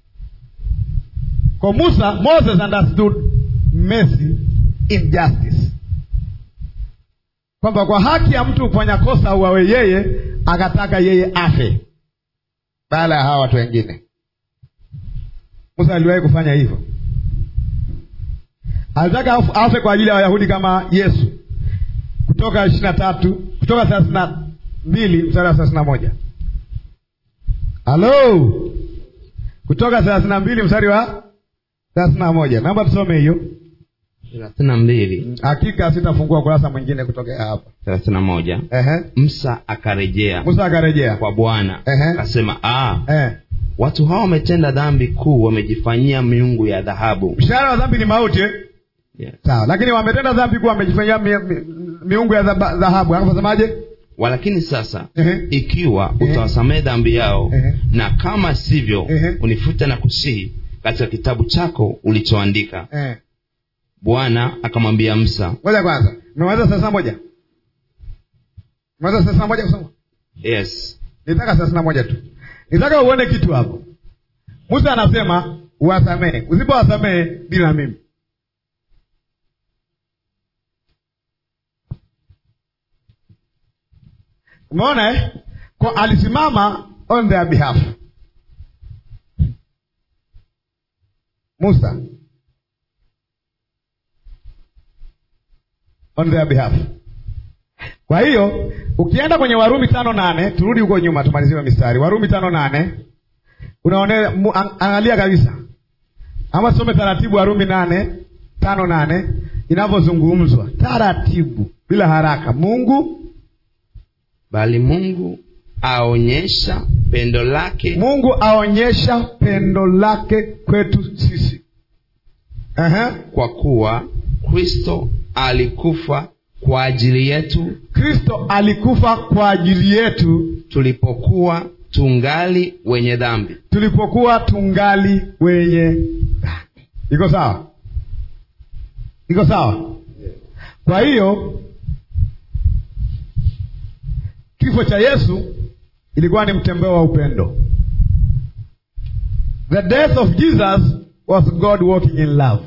kwa musa moses understood mercy in justice kwamba kwa haki ya mtu kufanya kosa uawe yeye akataka yeye afe baada ya hawa watu wengine musa aliwahi kufanya hivyo alitaka afu- afe kwa ajili ya wayahudi kama yesu kutoka ishiri na tatu kutoka thelathini na mbili mstari wa thelathini na moja halo kutoka thelathini na mbili mstari wa thelathini na moja naomba tusome hiyo thelathini na mbili hakika sitafungua kurasa mwingine kutokea hapa thelathini na moja Ehe. msa akarejea musa akarejea kwa bwana Ehe. akasema "Ah, Eh. watu hawa wametenda dhambi kuu wamejifanyia miungu ya dhahabu mshahara wa dhambi ni mauti eh? yes. sawa lakini wametenda dhambi kuwa wamejifanyia mi, mi, miungu ya dhaba- dhahabu akasemaje walakini sasa Ehe. ikiwa Ehe. utawasamehe dhambi yao Ehe. na kama sivyo Ehe. unifute na kusihi katika kitabu chako ulichoandika Eh. bwana akamwambia msa ngoja kwanza umemaliza thelathini na moja umemaliza thelathini na moja kusoma yes nitaka thelathini na moja tu nitaka uone kitu hapo musa anasema uwasamehe usipowasamehe dili na mimi umeona eh? kwa alisimama on their behalf musa on their behalf kwa hiyo ukienda kwenye warumi tano nane turudi huko nyuma tumaliziwe mistari warumi tano nane unaone mu- ang- angalia kabisa ama some taratibu warumi nane tano nane inavyozungumzwa taratibu bila haraka mungu bali mungu aonyesha pendo lake mungu aonyesha pendo lake kwetu sisi Aha. kwa kuwa kristo alikufa kwa ajili yetu kristo alikufa kwa ajili yetu tulipokuwa tungali wenye dhambi tulipokuwa tungali wenye dhambi iko sawa iko sawa kwa hiyo kifo cha yesu ilikuwa ni mtembeo wa upendo the death of jesus was god walking in love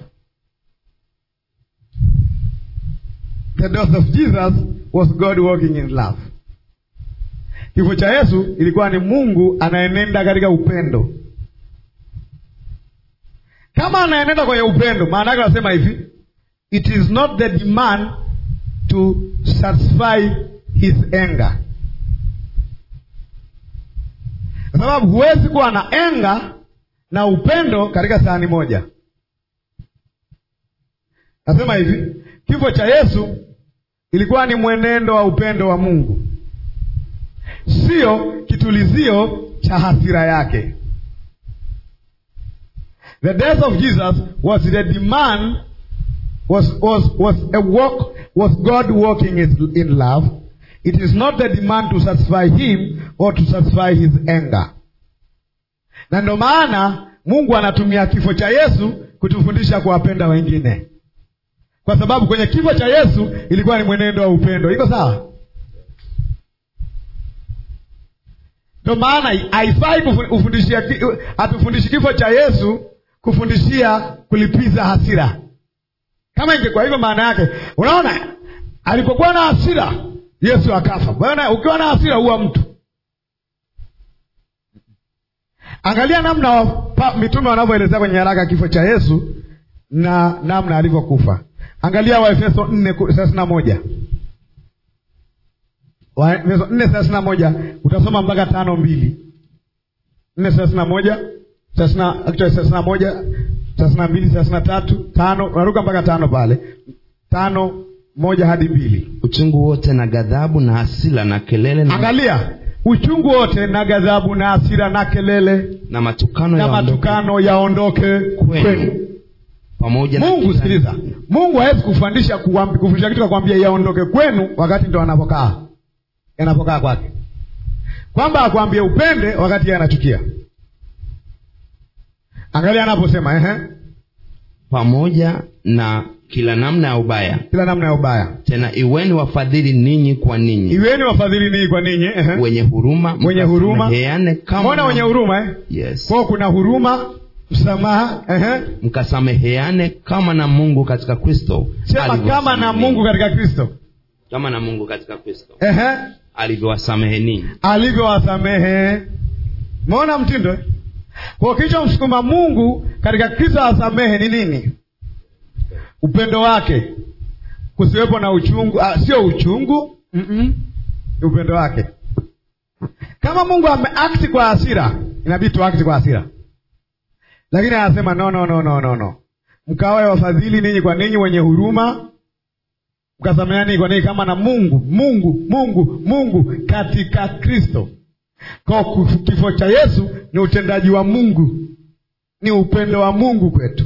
the death of jesus was god walking in love kifo cha yesu ilikuwa ni mungu anaenenda katika upendo kama anaenenda kwenye upendo maana yake anasema hivi it is not the demand to satisfy his anger kwa sababu huwezi kuwa na enga na upendo katika sahani moja nasema hivi kifo cha yesu ilikuwa ni mwenendo wa upendo wa mungu sio kitulizio cha hasira yake the death of jesus was the demand was, was, was a walk was god walking in, in love it is not the demand to satisfy him or to satisfy his anger na ndo maana mungu anatumia kifo cha yesu kutufundisha kuwapenda wengine kwa sababu kwenye kifo cha yesu ilikuwa ni mwenendo wa upendo iko sawa ndo maana haifai kufu- kufundishia ki- hatufundishi kifo cha yesu kufundishia kulipiza hasira kama ingekuwa hivyo maana yake unaona alipokuwa na hasira yesu akafa bwana ukiwa na hasira huwa mtu angalia namna wa, pa, mitume wanavyoelezea kwenye haraka kifo cha yesu na namna alivyokufa angalia waefeso nne ku- thelathini na moja waefeso nne thelathini na moja utasoma mpaka tano mbili nne thelathini na moja thelathini na- actually thelathini na moja thelathini na mbili thelathini na tatu tano unaruka mpaka tano pale tano moja hadi mbili uchungu wote na ghadhabu na hasila na kelele na, angalia uchungu wote na ghadhabu na hasira na kelele na matukano na yaondoke matukano yaondoke kwenu pamoja na mungu kila- sikiliza mungu hawezi kufundisha kuambi- kufundisha kitu kakwambia yaondoke kwenu wakati ndo anapokaa yanapokaa kwake kwamba akwambie upende wakati yeye anachukia angalia anaposema ehe pamoja na kila namna ya ubaya kila namna ya ubaya tena iweni wafadhili ninyi kwa ninyi iweni wafadhili ninyi kwa ninyi ehe. wenye huruma Wenye huruma. mkasameheane kama mbona wenye huruma eh? yes. kwao kuna huruma msamaha ehe. mkasameheane kama na mungu katika kristo sema kama na alivyowasamehe mungu ninyi. katika kristo kama na mungu katika kristo ehe. alivyowasamehe ninyi alivyowasamehe mona mtindo eh? kwa kilichomsukuma mungu katika kristo awasamehe ni nini upendo wake kusiwepo na uchungu ah, sio uchungu Mm-mm. ni upendo wake kama mungu ameakti kwa hasira inabidi tuakti kwa hasira lakini anasema no no no no no no mkawae wafadhili ninyi kwa ninyi wenye huruma mkasameheani kwa ninyi kama na mungu mungu mungu mungu katika kristo kwa kufu- kifo cha yesu ni utendaji wa mungu ni upendo wa mungu kwetu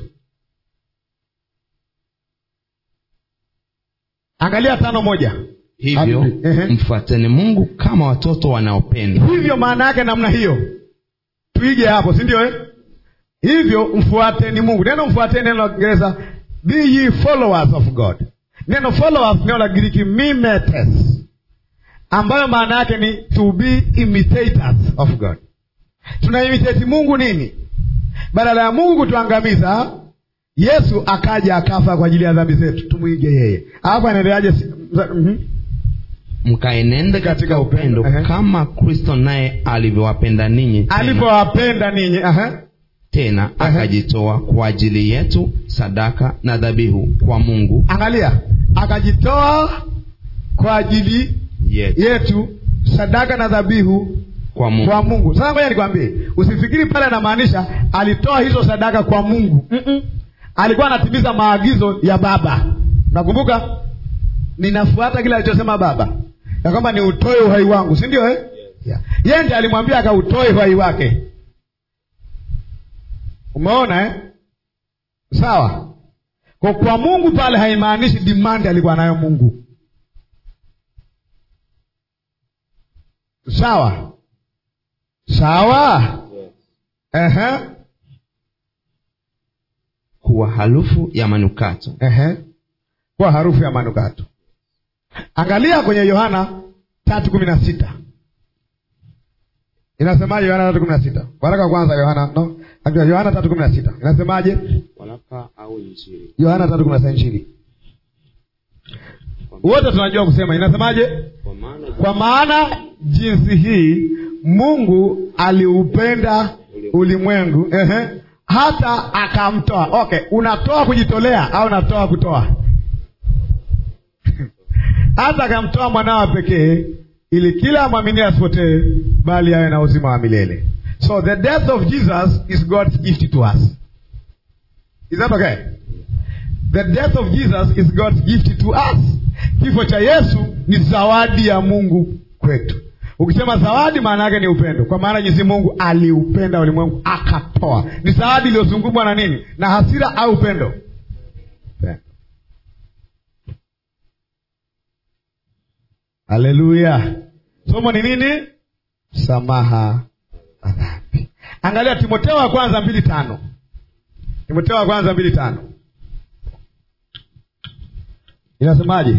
angalia tano moja hivyo Amri. Ehe. mfuateni mungu kama watoto wanaopendwa hivyo maana yake namna hiyo tuige hapo si ndio eh? hivyo mfuateni mungu neno mfuateni neno la kiingereza be ye followers of god neno followers neno la giriki mimetes ambayo maana yake ni to be imitators of god tunaimitate mungu nini badala ya mungu kutuangamiza yesu akaja akafa kwa ajili ya dhambi zetu tumwige yeye alafu anaendeleaje si- mza- mhm. mkaenende katika Katika upendo. upendo Ehe. kama kristo naye alivyowapenda ninyi tena, alivyowapenda ninyi aha. tena akajitoa kwa ajili yetu sadaka na dhabihu kwa mungu angalia akajitoa kwa ajili yetu, yetu sadaka na dhabihu kwa mungu kwa mungu sasa ngoja nikwambie usifikiri pale anamaanisha alitoa hizo sadaka kwa mungu Mm-mm. alikuwa anatimiza maagizo ya baba nakumbuka ninafuata kile alichosema baba ya kwamba ni utoe uhai wangu si ndio eh? yeah. yeye ndiye alimwambia akautoe uhai wake umeona eh? sawa kwa kwa mungu pale haimaanishi dimandi alikuwa nayo mungu sawa sawa Ehe. kuwa harufu ya manukato Ehe. kwa harufu ya manukato angalia kwenye yohana tatu kumi na sita inasemaje yohana tatu kumi na sita waraka wa kwanza yohana no Actually, yohana tatu kumi na sita inasemaje walaka au injili yohana tatu kumi na sita injili wote tunajua kusema inasemaje kwa maana kwa maana jinsi hii mungu aliupenda ulimwengu ehe, hata akamtoa okay unatoa kujitolea au unatoa kutoa hata akamtoa mwanawa pekee ili kila amwaminie asipotee bali awe na uzima wa milele so the death of jesus is god's gift to us is that okay the death of jesus is god's gift to us kifo cha yesu ni zawadi ya mungu kwetu ukisema zawadi maana yake ni upendo kwa maana jinsi mungu aliupenda ulimwengu akatoa ni zawadi iliyozungumwa na nini na hasira au upendo Upendo. haleluya somo ni nini samaha wa dhambi angalia timoteo wa kwanza mbili tano timoteo wa kwanza mbili tano inasemaje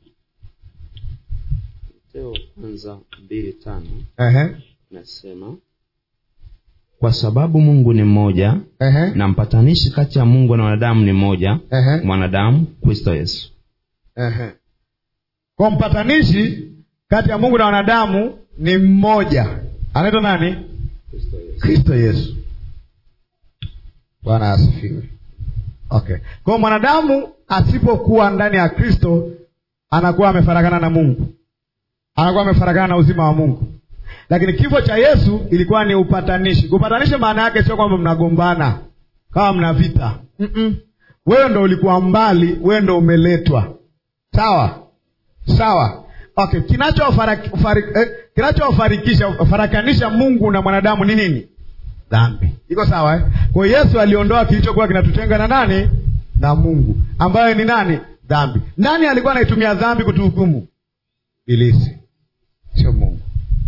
Mateo kwanza mbili tano Ehe, nasema kwa sababu mungu ni mmoja ehe, na mpatanishi kati ya mungu na wanadamu ni mmoja ehe, mwanadamu kristo yesu ehe. kwa mpatanishi kati ya mungu na wanadamu ni mmoja anaitwa nani kristo yesu kristo yesu bwana asifiwe okay kwao mwanadamu asipokuwa ndani ya kristo anakuwa amefarakana na mungu anakuwa amefarakana na uzima wa mungu lakini kifo cha yesu ilikuwa ni upatanishi upatanishi maana yake sio kwamba mnagombana kama mna vita Mm-mm. wewe ndo ulikuwa mbali wewe ndo umeletwa sawa sawa okay kinachofariki- fari- eh, kinachofarikisha farakanisha mungu na mwanadamu ni nini dhambi iko sawa eh? kwa hiyo yesu aliondoa kilichokuwa kinatutenga na nani na mungu ambayo ni nani dhambi nani alikuwa anaitumia dhambi kutuhukumu ilisi sio mungu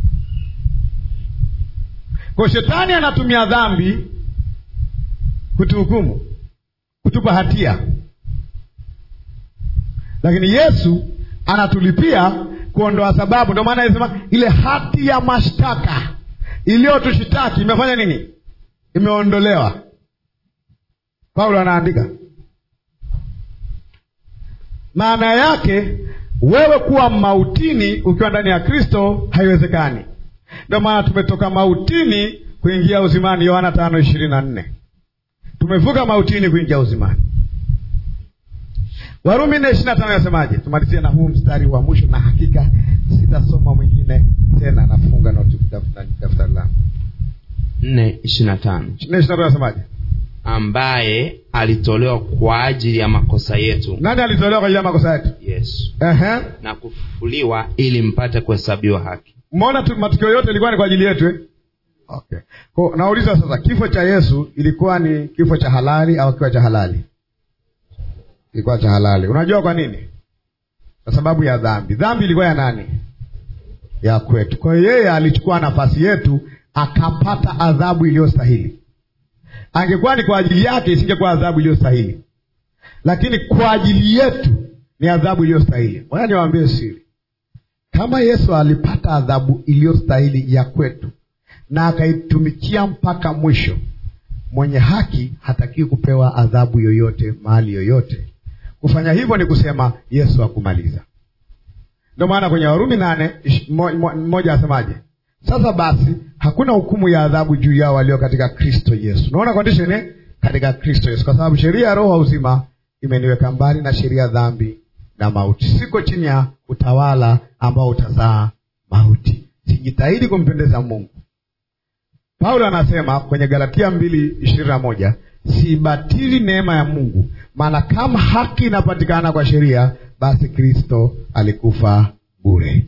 kwa shetani anatumia dhambi kutuhukumu kutupa hatia lakini yesu anatulipia kuondoa sababu ndio maana anasema ile hati ya mashtaka iliyotushitaki imefanya nini imeondolewa paulo anaandika maana yake wewe kuwa mautini ukiwa ndani ya kristo haiwezekani ndio maana tumetoka mautini kuingia uzimani yohana tano ishirini na nne tumevuka mautini kuingia uzimani warumi nne ishiri na tano yasemaje tumalizie na huu mstari wa mwisho na hakika sitasoma mwingine tena nafunga na daftari langu nne ishiri na tano nne ishiri na tano yasemaje ambaye alitolewa kwa ajili ya makosa yetu nani alitolewa kwa ajili ya makosa yetu yesu Ehe. na kufufuliwa ili mpate kuhesabiwa haki mmeona tu matukio yote ilikuwa ni kwa ajili yetu eh? okay. Kwa, nauliza sasa kifo cha yesu ilikuwa ni kifo cha halali au kiwa cha halali ilikuwa cha halali unajua kwa nini kwa sababu ya dhambi dhambi ilikuwa ya nani ya kwetu kwa hiyo yeye alichukua nafasi yetu akapata adhabu iliyostahili angekuwa ni kwa ajili yake isingekuwa adhabu iliyostahili lakini kwa ajili yetu ni adhabu iliyostahili moja niwaambie siri kama yesu alipata adhabu iliyostahili ya kwetu na akaitumikia mpaka mwisho mwenye haki hatakiwi kupewa adhabu yoyote mahali yoyote kufanya hivyo ni kusema yesu akumaliza ndio maana kwenye warumi nane ish- mo- mo- mmoja asemaje sasa basi hakuna hukumu ya adhabu juu yao walio katika kristo yesu unaona condition eh? katika kristo yesu kwa sababu sheria ya roho wa uzima imeniweka mbali na sheria ya dhambi na mauti siko chini ya utawala ambao utazaa mauti sijitahidi kumpendeza mungu paulo anasema kwenye galatia mbili ishirini na moja sibatili neema ya mungu maana kama haki inapatikana kwa sheria basi kristo alikufa bure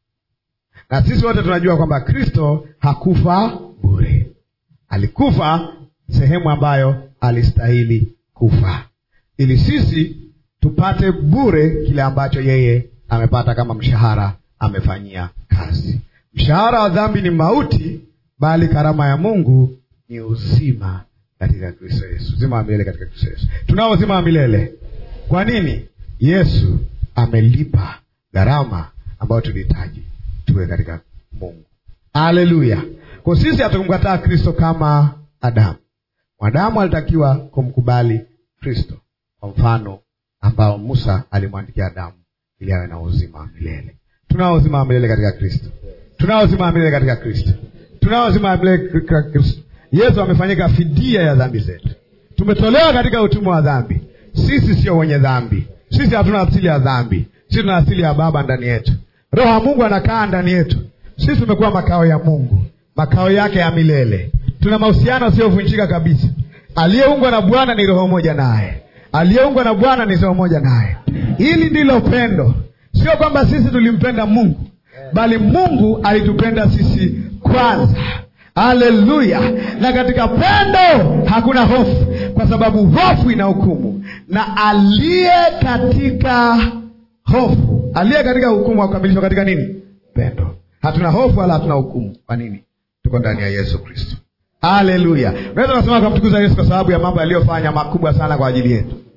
na sisi wote tunajua kwamba kristo hakufa bure alikufa sehemu ambayo alistahili kufa ili sisi tupate bure kile ambacho yeye amepata kama mshahara amefanyia kazi mshahara wa dhambi ni mauti bali karama ya mungu ni uzima katika kristo yesu uzima wa milele katika kristo yesu tunao uzima wa milele kwa nini yesu amelipa gharama ambayo tulihitaji tuwe katika mungu haleluya kwa sisi hatukumkataa kristo kama adamu mwanadamu alitakiwa kumkubali kristo kwa mfano ambao musa alimwandikia adamu ili awe na uzima wa milele tunao uzima wa milele katika kristo tunao uzima wa milele katika kristo tunao uzima wa milele katika kristo yesu amefanyika fidia ya dhambi zetu tumetolewa katika utumwa wa dhambi sisi sio wenye dhambi sisi hatuna asili ya dhambi sisi tuna asili ya baba ndani yetu roho wa mungu anakaa ndani yetu sisi tumekuwa makao ya mungu makao yake ya milele tuna mahusiano asiyovunjika kabisa aliyeungwa na bwana ni roho moja naye aliyeungwa na bwana ni roho moja naye hili ndilo pendo sio kwamba sisi tulimpenda mungu bali mungu alitupenda sisi kwanza haleluya na katika pendo hakuna hofu kwa sababu hofu ina hukumu na aliye katika hofu aliye katika hukumu akukamilishwa katika nini pendo hatuna hofu wala hatuna hukumu kwa nini tuko ndani ya yesu kristo haleluya unaweza kasema kamtukuza yesu kwa sababu ya mambo yaliyofanya makubwa sana kwa ajili yetu